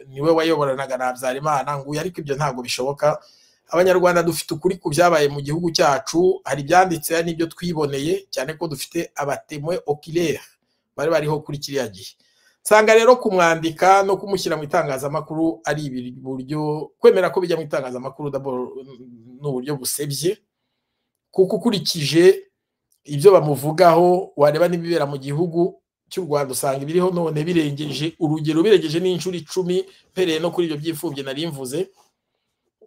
niwe wayoboranaga na habyarimana nguyu ariko ibyo ntabwo bishoboka abanyarwanda dufite ukuri ku byabaye mu gihugu cyacu hari ibyanditse n'ibyo twiboneye cyane ko dufite abatemwe okilere bari bariho kuri kiriya gihe nsanga rero kumwandika no kumushyira mu itangazamakuru ari buryo kwemera ko bijya mu itangazamakuru ni uburyo busebye kuko ukurikije ibyo bamuvugaho wareba n'ibibera mu gihugu cy'u rwanda usanga ibiriho none birengeje urugero birengeje n'inshuro icumi mpereye no kuri ibyo by'imfubyi nari mvuze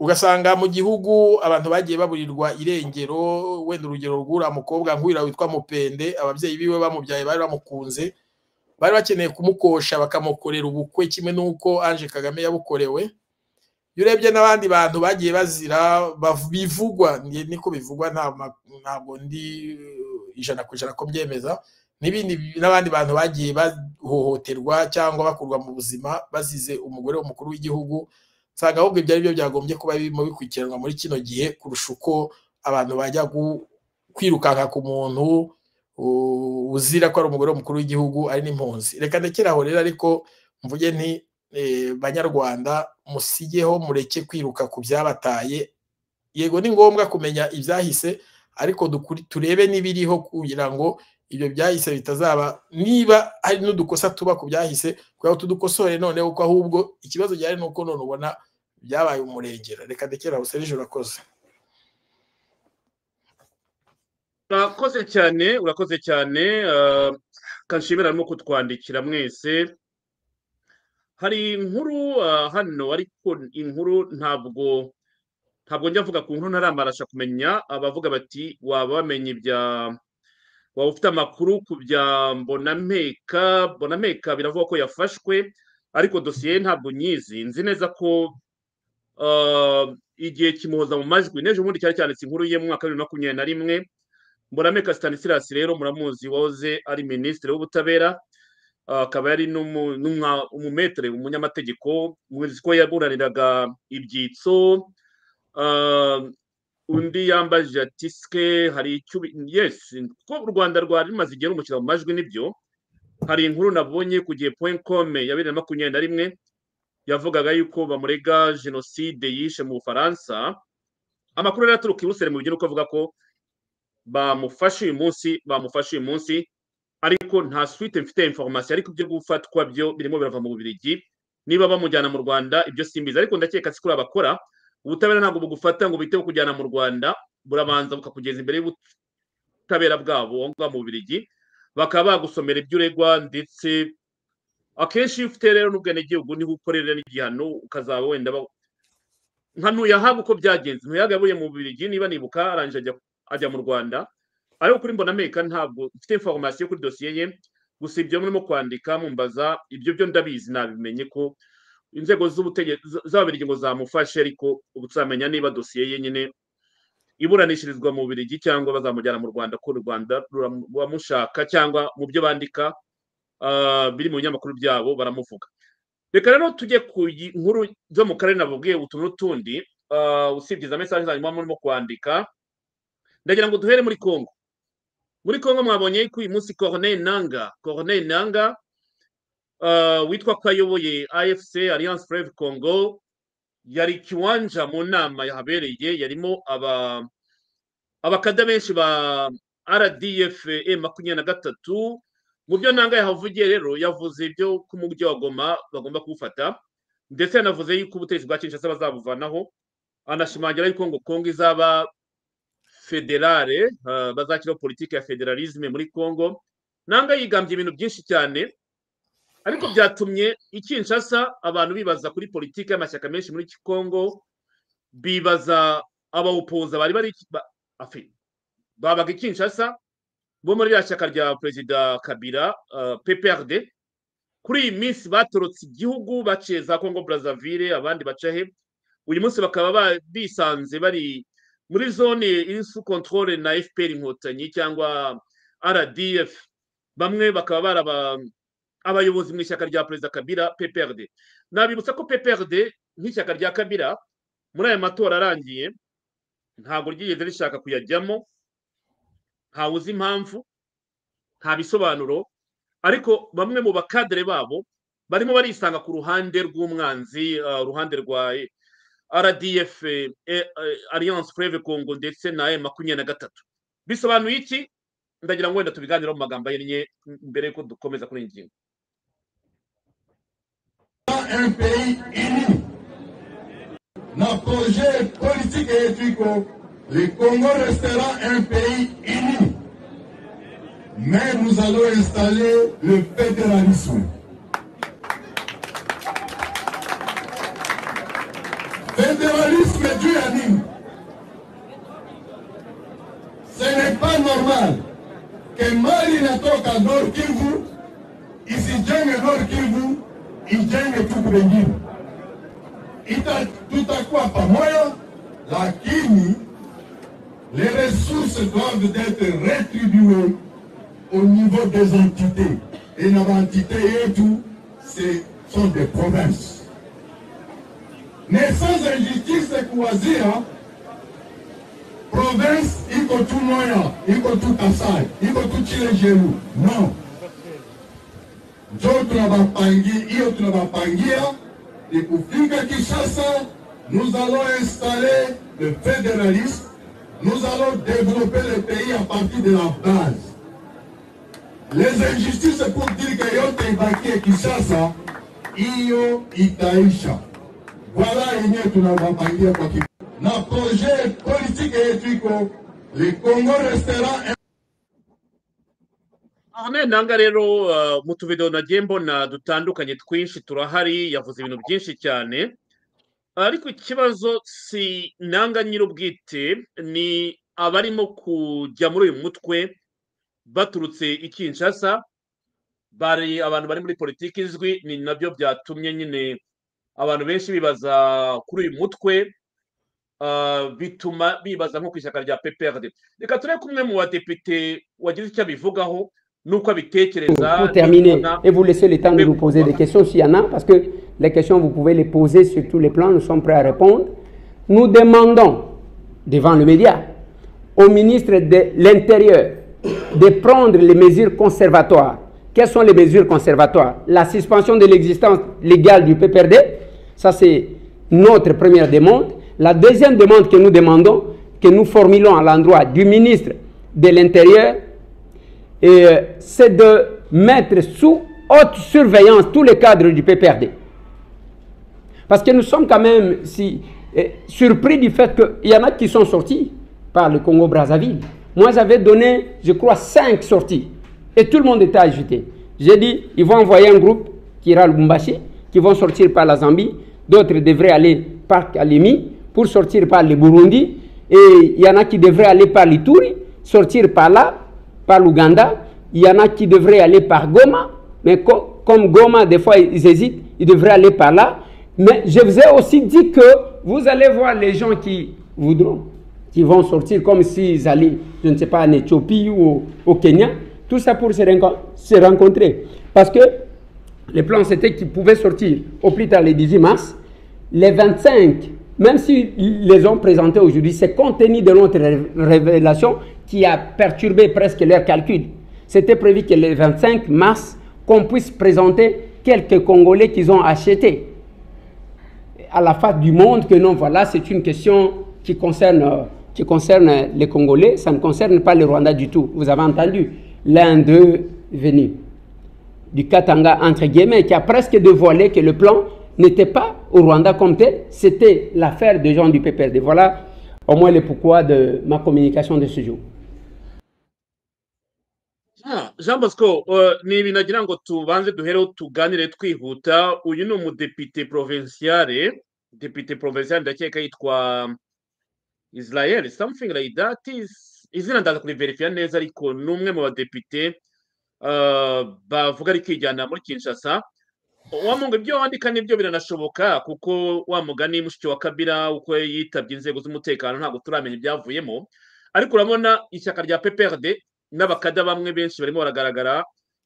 ugasanga mu gihugu abantu bagiye baburirwa irengero wenda urugero rw'uriya mukobwa nk'uriya witwa mupende ababyeyi biwe bamubyaye bari bamukunze bari bakeneye kumukosha bakamukorera ubukwe kimwe n'uko Ange Kagame yabukorewe iyo urebye n'abandi bantu bagiye bazira bivugwa niko bivugwa ntabwo ndi ijana ku ijana ko mbyemeza n'ibindi n'abandi bantu bagiye bahohoterwa cyangwa bakurwa mu buzima bazize umugore w'umukuru w'igihugu nsanga ahubwo ibyo ari byo byagombye kuba birimo bikurikiranwa muri kino gihe kurusha uko abantu bajya kwirukanka ku muntu uzira ko ari umugore w'umukuru w'igihugu ari n'impunzi reka ndekeraho rero ariko mvuge nti banyarwanda musigeho mureke kwiruka ku byabataye yego ni ngombwa kumenya ibyahise ariko turebe n'ibiriho kugira ngo ibyo byahise bitazaba niba hari n'udukosa tuba ku byahise kugira ngo tudukosore noneho kuko ahubwo ikibazo gihari ni uko none ubona byabaye umurengera reka ndekeraho serije urakoze urakoze cyane urakoze cyane kanshimira arimo kutwandikira mwese hari inkuru hano ariko inkuru ntabwo ntabwo njya avuga ku nkuru ntaramarasha kumenya abavuga bati waba wamenye ibya waba ufite amakuru ku bya mbonameka mbonameka biravuga ko yafashwe ariko dosiye ntabwo nyizi nzi neza ko ah, igihe kimuhoza mu majwi n'ejo bundi cyari cyanditse inkuru ye mu mwaka wa bibiri na makumyabiri na rimwe mbonameka stanislas rero muramuzi wahoze ari minisitiri w'ubutabera ah, akaba yari n'umu- n'umwa- umumetere umunyamategeko muzi ko yaburaniraga ibyitso ah, undi yambajije ati ske hari icyo ubi- yes ko u rwanda rwari rumaze igihe rumukira mu majwi nibyo hari inkuru nabonye ku gihe point com ya bibiri na makumyabiri na rimwe yavugaga yuko bamurega jenoside yishe mu bufaransa amakuru rero aturuka i Buruseli mu bigira avuga ko bamufashe uyu munsi bamufashe uyu munsi ariko nta suite mfite information ariko ibyo gufatwa byo birimo birava mu bubirigi niba bamujyana mu rwanda ibyo simbizi ariko ndakeka si kuri abakora ubutabera ntabwo bugufata ngo bite kujyana mu rwanda burabanza bukakugeza imbere y'ubutabera bwabo aho ngaho mu bubirigi bakaba bagusomera ibyo uregwa ndetse akenshi iyo ufite rero n'ubwenegihugu niho ukorera n'igihano ukazaba wenda ba- nka ntuyahaga uko byagenze ntuyahaga yavuye mu bubirigi niba nibuka arangije ajya ajya mu rwanda ariko kuri mbonameka ntabwo mfite information kuri dosiye ye gusa ibyo murimo kwandika mumbaza ibyo byo ndabizi nabimenye ko inzego z'ubutegetsi z'ababirigi ngo zamufashe ariko ubu tuzamenya niba dosiye ye nyine iburanishirizwa mu birigi cyangwa bazamujyana mu rwanda ko u rwanda ruramu- ruramushaka cyangwa mu byo bandika ah, biri mu binyamakuru byabo baramuvuga reka rero tujye ku yi- nkuru zo mu karere nababwiye utu n'utundi ah, usibye za mesaje zanyuma murimo kwandika ndagira ngo duhere muri congo muri congo mwabonye ko uyu munsi corneille nanga corneille nanga uh, witwa ko ayoboye afc alliance fleuve congo yari kiwanja mu nama yahabereye yarimo aba abakada benshi ba rdf e makumyabiri na gatatu mu byo nanga yahavugiye rero yavuze ibyo ko umujyi wa goma bagomba kuwufata ndetse yanavuze yuko ubutegetsi bwa kinshasa bazabuvanaho anashimangira yuko ngo congo izaba federale uh, bazakiraho politiki ya federalisme muri congo nanga yigambye ibintu byinshi cyane ariko byatumye i Kinshasa abantu bibaza kuri politiki y'amashyaka menshi muri Kongo bibaza abawupoza bari bari ba- afi babaga i Kinshasa bo muri rya shyaka rya perezida Kabila uh, PPRD kuri iyi minsi batorotse igihugu baciye za Congo Brazzaville abandi baca he uyu munsi bakaba ba- bisanze bari muri zone iri sous contrôle na FPR inkotanyi cyangwa RDF bamwe bakaba baraba abayobozi mu ishyaka rya perezida kabila pprd nabibutsa ko pprd nk'ishyaka rya kabila muri aya matora arangiye ntabwo ryigeze rishaka kuyajyamo ntawe uzi impamvu nta bisobanuro ariko bamwe mu bakadere babo barimo barisanga ku ruhande rw'umwanzi uh, uruhande rwa eh, rdf eh, eh, alliance fleuve congo ndetse na m makumyabiri na gatatu bisobanuye iki ndagira ngo wenda tubiganireho mu magambo ahinnye mbere y'uko dukomeza kuri iyi ngingo un pays uni na projet politique et éthique, le Congo restera un pays uni. Mais nous allons installer le fédéralisme. Fédéralisme Dieu anime. Ce n'est pas normal que Mali natoka Nord Kivu isijenge Nord Kivu ijenge tuku bengine, ita tutakuwa pamoja, lakini les ressources doivent être rétribuées au niveau des entités. Et nos entités et tout, ce sont des provinces. Mais sans injustice kuwazia province iko tu Moya, iko tu Kasai, iko tu Chilejeru. Non, njo tunabapangia hiyo tunabapangia ni kufika Kinshasa. Nous allons installer le fédéralisme. Nous allons développer le pays à partir de la base. Les injustices pour dire que yote ibakie Kinshasa, hiyo itaisha. Voilà yenyewe tunawapangia kwa kifupi. na projet politique yetu iko le Congo restera un Ahmed Nanga rero uh, mu tuvido nagiye mbona dutandukanye twinshi turahari yavuze ibintu byinshi cyane ariko ikibazo si nanga nyir'ubwite ni abarimo kujya muri uyu mutwe baturutse i kinshasa bari abantu bari muri politiki izwi ni nabyo byatumye nyine abantu benshi bibaza kuri uyu mutwe ah, bituma bibaza nko ku ishyaka rya pprd reka turebe ko umwe mu badepite wagize icyo abivugaho n'uko abitekereza pour terminer n'ibibona. et vous laisser le temps de Mais nous poser des voilà. questions s'il y en a, parce que les questions, vous pouvez les poser sur tous les plans, nous sommes prêts à répondre. Nous demandons, devant le média, au ministre de l'Intérieur de prendre les mesures conservatoires. Quelles sont les mesures conservatoires La suspension de l'existence légale du PPRD, ça c'est notre première demande. La deuxième demande que nous demandons, que nous formulons à l'endroit du ministre de l'Intérieur, et euh, c'est de mettre sous haute surveillance tous les cadres du PPRD. Parce que nous sommes quand même si, euh, surpris du fait qu'il y en a qui sont sortis par le Congo-Brazzaville. Moi, j'avais donné, je crois, cinq sorties. Et tout le monde était agité. J'ai dit, ils vont envoyer un groupe qui ira à Lubumbashi, qui vont sortir par la Zambie. D'autres devraient aller par Kalemi pour sortir par le Burundi. Et il y en a qui devraient aller par l'Ituri, sortir par là, par l'Ouganda. Il y en a qui devraient aller par Goma, mais co- comme Goma, des fois, ils hésitent, ils devraient aller par là. Mais je vous ai aussi dit que vous allez voir les gens qui voudront, qui vont sortir comme s'ils allaient, je ne sais pas, en Éthiopie ou au, au Kenya, tout ça pour se, renco- se rencontrer. Parce que le plan, c'était qu'ils pouvaient sortir au plus tard le 18 mars. Les 25, même s'ils les ont présentés aujourd'hui, c'est compte tenu de notre ré- révélation qui a perturbé presque leurs calculs. C'était prévu que le 25 mars, qu'on puisse présenter quelques Congolais qu'ils ont achetés à la face du monde que non, voilà, c'est une question qui concerne, euh, qui concerne les Congolais, ça ne concerne pas le Rwanda du tout. Vous avez entendu, l'un d'eux venu du Katanga, entre guillemets, qui a presque dévoilé que le plan n'était pas au Rwanda comme tel, c'était l'affaire des gens du PPRD. Voilà au moins le pourquoi de ma communication de ce jour. Ah, jean bosco eh, ni ibintu nagira ngo tubanze duhereho tuganire twihuta uyu ni umudepite provinciale depite provinciale ndakeka yitwa israel something like that is- izina ndaza kuriverifiya neza ariko ni umwe mu badepite eh, bavuga ari kwijyana muri kinshasa wa mungu ibyo wandika nibyo biranashoboka kuko wa mugani mushiki wa kabira uko yitabye inzego z'umutekano ntabwo turamenya ibyavuyemo ariko urabona ishyaka rya pprd n'abakada bamwe benshi barimo baragaragara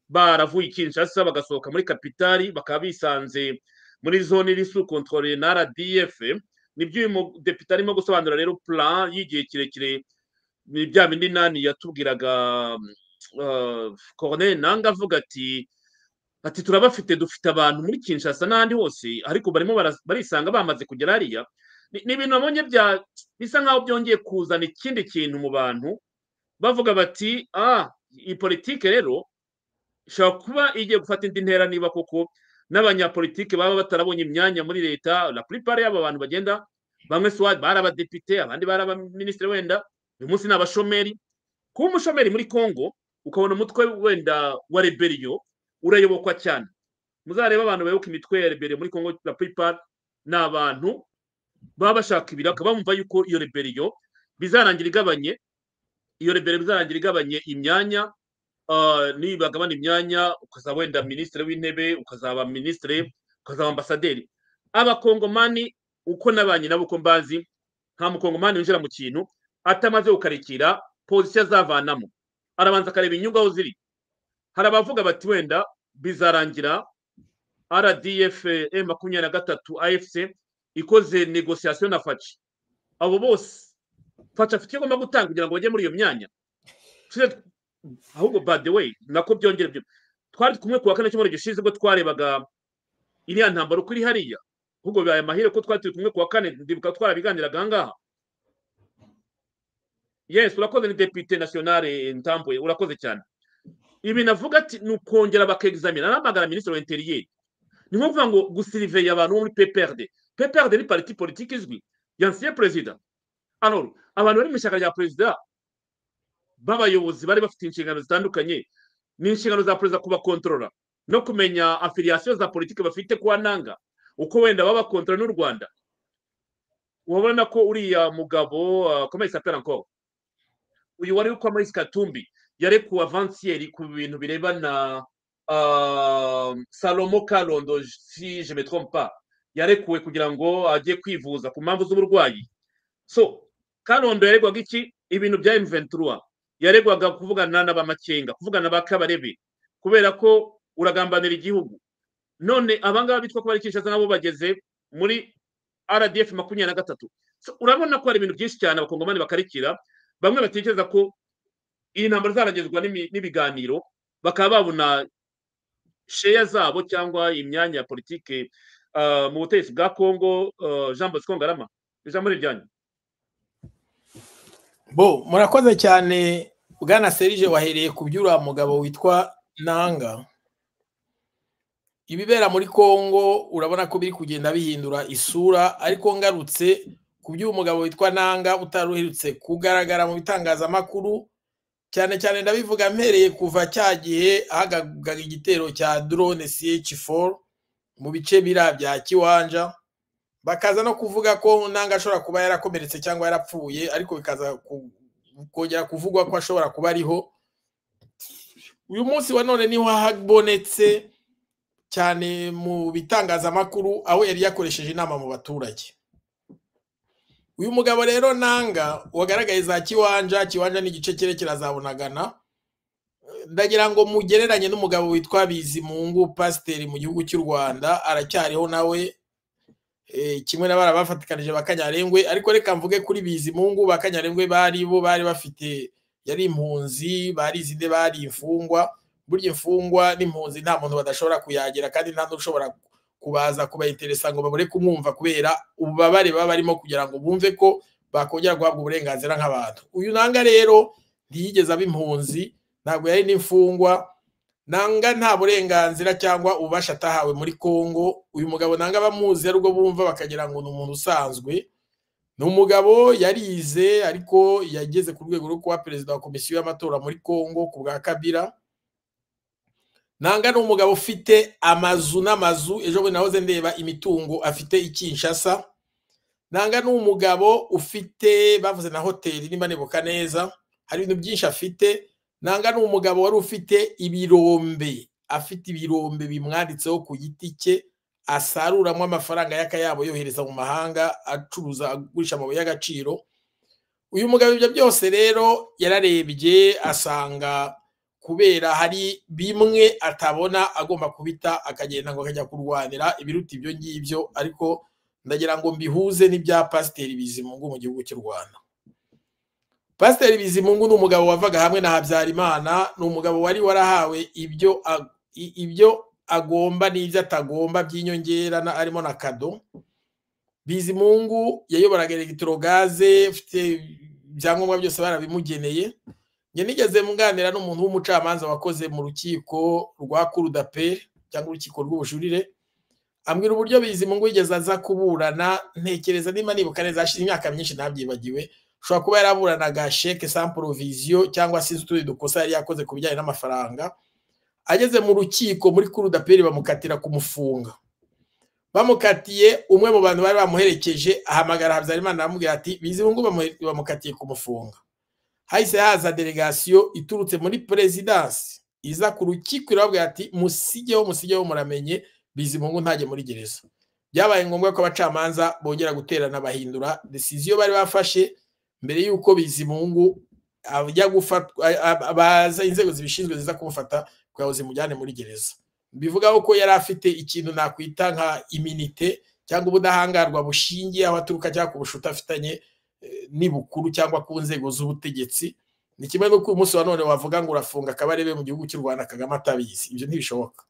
baravuye i kinshasa bagasohoka muri kapitali bakaba bisanze muri zone iri sous controle na rdf nibyo uyu mudepite arimo gusobanura rero plan y'igihe kirekire ni bya bindi nani yatubwiraga uh, corneille nanga avuga ati ati turabafite dufite abantu muri kinshasa n'ahandi hose ariko barimo bara- barisanga bamaze kugera hariya Ni- ni ibintu nabonye bya- bisa nk'aho byongeye kuzana ikindi kintu mu bantu bavuga bati ah iyi politike rero ishobora kuba igiye gufata indi ntera niba koko n'abanyapolitike baba batarabonye imyanya muri leta la plupart y'aba bantu bagenda bamwe swad bari abadepite abandi bari abaminisitiri wenda uyu munsi ni abashomeri kuba umushomeri muri congo ukabona umutwe wenda wa reberiyo urayobokwa cyane muzarebe abantu bayoboka imitwe ya reberiyo muri congo la plupart ni abantu baba bashaka ibiri bakaba bumva yuko iyo reberiyo bizarangira igabanye iyo rebero bizarangira igabanye imyanya ah, nibagabana imyanya ukazaba wenda minisitiri w'intebe ukazaba minisitiri ukazaba ambasaderi abakongomani uko nabanye nabo uko mbazi nta mukongomani winjira mu kintu atamaze gukarikira pozisiyo azavanamo arabanza akareba inyungu aho ziri hari abavuga bati wenda bizarangira rdf e makumyabiri na gatatu afc ikoze negosiyasiyo na faci abo bose faca afite icyo agomba gutanga kugira ngo bajye muri iyo myanya Tuze- ahubwo by the way nako byongera byo twari kumwe ku wa kane cyumweru gishize ubwo twarebaga iriya ntambaro uko iri hariya ahubwo bibaye amahire ko twari turi kumwe ku wa kane ndibuka twarabiganiraga aha ngaha yes urakoze ni depute nationale ntambuye urakoze cyane ibi navuga ati ni ukongera bakegizamina naramagana minisitiri wa interiyeri ni nko kuvuga ngo gusiriveya abantu bo muri pprd pprd ni pariti politiki izwi yansiye perezida alors abantu bari mu ishyaka rya perezida b'abayobozi bari bafite inshingano zitandukanye ni inshingano za perezida kubakontorora no kumenya afiliyasiyo za politiki bafite kuwa nanga uko wenda baba bakontorora n'u rwanda urabona ko uriya mugabo uh, comment il s'appelle encore uyu wari witwa maurice katumbi yarekuwe avansiyeri ku bintu birebana ah, salomo karondo si je me trompe pas yarekuwe kugira ngo ajye kwivuza ku mpamvu z'uburwayi so karondo yaregwaga iki ibintu bya M23 yaregwaga kuvugana n'abamakenga kuvugana ba kabarebe kubera ko uragambanira igihugu none abangaba bitwa ko bari Kinshasa nabo bageze muri RDF makumyabiri na gatatu So, urabona ko hari ibintu byinshi cyane abakongomani bakarikira bamwe batekereza ko iyi ntambara zaragezwa n'imi- n'ibiganiro bakaba babona sheya zabo cyangwa imyanya ya politike ah, mu butegetsi bwa congo ah, jean bosco ngarama ijambo ni ryanyu bo murakoze cyane bwana serije wahereye ku by'uriya mugabo witwa nanga ibibera muri congo urabona ko biri kugenda bihindura isura ariko ngarutse ku by'uwo mugabo witwa nanga utari uherutse kugaragara mu bitangazamakuru cyane cyane ndabivuga mpereye kuva cya gihe ahagaga igitero cya drone ch4 mu bice biriya bya kiwanja bakaza no kuvuga ko nanga ashobora kuba yarakomeretse cyangwa yarapfuye ariko bikaza ku- kongera kuvugwa ko ashobora kuba ariho uyu munsi wa none niho habonetse cyane mu bitangazamakuru aho yari yakoresheje inama mu baturage uyu mugabo rero nanga wagaragaye za kiwanja kiwanja ni igice cyerekera za bunagana ndagira ngo mugereranye n'umugabo witwa bizimungu pasiteri mu gihugu cy'u rwanda aracyariho nawe eh, kimwe na bariya bafatikanije bakanyarengwe ariko reka mvuge kuri bizimungu bakanyarengwe bari bo bari bafite yari impunzi barizinde bari imfungwa burya imfungwa n'impunzi nta muntu badashobora kuyagira kandi nta n'ushobora kubaza kubainteresa ngo babure kumwumva kubera ububabare baba barimo kugira ngo bumve ko bakongera guhabwa uburenganzira nk'abantu uyu nanga rero ntiyigeze aba impunzi ntabwo yari n'imfungwa nanga nta burenganzira cyangwa ububasha atahawe muri Kongo uyu mugabo nanga bamuzi ari ubwo bumva bakagira ngo ni umuntu usanzwe ni umugabo yarize ariko yageze ku rwego rwo kuba perezida wa komisiyo y'amatora muri Kongo ku bwa Kabila nanga ni umugabo ufite amazu n'amazu ejo bundi nahoze ndeba imitungo afite i Kinshasa nanga ni umugabo ufite bavuze na hoteli nimba nibuka neza hari ibintu byinshi afite nanga ni umugabo wari ufite ibirombe afite ibirombe bimwanditseho ku giti cye asaruramo amafaranga y'akayabo yohereza mu mahanga acuruza agurisha amabuye y'agaciro uyu mugabo ibyo byose rero yararebye asanga kubera hari bimwe atabona agomba kubita akagenda ngo akajya kurwanira ibiruta ibyo ngibyo ariko ndagira ngo mbihuze n'ibya pasiteri bizimungu mu gihugu cy'u rwanda pasiteri bizimungu ni umugabo wavaga hamwe na habyarimana ni umugabo wari warahawe ibyo ag- i- ibyo agomba n'ibyo atagomba by'inyongera na- harimo na kado bizimungu yayoboraga elegitorogaze ufite ibyangombwa byose barabimugeneye njye nigeze munganira n'umuntu w'umucamanza wakoze mu rukiko rwa kurudaperi cyangwa urukiko rw'ubujurire ambwira uburyo bizimungu yigeze aza kuburana ntekereza niba nibuka neza hashize imyaka myinshi ntabyibagiwe ushobora kuba yaraburanaga sheke sans provision cyangwa se utundi dukosa yari yakoze ku bijyanye n'amafaranga ageze mu rukiko muri kurudaperi bamukatira kumufunga bamukatiye umwe mu bantu bari bamuherekeje ahamagara habyarimana aramubwira ati bizihungu bamukatiye kumufunga hahise haza delegasiyo iturutse muri perezidansi iza ku rukiko irababwira ati musigeho musigeho muramenye bizihungu ntajye muri gereza byabaye ngombwa ko abacamanza bongera guterana bahindura desiziyo bari bafashe mbere y'uko bizimungu ajya gufatwa a- a- baza inzego zibishinzwe ziza kumufata kugira ngo zimujyane muri gereza bivugaho ko yari afite ikintu nakwita nka iminite cyangwa ubudahangarwa bushingiye aho aturuka cyangwa ku bucuti afitanye eh, n'ibukuru cyangwa ku nzego z'ubutegetsi ni kimwe n'uko uyu munsi wa none wavuga ngo urafunga akabarebe mu gihugu cy'u rwanda kagame atabizi ibyo ntibishoboka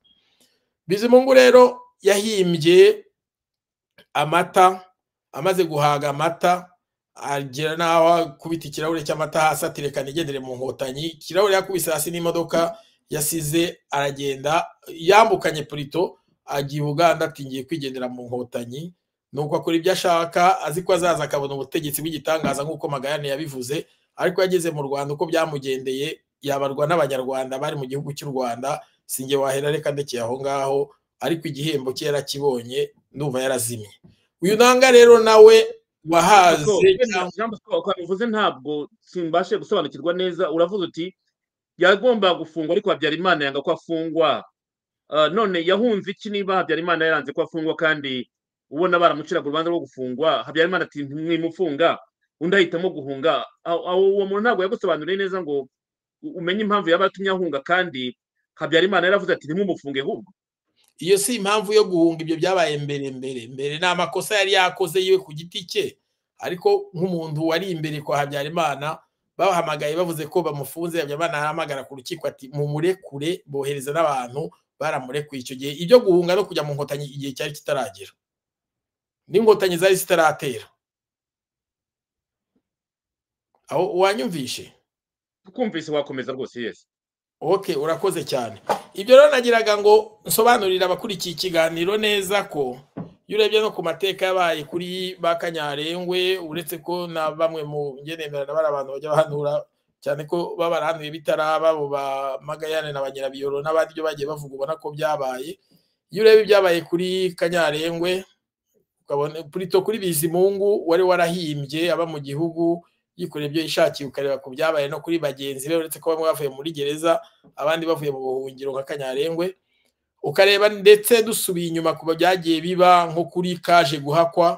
bizimungu rero yahimbye amata amaze guhaga amata agera n'aho akubita ikirahure cy'amata hasi ati reka nigendere mu nkotanyi ikirahure yakubise hasi n'imodoka yasize aragenda yambukanye purito agiye uganda ati ngiye kwigendera mu nkotanyi nuko akora ibyo ashaka azi ko azaza akabona ubutegetsi bw'igitangaza nk'uko magayane yabivuze ariko yageze mu rwanda uko byamugendeye yabarwa n'abanyarwanda bari mu gihugu cy'u rwanda sinjye wahera reka ndekeye aho ngaho ariko igihembo cye yarakibonye ndumva yarazimye uyu nanga rero nawe wahaze Jean Bosco, uko bivuze ntabwo simbashe gusobanukirwa neza uravuze uti yagomba gufungwa ariko habyarimana yanga ko afungwa Ah, none yahunze iki niba habyarimana yaranze ko afungwa kandi ubona baramuciraga urubanza rwo gufungwa habyarimana ati ntimwimufunga undi ahitamo guhunga Aho- aho uwo muntu ntabwo yagusobanuriye neza ngo u- umenye impamvu yaba yatumye ahunga kandi habyarimana yaravuze ati ntimumufunge ahubwo iyo si impamvu yo guhunga ibyo byabaye mbere mbere mbere ni amakosa yari yakoze yiwe ku giti cye ariko nk'umuntu wari imbere kwa habyarimana bahamagaye bavuze ko bamufunze habyarimana ahamagara ku rukiko ati mumurekure bohereza n'abantu baramurekuye icyo gihe ibyo guhunga no kujya mu nkotanyi igihe cyari kitaragera n'inkotanyi zari zitaratera aho wanyumvishe kumvise wakomeza rwose yesi ok urakoze cyane ibyo rero nagiraga ngo nsobanurire abakurikiye ikiganiro neza ko iyo urebye no ku mateka yabaye kuri ba kanyarengwe uretse ko na bamwe mu ngenemerana bari abantu bajya bahanura cyane ko baba barahanuye bitaraba abo ba magayane na ba nyirabiyoro n'abandi byo bagiye bavuga ubona ko byabaye iyo ureba ibyabaye kuri kanyarengwe ukabona purito kuri bizimungu wari warahimbye aba mu gihugu yikorera ibyo yishakiye ukareba ku byabaye no kuri bagenzi be uretse ko bamwe bavuye muri gereza abandi bavuye mu buhungiro nka kanyarengwe ukareba ndetse dusubiye inyuma ku byagiye biba nko kuri kaje guhakwa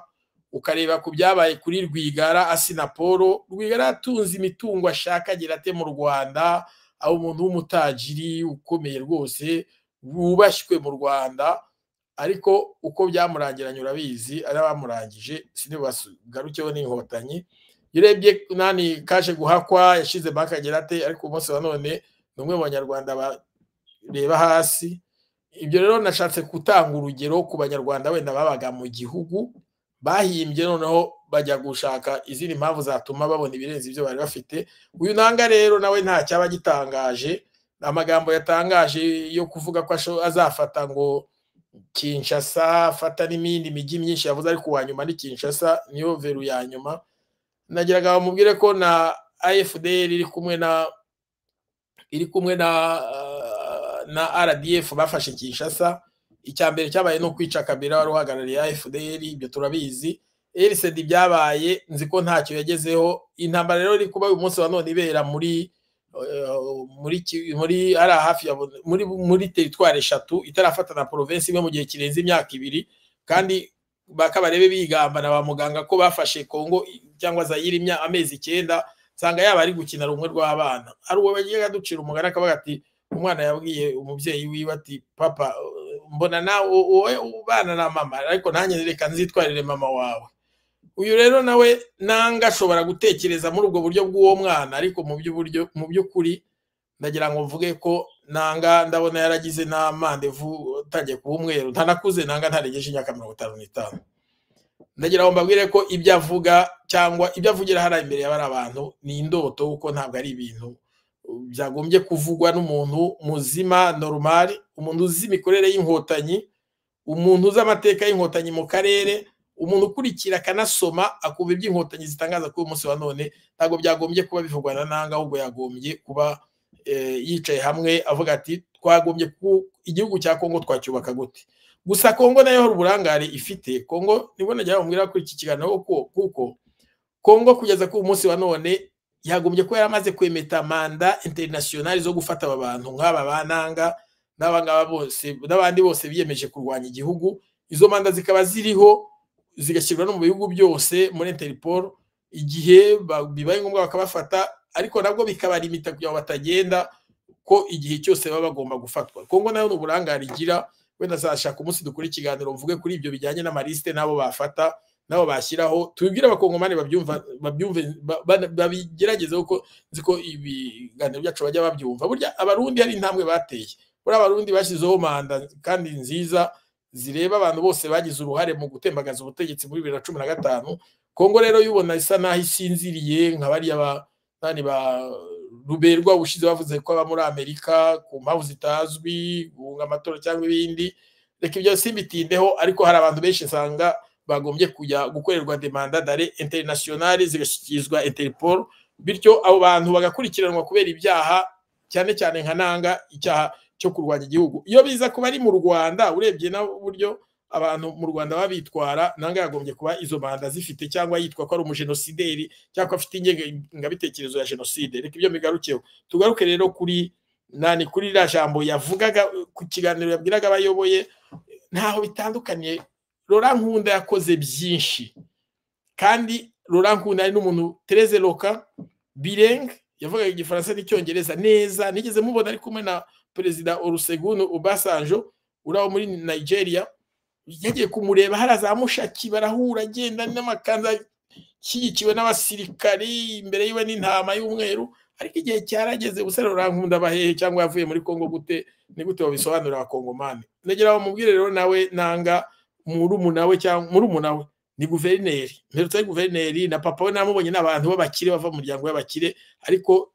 ukareba ku byabaye kuri rwigara asinapolo rwigara yatunze imitungo ashaka agira ate mu rwanda aho umuntu w'umutajiri ukomeye rwose wubashywe mu rwanda ariko uko byamurangiranye urabizi ari abamurangije sinibasugarukeho n'inkotanyi iyo urebye nani kaje guhakwa yashize banki agira ate ariko umunsi wa none ni umwe mu banyarwanda bareba hasi ibyo rero nashatse gutanga urugero ku banyarwanda wenda babaga mu gihugu bahimbye noneho bajya gushaka izindi mpamvu zatuma babona ibirenze ibyo bari bafite uyu nanga rero nawe nta cyaba gitangaje amagambo yatangaje yo kuvuga ko asho- azafata ngo kinshasa afata n'imindi mijyi myinshi yavuze ariko uwa nyuma ni kinshasa niyo veru ya nyuma nagiraga bamubwire ko na afdr iri kumwe na iri kumwe na uh, na RDF bafashe Kinshasa icya mbere cyabaye no kwica Kabila wari uhagarariye AFDL ibyo turabizi RCD byabaye nzi ko ntacyo yagezeho intambara rero iri kuba uyu munsi wa none ibera muri uh, muri Ki- muri ari hafi ya Bun- muri muri teritwari eshatu itarafata na province imwe mu gihe kirenze imyaka ibiri kandi bakabarebe bigamba na ba muganga ko bafashe Kongo cyangwa Zaire imya amezi icyenda nsanga yaba ari gukina rumwe rw'abana hari uwo bagiye aducira umugani akavuga ati umwana yabwiye umubyeyi wiwe ati papa uh, mbona nawe wowe ubana na mama ariko nanjye reka nzitwarire mama wawe uyu rero nawe nanga ashobora gutekereza muri ubwo buryo bw'uwo mwana ariko mu by'uburyo mu by'ukuri ndagira ngo mvuge ko nanga ndabona yaragize na mandevu utangiye kuba umweru ntanakuze nanga ntarengeje imyaka mirongo itanu n'itanu ndagira ngo mbabwire ko ibyo avuga cyangwa ibyo avugira hariya imbere y'abari abantu ni indoto kuko ntabwo ari ibintu uh, byagombye kuvugwa n'umuntu muzima normal umuntu uzi imikorere y'inkotanyi umuntu uzi amateka y'inkotanyi mu karere umuntu ukurikira akanasoma akumva iby'inkotanyi zitangaza kuri uyu munsi wa none ntabwo byagombye kuba bivugwa na nanga ahubwo yagombye kuba eh, yicaye hamwe avuga ati twagombye ku igihugu cya kongo twacyubaka gute gusa kongo nayo hari uburangare ifite kongo nibwo nagira bamubwira kuri iki kiganiro ko- kuko kongo kugeza ku munsi wa none yagombye kuba yaramaze kwemeta manda interinasiyonari zo gufata aba bantu nk'aba bananga n'abangaba bose n'abandi bose biyemeje kurwanya igihugu izo manda zikaba ziriho zigashyirwa no mu bihugu byose muri interpol igihe ba- bibaye ngombwa bakabafata ariko nabwo bikabarimita kugira ngo batagenda ko igihe cyose baba bagomba gufatwa kongo nayo ni uburangare igira wenda azashaka umunsi dukora ikiganiro mvuge kuri ibyo bijyanye n'amarisite n'abo bafata n'abo bashyiraho tubibwire abakongomani babyumva babyumve ba- ba- babigerageze kuko nzi ko ibiganiro byacu bajya babyumva burya abarundi hari intambwe bateye buriya abarundi bashyizeho manda kandi nziza zireba abantu bose bagize uruhare mu gutembagaza ubutegetsi muri bibiri na cumi na gatanu kongo rero yubona isa naho isinziriye nka bariya ba nani ba ruberwa ubushize bavuze ko aba muri amerika ku mpamvu zitazwi guhunga amatora cyangwa ibindi reka ibyo simbitindeho ariko hari abantu benshi nsanga bagombye kujya gukorerwa demanda dare interinasiyonari zigashyikirizwa interpol bityo abo bantu bagakurikiranwa kubera ibyaha cyane cyane nka nanga icyaha cyo kurwanya igihugu iyo biza kuba ari mu rwanda urebye n'uburyo abantu mu rwanda babitwara nanga yagombye kuba izo manda zifite cyangwa yitwa ko ari umujenosideri cyangwa ko afite ingengabitekerezo ya jenoside reka ibyo mbigarukeho tugaruke rero kuri nani kuri ririya jambo yavugaga ku kiganiro yabwiraga abayoboye ntaho bitandukaniye rora nkunda yakoze byinshi kandi rora nkunda ari n'umuntu tereze roka birenge yavugaga igifaransa n'icyongereza neza nigeze mubona ari kumwe na perezida urusegunu ubasanjo uraho muri nigeria yagiye kumureba hari za mushaki barahura agenda n'amakanzu ashyigikiwe n'abasirikari imbere yiwe n'intama y'umweru ariko igihe cyarageze ubusore rurankunda abahehe cyangwa yavuye muri congo gute ni gute babisobanurira abakongomani negera bamubwire rero nawe nanga murumuna we cyangwa murumuna we ni guverineri mperutse ari guverineri na papa we namubonye n'abantu b'abakire bava mu muryango w'abakire ariko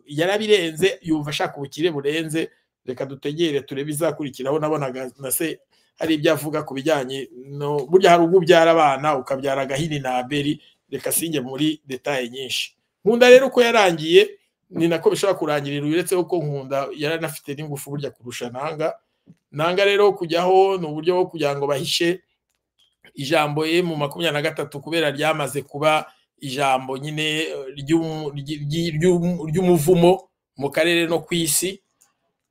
yarabirenze yumva ashaka ubukire burenze reka dutegere turebe izakurikiraho nabonaga na se hari ibyo avuga ku bijyanye no burya hari ubwo ubyara abana ukabyara agahini na aberi reka singe muri detaye nyinshi nkunda rero uko yarangiye ni nako bishobora kurangirira uretse ko nkunda yaranafite n'ingufu burya kurusha nanga nanga rero kujyaho ni uburyo bwo kugira ngo bahishe ijambo ye mu makumyabiri na gatatu kubera ryamaze kuba ijambo nyine ry'umuvumo mu karere no ku isi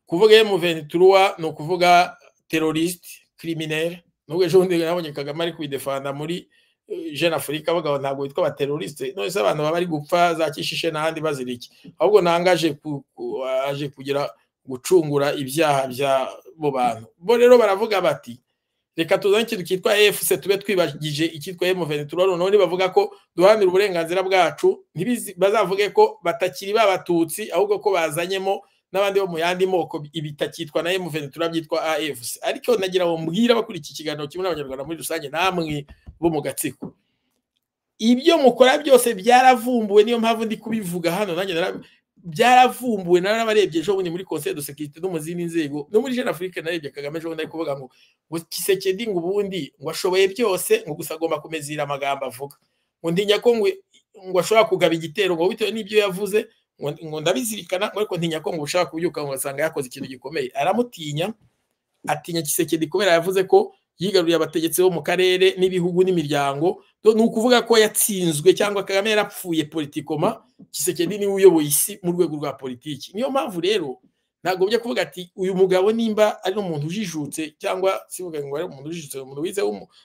kuvuga emuventuruwa ni ukuvuga terorisite kiriminere nubwo ejo bundi nabonye kagame ari kwidefanda muri jeune afurika abagabo ntabwo bitwa abaterorisite none se abantu baba bari gupfa za kishishe n'ahandi bazira iki ahubwo nanga aje kugira gucungura ibyaha by'abo bantu bo rero baravuga bati reka tuzane ikintu cyitwa efuse tube twibagije icyitwa emuventura noneho nibavuga ko duharanira uburenganzira bwacu bazavuge ko batakiri b'abatutsi ahubwo ko bazanyemo n'abandi bo mu yandi moko ibitakitwa na emuventura byitwa afc ariko nagira ngo mbwire abakuriye iki kiganiro kimwe n'abanyarwanda muri rusange namwe bo mu gatsiko ibyo mukora byose byaravumbuwe niyo mpamvu ndi kubivuga hano nanjye byaravumbuwe narabarebye ejo bundi muri conseil de sécurité no mu zindi nzego no muri jeune afrique narebye kagame ejo bundi ari kuvuga ngo ngo kisekedi ngo ubundi ngo ashoboye byose ngo gusa agomba kumezira amagambo avuga ngo ndinya ko ngo ashobora kugaba igitero ngo bitewe n'ibyo yavuze ngo ndabizirikana ngo ariko ntinya ko ngo ushaka kubyuka ngo ugasanga yakoze ikintu gikomeye aramutinya atinya kisekedi kubera yavuze ko yigaruriye abategetsi bo mu karere n'ibihugu n'imiryango ni ukuvuga ko yatsinzwe cyangwa kagame yarapfuye politikoma kisekedi niwe uyoboye isi mu rwego rwa politiki niyo mpamvu rero ntagombye kuvuga ati uyu mugabo nimba ari umuntu ujijutse cyangwa sivuga ngo ari umuntu ujijutse umuntu wize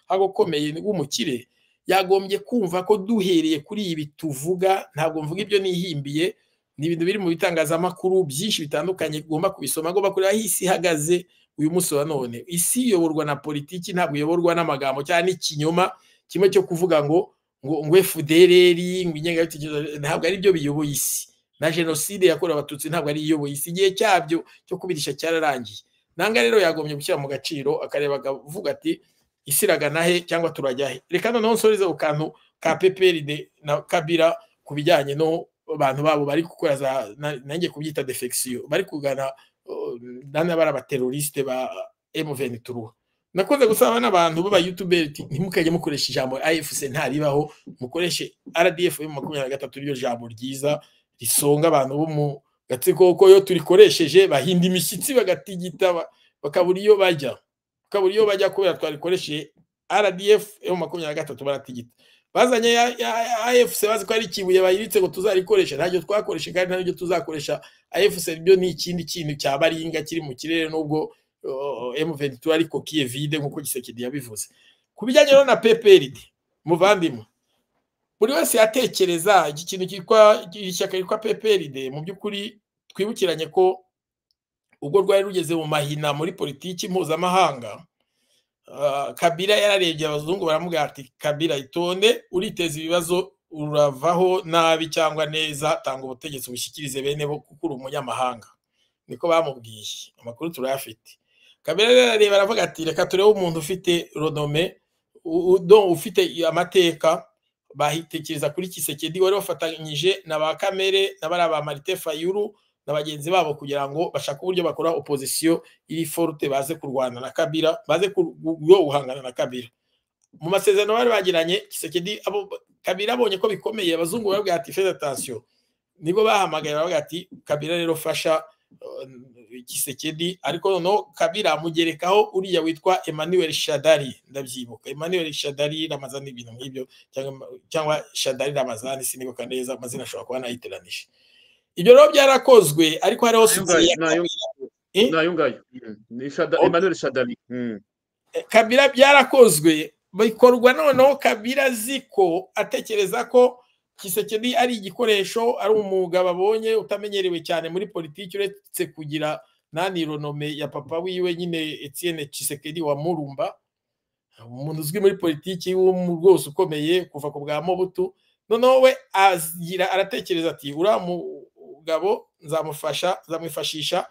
aho ukomeye w'umukire yagombye kumva ko duhereye kuri ibi tuvuga ntabwo mvuga ibyo nihimbiye ni ibintu biri mu bitangazamakuru byinshi bitandukanye ugomba kubisoma agomba kureba aho isi ihagaze uyu munsi wa none isi iyoborwa na politiki ntabwo iyoborwa n'amagambo cyangwa n'ikinyoma kimwe cyo kuvuga ngo ngo ngo efudereri ngo ingengabitekerezo ntabwo ari byo biyoboye isi na jenoside yakorewe abatutsi ntabwo ari iyoboye isi igihe cyabyo cyo kubirisha cyararangiye nanga rero yagombye gushyira mu gaciro akareba akavuga ati isi iragana he cyangwa turajya he reka noneho nsoreze ku kantu ka peperide na kabira ku bijyanye no abantu babo bari gukora za nanjye kubyita defekisiyo bari kugana nana bari abaterorisite ba emuveni turuha nakunze gusaba n'abantu b'abayutuberi ntimukajye mukoresha ijambo afc ntaribaho mukoreshe rdf makumyabiri na gatatu ryo jambo ryiza risonga abantu bo mu gatsiko kuko iyo turikoresheje bahinda imishyitsi bagatigita bakabura iyo bajya bakabura iyo bajya kubera twarikoresheje rdf makumyabiri na gatatu baratigita bazanye afc bazi ko ari ikibuye bayiritse ngo tuzarikoresha ntabyo twakoresha kandi ntabyo tuzakoresha afc byo ni ikindi kintu cya baringa kiri mu kirere nubwo m22 ariko kiye vide nk'uko gisekedi yabivuze ku bijyanye na pprd muvandimwe buri wese yatekereza iki kintu cyitwa ishyaka ryitwa pprd mu by'ukuri twibukiranye ko ubwo rwari rugeze mu mahina muri politiki mpuzamahanga kabira yararebye abazungu baramubwira ati kabira itonde uriteza ibibazo uravaho nabi cyangwa neza tanga ubutegetsi bushyikirize bene bo kuko uri umunyamahanga niko bamubwiye amakuru turayafite kabira rero arareba aravuga ati reka turebe umuntu ufite ronome ufite amateka bahitekereza kuri kisekedi wari wafatanyije na ba kamere na bariya ba marite fayuru na bagenzi babo kugira ngo bashake uburyo bakora opozisiyo iri forute baze kurwana na kabira baze guhangana na kabira mu masezerano bari bagiranye kisekedi abo kabira abonye ko bikomeye abazungu baravuga ati feza atansiyo nibwo bahamagaye baravuga ati kabira rero fasha gisekedi ariko noneho kabira mugerekaho uriya witwa emmanuel shadari ndabyibuka emmanuel shadari ramazani ibintu nk'ibyo cyangwa- cyangwa shadari ramazani sinibuka neza amazina ashobora kuba anayiteranije ibyo rero byarakozwe ariko hariho sosiyete ya nayo- kabira Eh? ni ayo ngayo Mm. ni Shada- Ok. emmanuel shadari Mm. kabira byarakozwe bikorwa noneho kabira azi ko atekereza ko kisekedi ari igikoresho ari umwuga babonye utamenyerewe cyane muri politiki uretse kugira nanironome ya papa wiwe nyine etienne kisekedi wa murumba umuntu uzwi muri politiki w'umu rwose ukomeye kuva ku bwa mobutu noneho we agira aratekereza ati uriya mugabo nzamufasha nzamwifashisha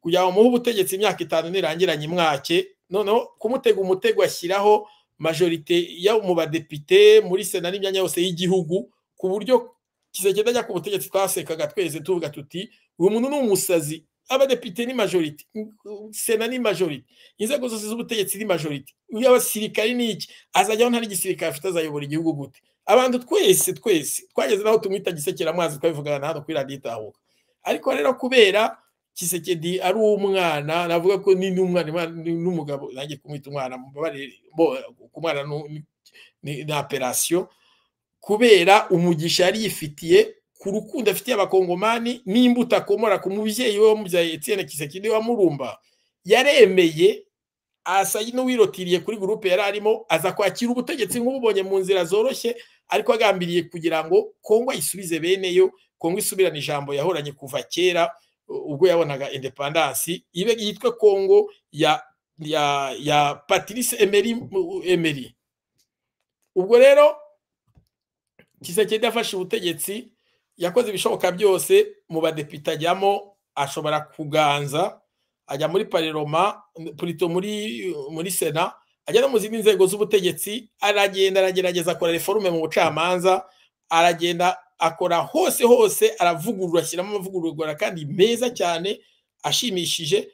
kugira ngo muhe ubutegetsi imyaka itanu nirangira nyimwake noneho kumutega umutego ashyiraho majorite yo mu badepite muri sena n'imyanya yose y'Igihugu ku buryo kizagenda ajya ku butegetsi twasekaga twese tuvuga tuti uyu muntu ni umusazi abadepite ni majorite sena ni majorite inzego zose z'ubutegetsi ni majorite uyu abasirikari ni iki azajyaho nta n'igisirikare afite azayobora igihugu gute abantu twese twese twageze naho tumwita gisekeramazi twabivugana na hano kuri radiyo itahuka ariko rero kubera kisekedi ari umwana navuga ko ni n'umwana imana- ni- n'umugabo nanjye kumwita umwana mbabarire bo umwana nu- ni- ni ni operasiyo kubera umugisha yari yifitiye ku rukundo afitiye abakongomani n'imbuto akomora ku mubyeyi we wamubyaye Etienne Kisekedi wa Murumba yaremeye asa n'uwirotiriye kuri gurupe yari arimo aza kwakira ubutegetsi nk'ububonye mu nzira zoroshye ariko agambiriye kugira ngo Kongo ayisubize bene yo Kongo isubirane ijambo yahoranye kuva kera ubwo yabonaga independance ibe yitwa Congo ya ya ya Patrice Emery Emery ubwo rero Kisekedi afashe ubutegetsi yakoze ibishoboka byose mu badepite ajyamo ashobora kuganza ajya muri parloma plutôt muri muri sena ajya no mu zindi nzego z'ubutegetsi aragenda aragerageza akora reforme mu bucamanza aragenda akora hose hose aravugurura ashyiramo amavugurura kandi meza cyane ashimishije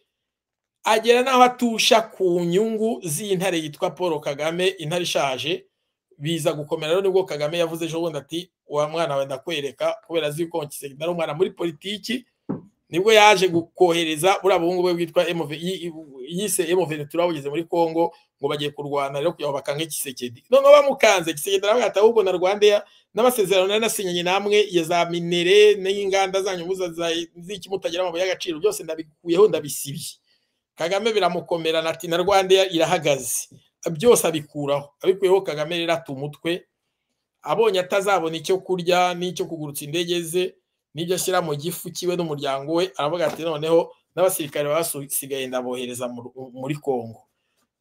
agera n'aho atusha ku nyungu z'intare yitwa paul kagame intare ishaje biza gukomera rero nibwo kagame yavuze ejo bundi ati wa mwana wawe ndakwereka kubera azi yuko Tshisekedi ari umwana muri politiki nibwo yaje gukohereza buriya buhungu bwe bwitwa MV yi- i- yise emuventura bugeze muri congo ngo bagiye kurwana rero kugira ngo bakange kisekedi noneho bamukanze kisekedi aravuga ati ahubwo na rwandeya n'amasezerano nari nasinyanye namwe ya za minere n'inganda zanyu muza za- z'iki mutagira amabuye y'agaciro byose ndabikuyeho ndabisibye kagame biramukomera ati na rwandeya irahagaze byose abikuraho abikuyeho kagame rero ata umutwe abonye atazabona icyo kurya n'icyo kugurutsa indege ze n'ibyo ashyira mu gifu kiwe n'umuryango we aravuga ati noneho n'abasirikare basigaye ndabohereza mu Ru- muri congo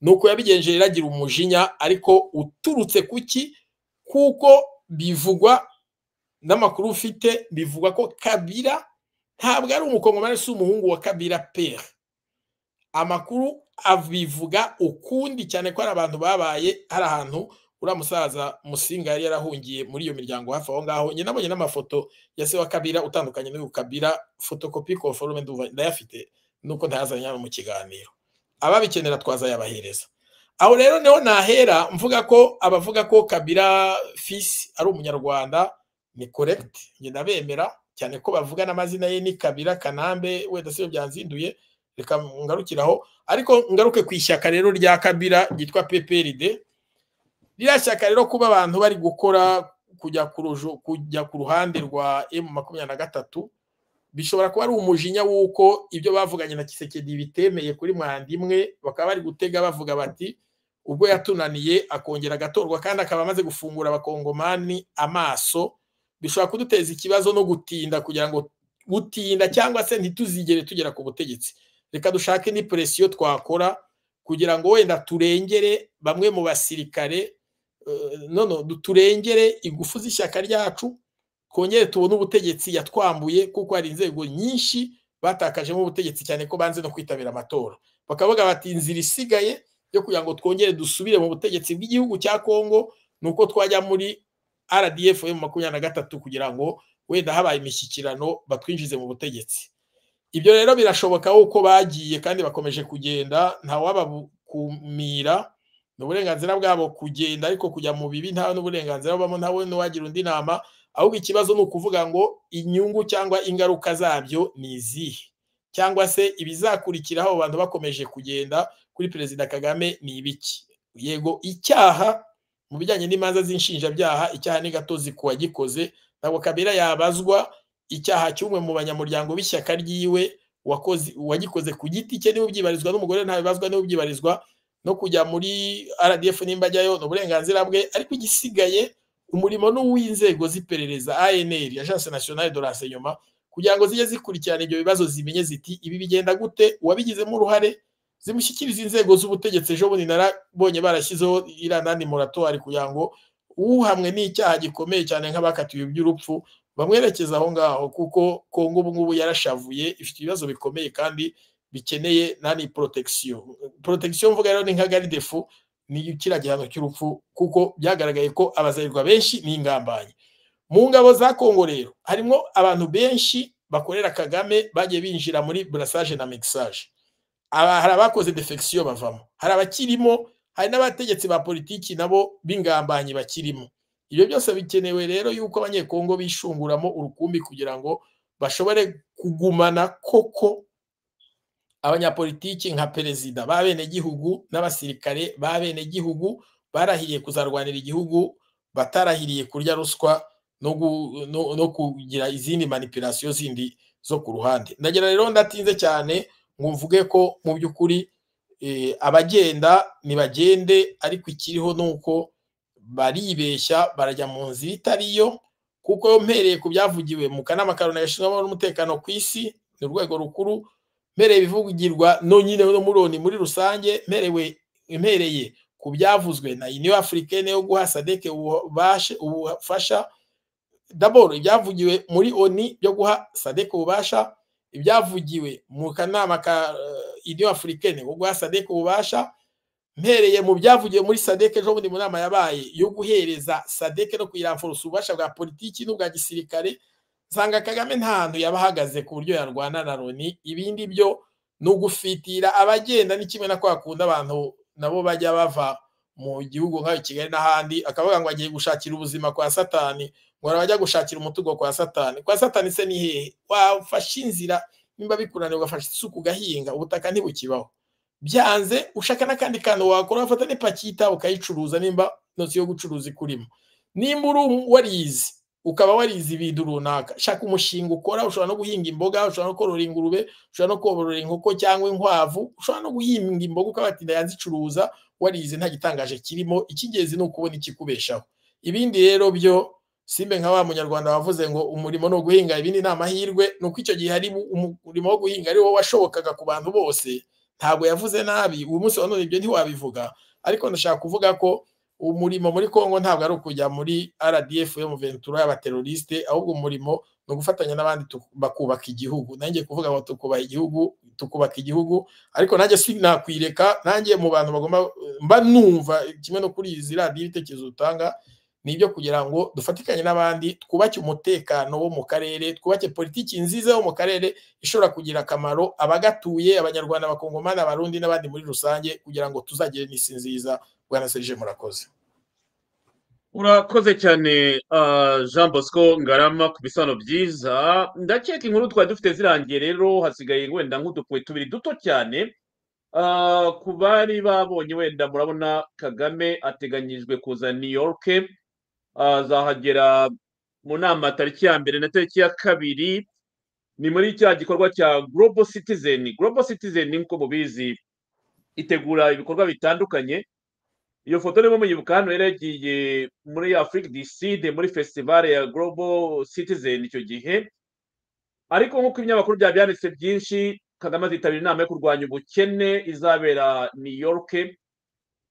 nuko yabigenje iragira umujinya ariko uturutse kuki kuko bivugwa n'amakuru ufite bivugwa ko kabira ntabwo ari umukongomani si umuhungu wa kabira pere amakuru abivuga ukundi cyane ko hari abantu babaye hari ahantu uriya musaza musinga yari yarahungiye muri iyo miryango hafi aho ngaho njye nabonye n'amafoto ya se wa kabira utandukanye n'uyu kabira fotokopi konforume nduva ndayafite nuko ntayazanye hano mu kiganiro ababikenera twazayabahereza aho rero niho nahera mvuga ko abavuga ko kabira fisi ari umunyarwanda ni korekiti njye ndabemera cyane ko bavuga n'amazina ye ni kabira kanambe wenda si byanzinduye reka ngarukiraho ariko ngaruke ku ishyaka rero rya kabira ryitwa pprd ririya shyaka rero kuba abantu bari gukora kujya ku ruju- kujya ku ruhande rwa m makumyabiri na gatatu bishobora kuba ari umujinya w'uko ibyo bavuganye na kisekedi bitemeye kuri mwanda imwe bakaba bari gutega bavuga bati ubwo yatunaniye akongera agatorwa kandi akaba amaze gufungura abakongomani amaso bishobora kuduteza ikibazo no gutinda kugira ngo gutinda cyangwa se ntituzigere tugera ku butegetsi reka dushake ni presiyo twakora kugira ngo wenda turengere bamwe mu basirikare eh, nono du- turengere ingufu z'ishyaka ryacu kongere tubone ubutegetsi yatwambuye kuko hari inzego nyinshi batakajemo ubutegetsi cyane ko banze no kwitabira amatora bakavuga bati inzira isigaye yo kugira ngo twongere dusubire mu butegetsi bw'igihugu cya Kongo ni uko twajya muri RDF mu makumyabiri na gatatu kugira ngo wenda habaye imishyikirano batwinjize mu butegetsi ibyo rero birashoboka uko bagiye kandi bakomeje kugenda ntawabakumira ni uburenganzira bwabo kugenda ariko kujya mu bibi nta n'uburenganzira bubamo ntawe n'uwagira undi nama ahubwo ikibazo ni ukuvuga ngo inyungu cyangwa ingaruka zabyo ni izihe cyangwa se ibizakurikiraho abo bantu bakomeje kugenda kuri perezida kagame ni ibiki yego icyaha mu bijyanye n'imanza z'inshinjabyaha icyaha n'igatozi ku wagikoze ntabwo kabera yabazwa icyaha cy'umwe mu banyamuryango b'ishyaka ryiwe wakoze wagikoze ku giti cye niba ubyibarizwa n'umugore ntabibazwa niba ubyibarizwa no kujya muri rdf nimba ajyayo ni uburenganzira bwe ariko igisigaye umurimo ni uw'inzego z'iperereza anr agence nationale de renseignement kugira ngo zijye zikurikirana ibyo bibazo zimenye ziti ibi bigenda gute uwabigizemo uruhare zimushyikiriza inzego z'ubutegetsi ejo bundi narabonye barashyizeho iriya nandi moratoire kugira ngo uhamwe n'icyaha gikomeye cyane nk'abakatiwe iby'urupfu bamwerekeza aho ngaho kuko kongo ubu ngubu yarashavuye ifite ibibazo bikomeye kandi bikeneye nani protection protection mvuga rero ni nka garidefu ni kiriya gihano cy'urupfu kuko byagaragaye ko abazarirwa benshi ni ingambanyi mu ngabo za kongo rero harimo abantu benshi bakorera kagame bagiye binjira muri burasage na mixage hari abakoze defection bavamo hari abakirimo hari n'abategetsi ba politiki nabo b'ingambanyi bakirimo ibyo byose bikenewe rero yuko abanyekongo bishunguramo urukumbi kugira ngo bashobore kugumana koko abanyapolitiki nka perezida b'abenegihugu n'abasirikare b'abenegihugu barahiriye kuzarwanira igihugu batarahiriye kurya ruswa no kugira izindi manipirasiyo zindi zo ku ruhande ndagira rero ndatinze cyane ngo mvuge ko mu by'ukuri abagenda ntibagende ariko ikiriho ni uko baribeshya barajya mu nzira itari yo kuko mpereye ku byavugiwe mu kanama karoni gashinzwe n'umutekano ku isi ni urwego rukuru mpereye ibivugirwa nyine no muroni muri rusange mpereye ku byavuzwe na uniyo afurikene yo guha sadeke ubufasha daboro ibyavugiwe muri oni byo guha sadeke ububasha ibyavugiwe mu kanama ka uniyo afurikene yo guha sadeke ububasha mpereye mu byavugiwe muri sadeke ejo bundi mu nama yabaye yo guhereza sadeke no kuyiramfurusa ububasha bwa politiki n'ubwa gisirikare nsanga kagame nta hantu yaba ahagaze ku buryo yarwana na loni ibindi byo ni ugufitira abagenda ni kimwe na kwa kundi abantu nabo bajya bava mu gihugu nk'ayo kigali n'ahandi akavuga ngo agiye gushakira ubuzima kwa satani ngo arabajya gushakira umutugo kwa satani kwa satani se ni hehe wafashe inzira nimba bikuraniye ugafasha isuku ugahinga ubutaka ntibukibaho byanze ushaka n'akandi kantu wakora wafata n'ipaki y'itabi ukayicuruza nimba intoki yo gucuruza ikurimo nimba uri warizi ukaba warizi ibintu runaka shaka umushinga ukora ushobora no guhinga imboga ushobora no korora ingurube ushobora no korora inkoko cyangwa inkwavu ushobora no guhinga imboga ukabatinda yanzicuruza warizi nta gitangaje kirimo icy'ingenzi ni ukubona ikikubeshaho ibindi rero byo simbe nka wa munyarwanda wavuze ngo umurimo ni uguhinga ibindi ni amahirwe ni uko icyo gihe hari umurimo wo guhinga ari wo washobokaga ku bantu bose ntabwo yavuze nabi uyu munsi wa none ibyo ntiwabivuga ariko ndashaka kuvuga ko umurimo muri congo ntabwo ari ukujya muri rdf yo mu ventura y'abateroriste ahubwo umurimo ni ugufatanya n'abandi bakubaka igihugu nanjye kuvuga ngo tukubaha igihugu tukubaka igihugu ariko nanjye sinakwireka nanjye mu bantu bagomba mba numva kimwe no kuri izi radiyo ibitekerezo dutanga ni ibyo kugira ngo dufatikanye n'abandi twubake umutekano wo mu karere twubake politiki nziza yo mu karere ishobora kugira akamaro abagatuye abanyarwanda abakongomani abarundi n'abandi muri rusange kugira ngo tuzagire n'isi nziza bwana serije murakoze urakoze cyane jean bosco ngarama ku bisano byiza ndakeka inkuru twari dufite zirangiye rero hasigaye wenda nk'udupwe tubiri duto cyane ku bari babonye wenda murabona kagame ateganyijwe kuza new york azahagera mu nama tariki ya mbere na tariki ya kabiri ni muri cya gikorwa cya global citizen global citizen nk'uko mubizi itegura ibikorwa bitandukanye iyo foto niba muyibuka hano yari yagiye muri afurika diside muri fesitivale ya global citizen icyo gihe ariko nk'uko ibinyamakuru byaba byanditse byinshi kagame azitabira inama yo kurwanya ubukene izabera new york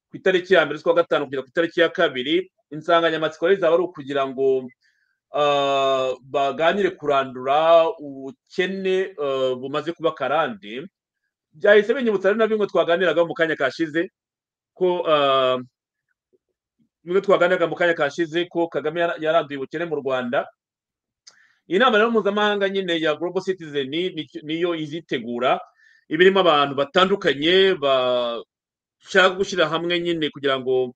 ku itariki ya mbere z'ukwa gatanu kugera ku itariki ya kabiri insanganyamatsiko rero izaba ari ukugira ngo baganire kurandura ubukene bumaze kuba karande byahise binyibutsa rero na bimwe twaganiraga mu kanya kashize ko bimwe twaganiraga mu kanya kashize ko kagame yaranduye ubukene mu rwanda inama rero mpuzamahanga nyine ya global citizen niyo izitegura iba irimo abantu batandukanye bashaka gushyira hamwe nyine kugira ngo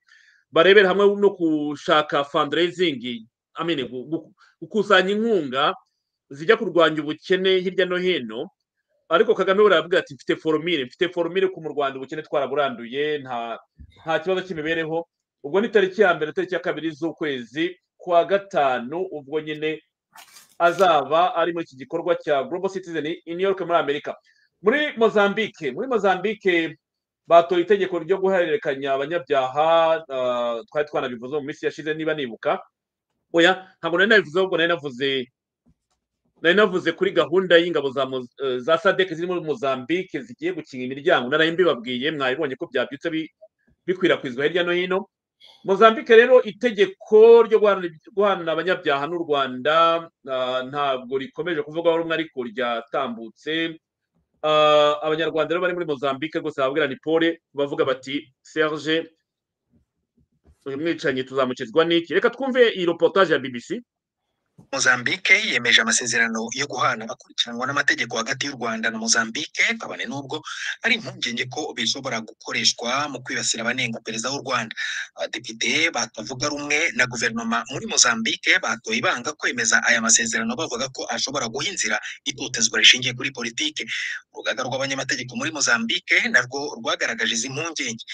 barebera hamwe no gushaka fundraising amene gukusanya inkunga zijya kurwanya ubukene hirya no hino ariko kagame buriya aravuga ati mfite foromire mfite foromire ko mu rwanda ubukene twaraburanduye nta nta kibazo cy'imibereho ubwo ni tariki ya mbere tariki ya kabiri z'ukwezi kwa gatanu ubwo nyine azaba ari muri iki gikorwa cya global citizen in New York muri amerika muri mozambique muri mozambique batoye itegeko ryo guhererekanya abanyabyaha ah, twari twanabivuze mu minsi yashize niba nibuka oya ntabwo nari nabivuze ahubwo nari navuze nari navuze kuri gahunda y'ingabo za Moz- eh, za sadek ziri muri mozambique zigiye gukinga imiryango naraye mbibabwiye mwabibonye ko byabyutse bi- bikwirakwizwa hirya no hino mozambique rero itegeko ryo guhana guhana abanyabyaha n'u rwanda ah, ntabwo rikomeje kuvugwaho rumwe ariko ryatambutse Ah, abanyarwanda rero bari muri mozambique rwose bababwira ni pole bavuga bati serge uyu mwicanyi tuzamukizwa n'iki reka twumve iyi reportage ya bbc Mozambique yemeje amasezerano yo guhana akurikiranwa n'amategeko hagati y'u Rwanda na Mozambique kabone n'ubwo ari impungenge ko bishobora gukoreshwa mu kwibasira abanenga perezida w'u Rwanda abadepite batavuga rumwe na guverinoma muri Mozambique batoye ibanga kwemeza aya masezerano bavuga ko ashobora guha inzira itotezwa rishingiye kuri politike urugaga rw'abanyamategeko muri Mozambique narwo rwagaragaje izi mpungenge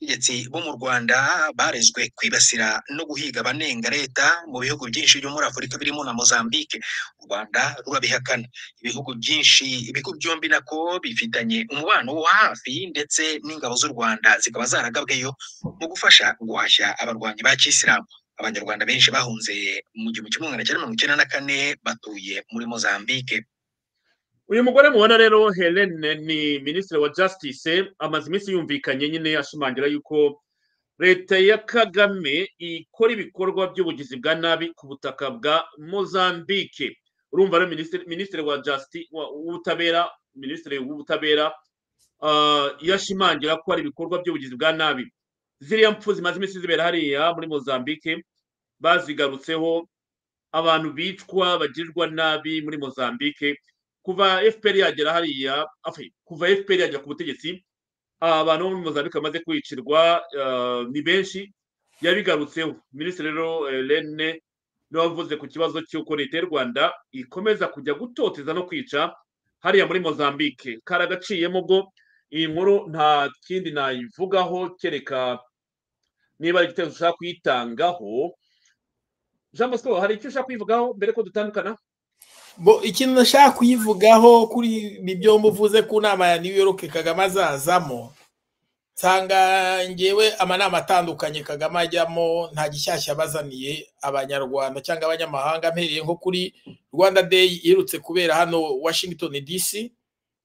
abategetsi bo mu Rwanda barezwe kwibasira no guhiga abanenga leta mu bihugu byinshi byo muri Afurika birimo na Mozambique u Rwanda rurabihakana ibihugu byinshi ibihugu byombi nako bifitanye umubano wo hafi ndetse n'ingabo z'u Rwanda zikaba zaragabweyo mu gufasha guhashya abarwanyi ba kisilamu abanyarwanda benshi bahunze mu gihumbi kimwe magana cyenda mirongo icyenda na kane batuye muri Mozambique uyu mugore mubona rero helene ni minisitiri wa justice amaze iminsi yumvikanye nyine ashimangira yuko leta ya kagame ikora ibikorwa by'ubugizi bwa nabi ku butaka bwa mozambique urumva rero minisitiri minisitiri wa justice w'ubutabera minisitiri w'ubutabera ah, yashimangira ko hari ibikorwa by'ubugizi bwa nabi ziriya mpfu zimaze iminsi zibera hariya muri mozambique bazigarutseho abantu bicwa bagirirwa nabi muri mozambique kuva fpr yagera hariya enfin, kuva fpr yagera ku butegetsi abantu bo muri mozambique bamaze kwicirwa eh, ni benshi yabigarutseho minisitiri rero eh, rene niwe wavuze ku kibazo cy'uko leta y'u rwanda ikomeza kujya gutoteza no kwica hariya muri mozambique karagaciyemo ubwo iyi nkuru nta kindi nayivugaho kereka niba ari igitekerezo ushaka kuyitangaho jean bosco hari icyo ushaka kuyivugaho mbere ko dutandukana Bo, ikintu nashaka kuyivugaho kuri ibi byombi uvuze ku nama ya New York Kagame azazamo nsanga ngewe amanama atandukanye Kagame ajyamo nta gishyashya abazaniye abanyarwanda cyangwa abanyamahanga mpereye nko kuri Rwanda Day iherutse kubera hano Washington DC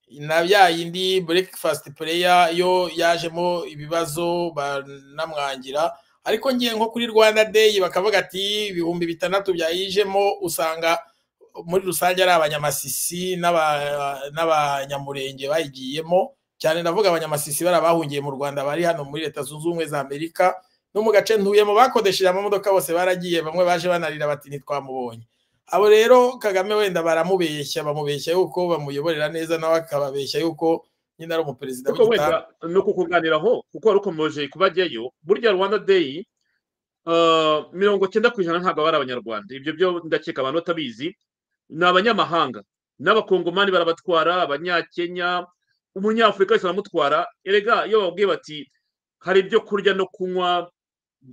na bya yindi breakfast prayer yo yajemo ibibazo banamwangira ariko ngiye nko kuri Rwanda Day bakavuga ati ibihumbi bitandatu byayijemo usanga muri rusange ari abanyamasisi n'aba- n'abanyamurenge bayigiyemo cyane ndavuga abanyamasisi bari abahungiye mu rwanda bari hano muri leta zunze ubumwe za amerika no mu gace ntuyemo bakodesheje amamodoka bose baragiye bamwe baje banarira bati ntitwamubonye abo rero kagame wenda baramubeshya bamubeshya yuko bamuyoborera neza nawe akababeshya yuko nyine ari umuperezida ariko w'igitanda wenda ni ukukuganiraho kuko wari ukomeje kubajyayo burya rwanda day eh, mirongo cyenda ku ijana ntabwo aba ari abanyarwanda ibyo byo ndakeka abantu batabizi ni abanyamahanga n'abakongomani barabatwara abanyakenya umunyafurika wese baramutwara erega iyo bababwiye bati hari ibyo kurya no kunywa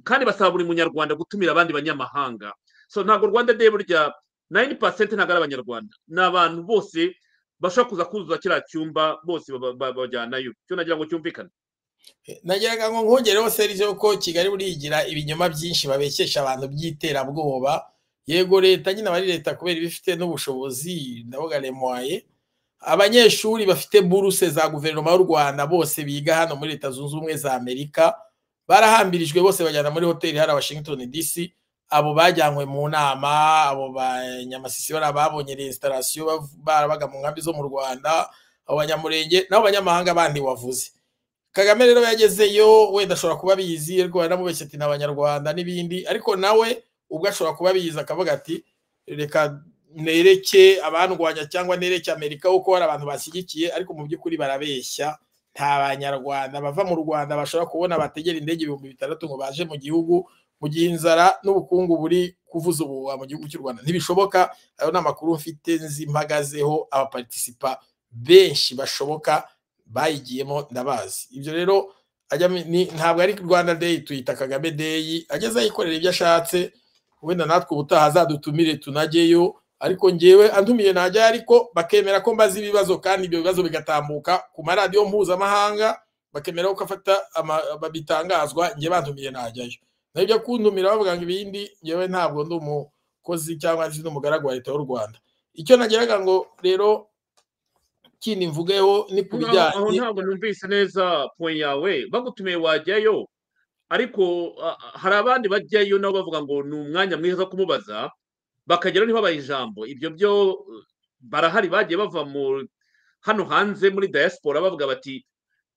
kandi basaba buri munyarwanda gutumira abandi banyamahanga so ntabwo rwanda day burya 9% ntabwo ari abanyarwanda ni abantu bose bashobora kuza kuzuza kiriya cyumba bose baba- baba- bajyanayo cyo nagira ngo cyumvikane nagiraga ngo nkongereho serivisi ko kigali burigira ibinyoma byinshi babekesha abantu by'iterabwoba yego leta nyine aba ari leta kubera iba ifite n'ubushobozi ndavuga remwaye abanyeshuri bafite buruse za guverinoma y'u rwanda bose biga hano muri leta zunze ubumwe za amerika barahambirijwe bose bajyana muri hoteli hariya washington dc abo bajyanywe mu nama abo banyamasisi bari ababonye resitarasiyo barabaga mu nkambi zo mu rwanda abo banyamurenge n'abo banyamahanga bandi wavuze kagame rero yagezeyo wenda ashobora kuba abizi ariko baramubeshya ati ni abanyarwanda n'ibindi ariko nawe ubwo ashobora kuba abizi akavuga ati reka nereke abandwanya cyangwa nereke amerika kuko hari abantu bashyigikiye ariko mu by'ukuri barabeshya nta banyarwanda bava mu rwanda bashobora kubona bategera indege ibihumbi bitandatu ngo baje mu gihugu mu gihe inzara n'ubukungu buri kuvuza ubuhuha mu gihugu cy'u rwanda ntibishoboka ayo ni amakuru mfite nzimpagazeho abapartisipa benshi bashoboka bayigiyemo ndabazi ibyo rero ajya mi- ni- ntabwo ari rwanda deyi tuyita kagame deyi ageze yikorera ibyo ashatse wenda natwe ubutaha azadutumire tunajyeyo ariko ngewe antumiye najya ariko bakemera ko mbazi ibibazo kandi ibyo bibazo bigatambuka ku maradiyo mpuzamahanga bakemera ko afata ama- babitangazwa nge bantumiye najyayo naho ibyo kuntumira bavuga ngo ibindi ngewe ntabwo ndi umukozi cyangwa ndi n'umugaragu wa leta y'u rwanda icyo nageraga ngo rero kindi mvugeho ni ku aho bijyanye ntabwo numvise neza point yawe bagutumiye wajyayo ariko ah, ah, hari abandi bajyayo nabo bavuga ngo ni umwanya mwiza wo kumubaza bakageraho ntibabaye ijambo ibyo byo eh, barahari bagiye bava mu hano hanze muri diaspora bavuga bati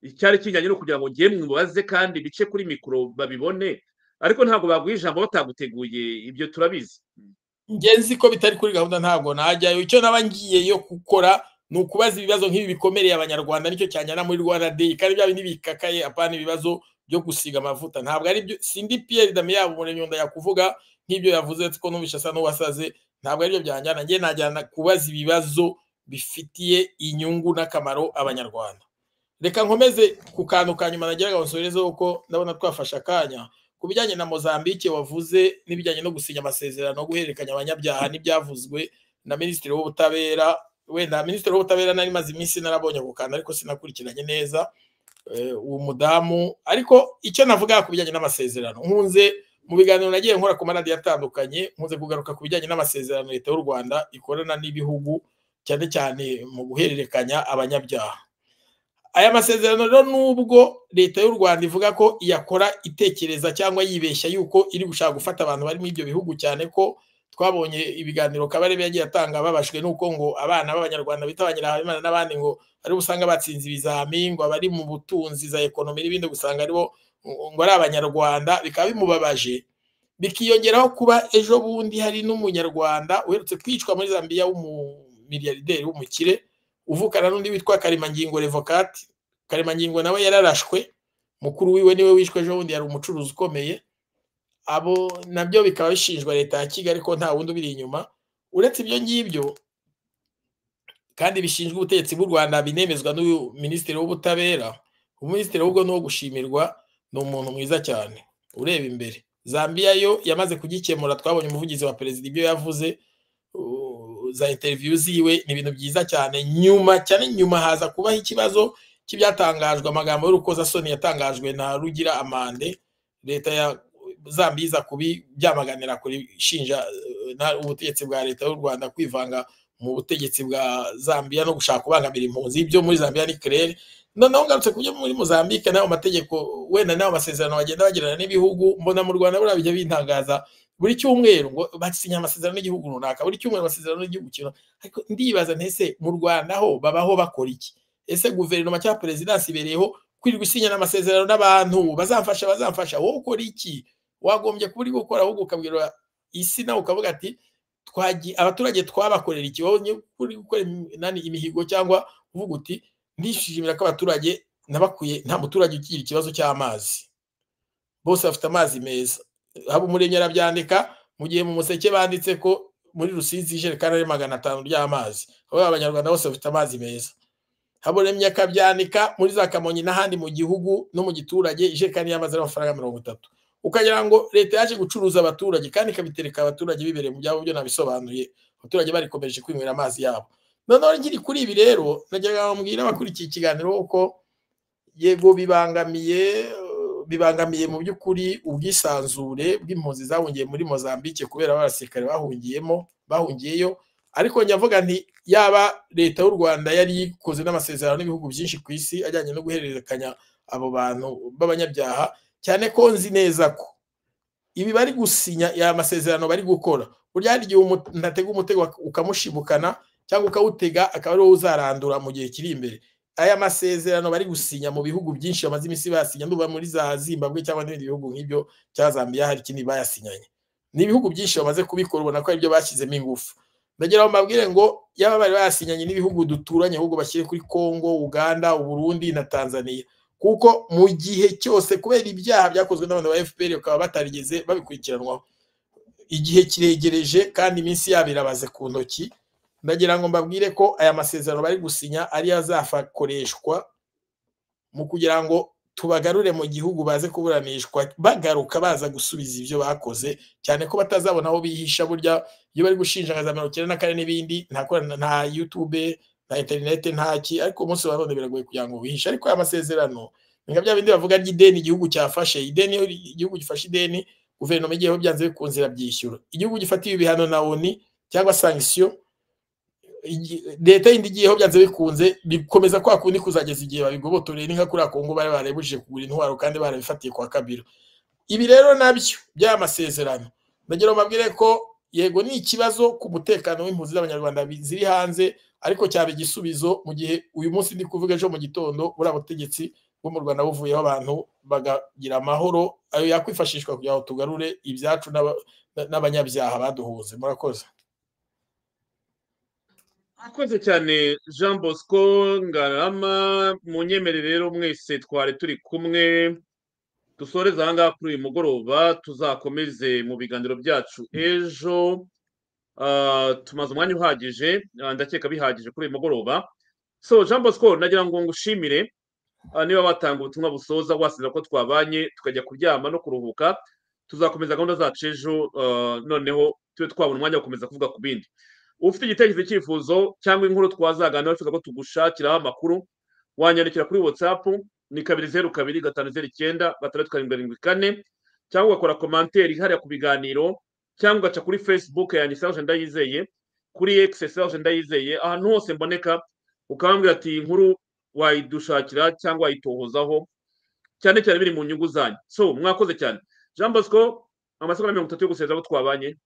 icyari kinyanye no kugira ngo ngiye mubaze kandi bice kuri mikoro babibone ariko ntabwo baguha ijambo bataguteguye ibyo turabizi ngenzi ko bitari kuri gahunda ntabwo najyayo icyo naba ngiye yo gukora ni ukubaza ibibazo nk'ibi bikomereye abanyarwanda nicyo cyanyana muri rwanda day kandi bya bindi bikakaye apana ibibazo byo gusiga amavuta ntabwo ari byo sindi piyeri dame yabo umurenyonda yakuvuga nk'ibyo yavuze ko n'ubisha asa n'uwasaze ntabwo ari byo byanjyana ngewe najyana kubaza ibibazo bifitiye inyungu n'akamaro abanyarwanda reka nkomeze ku kantu ka nyuma nageraga nsorezeho ko ndabona twafashe akanya ku bijyanye na mozambike wavuze n'ibijyanye no gusinya amasezerano guhererekanya abanyabyaha n'ibyavuzwe na minisitiri w'ubutabera wenda minisitiri w'ubutabera nari maze iminsi narabonye ako kantu ariko sinakurikiranye neza eh, uwo mudamu ariko icyo navuga ku bijyanye n'amasezerano nkunze mu biganiro nagiye nkora ku maradiyo atandukanye nkunze kugaruka ku bijyanye n'amasezerano leta y'u rwanda ikorana n'ibihugu cyane cyane mu guhererekanya abanyabyaha aya masezerano rero nubwo leta y'u rwanda ivuga ko iyakora itekereza cyangwa yibeshya yuko iri gushaka gufata abantu bari muri ibyo bihugu cyane ko twabonye ibiganiro kabarebe yagiye atanga babashwe n'uko ngo abana b'abanyarwanda bita abanyirahabimana n'abandi ngo ari bo usanga batsinze ibizami ngo abari mu butunzi za ekonomi n'ibindi gusanga ari bo ngo ari abanyarwanda bikaba bimubabaje bikiyongeraho kuba ejo bundi hari n'umunyarwanda uherutse kwicwa muri zambiya w'umumilyarderi w'umukire uvukana n'undi witwa karimangingo revokati karimangingo nawe yararashwe mukuru wiwe niwe wishwe ejo bundi yari umucuruzi ukomeye abo nabyo bikaba bishinjwa leta ya kigali ko nta wundi ubiri inyuma uretse ibyo ngibyo kandi bishinjwa ubutegetsi bw'u rwanda binemezwa n'uyu minisitiri w'ubutabera uminisitiri ahubwo ni uwo gushimirwa ni umuntu mwiza cyane ureba imbere zambiya yo yamaze kugikemura twabonye umuvugizi wa perezida ibyo yavuze uh, za interiviyu ziwe ni ibintu byiza cyane nyuma cyane nyuma haza kubaho ikibazo cy'ibyatangajwe amagambo y'urukozasoni yatangajwe na rugira amande leta ya zambia iza kubyamaganira kuri shinja eh, na- ubutegetsi bwa leta y'u rwanda kwivanga mu butegetsi bwa zambia no gushaka kubangamira impunzi ibyo muri zambia ni claire noneho ngarutse ku byo muri mozambique n'ayo mategeko wenda n'ayo masezerano bagenda bagirana n'ibihugu mbona mu rwanda buriya bijya bitangaza buri cyumweru ngo basinya amasezerano n'igihugu runaka buri cyumweru amasezerano n'igihugu kintu ariko ndibaza ntese mu rwanda ho babaho bakora iki ese guverinoma cyangwa perezidansi ibereyeho kwirirwa isinya amasezerano n'abantu bazamfasha bazamfasha wowe ukora iki wagombye kuba uri gukora ahubwo ukabwira isi nawe ukavuga ati "Twagi- abaturage twabakorera iki wowe ni uri gukora imi- nani, imihigo cyangwa uvuga uti ndishimira ko abaturage nabakwiye nta muturage ukigira ikibazo cy'amazi bose bafite amazi meza haba umuremyi arabyandika mu gihe mu museke banditse ko muri rusizi ijerekani ari magana atanu ry'amazi aho abanyarwanda bose bafite amazi meza haburemye akabyandika muri za kamonyi n'ahandi mu gihugu no mu giturage ijerekani y'amazi ari amafaranga mirongo itatu ukagira ngo leta yaje gucuruza abaturage kandi ikabitereka abaturage bibereye mu byabo byo nabisobanuye abaturage barikomeje kwinywera amazi yabo noneho nkiri kuri ibi rero nagira mbwira abakurikiye ikiganiro ko yego bibangamiye eh, bibangamiye mu by'ukuri ubwisanzure bw'impunzi zahungiye muri Mozambique kubera abasirikare bahungiyemo bahungiyeyo ariko nyavuga nti yaba leta y'u Rwanda yari ikoze n'amasezerano n'ibihugu byinshi ku isi ajyanye no guhererekanya abo bantu b'abanyabyaha cyane ko nzi neza ko ibi bari gusinya ya masezerano bari gukora burya hari igihe umuntu atega umutego ukamushibukana cyangwa ukawutega akaba ariwo uzarandura mu gihe kiri imbere aya masezerano bari gusinya mu bihugu byinshi bamaze iminsi basinya nuba muri za zimbabwe cyangwa n'ibindi bihugu nk'ibyo cya zambia hari ikindi bayasinyanye ni ibihugu byinshi bamaze kubikora ubona ko aribyo bashyizemo ingufu ndagira ngo mbabwire ngo yaba bari bayasinyanye n'ibihugu duturanye ahubwo bashyire kuri congo uganda uburundi na tanzania kuko mu gihe cyose kubera ibyaha byakozwe n'abantu ba fpr bakaba batarigeze babikurikiranwaho igihe kiregereje kandi iminsi yabo irabaze ku ntoki ndagira ngo mbabwire ko aya masezerano bari gusinya ariyo azafakoreshwa mu kugira ngo tubagarure mu gihugu baze kuburanishwa bagaruka baza gusubiza ibyo bakoze cyane ko batazabona aho bihisha burya iyo bari gushinja nka za mirongo icyenda na kane n'ibindi nta korana- nta yutube nta interineti nta ki ariko umunsi wa none biragoye kugira ngo wihishe ariko aya masezerano ni nka bya bindi bavuga ry'ideni igihugu cyafashe ideni iyo igihugu gifashe ideni guverinoma igiyeho byanze bikunze irabyishyura igihugu gifatiwe ibihano na oni cyangwa sankisiyo igi- leta yindi igiyeho byanze bikunze bikomeza kwa kundi kuzageza igihe babigobotoreye ni nka kuriya kongo bari barebujije kugura intwaro kandi barabifatiye kwa kabira ibi rero nabyo by'aya masezerano ndagira ngo mbabwire ko yego ni ikibazo ku mutekano w'impunzi z'abanyarwanda bi- ziri hanze ariko cyaba igisubizo mu gihe uyu munsi ndi kuvuga ejo mu gitondo buriya butegetsi bwo mu rwanda buvuyeho abantu bagagira amahoro ayo yakwifashishwa kugira ngo tugarure ibyacu n'aba- n'abanyabyaha baduhuze murakoze mwakoze cyane jean bosco ngarama munyemerere rero mwese twari turi kumwe dusoreze ahangaha kuri uyu mugoroba tuzakomeze mu biganiro byacu ejo Ah, tumaze umwanya uhagije ah, ndakeka bihagije kuri uyu mugoroba so jean bosco nagira ngo ngushimire ah, niba watanga ubutumwa busoza wasinzira ko twabanye tukajya kuryama no kuruhuka tuzakomeza gahunda zacu ejo ah, noneho tube twabona umwanya wo gukomeza kuvuga ku bindi ufite igitekerezo icyifuzo cyangwa inkuru twazaganira wifuza ko tugushakiraho amakuru wanyandikira kuri whatsapp ni kabiri zeru kabiri gatanu zeru icyenda gatandatu karindwi karindwi kane cyangwa ugakora komanteri ihariya ku biganiro cyangwa ugaca kuri facebook yanjye serge ndayizeye kuri x serge ndayizeye ahantu hose mboneka ukabambwira ati iyi nkuru wayidushakira cyangwa wayitohozaho cyane cyane biri mu nyungu zanyu so mwakoze cyane jean bosco amasegonda mirongo itatu yo gusezera abo twabanye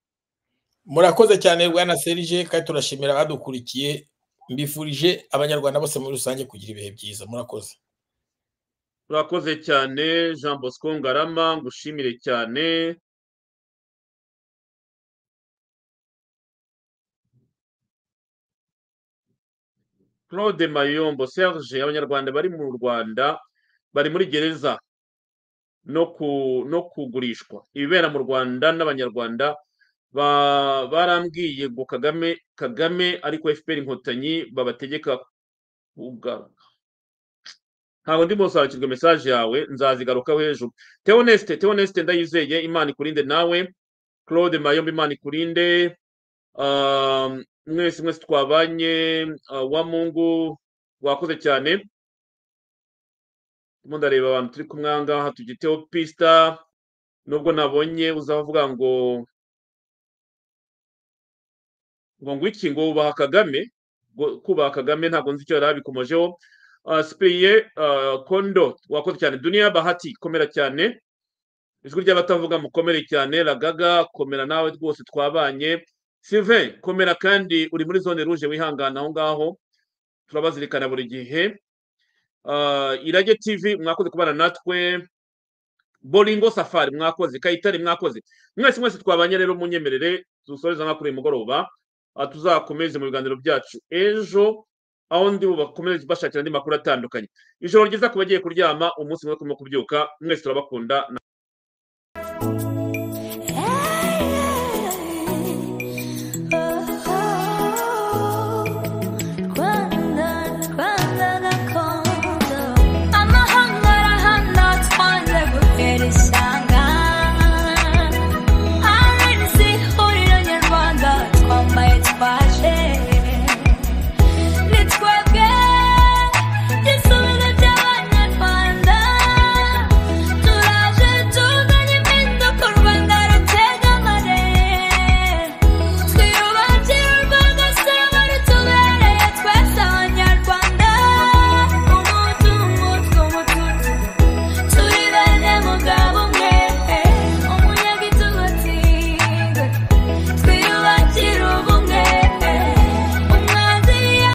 murakoze cyane bwana serije kandi turashimira abadukurikiye mbifurije abanyarwanda bose muri rusange kugira ibihe byiza murakoze urakoze cyane jean bosco ngarama ngushimire cyane claude mayombo serge abanyarwanda bari mu rwanda bari muri gereza no ku no kugurishwa ibibera mu rwanda n'abanyarwanda ba- barambwiye ngo kagame kagame ariko fpr inkotanyi babategeka kugaruka ntabwo ndimo gusakirwa mesaje yawe nzazigarukaho ejo teoneste teoneste ndayizeye imana ikurinde nawe claude mayombe imana ikurinde um, mwese mwese twabanye uh, wa mungu wakoze cyane ndimo ndareba abantu turi kumwe aha ngaha tugiteho pista nubwo nabonye uzavuga ngo ngo ngo iki ngo ubaha kagame ngo kubaha kagame ntabwo nzi icyo yari abikomojeho Uh, Cyprien uh, Kondo wakoze cyane Dunia Bahati komera cyane ijwi ry'abatavuga mukomere cyane Ragaga komera nawe rwose twabanye Sylvain komera kandi uri muri zone rouge wihangana aho ngaho turabazirikana buri gihe Uh, Irage TV mwakoze kubana natwe Bolingo Safari mwakoze Kayitare mwakoze mwese mwese twabanye rero munyemerere dusoreza nka kuri uyu mugoroba Uh, tuzakomeze mu biganiro byacu ejo aho ndi bakomeze bashakira andi makuru atandukanye ijoro ryiza ku bagiye kuryama umunsi mwiza turimo kubyuka mwese turabakunda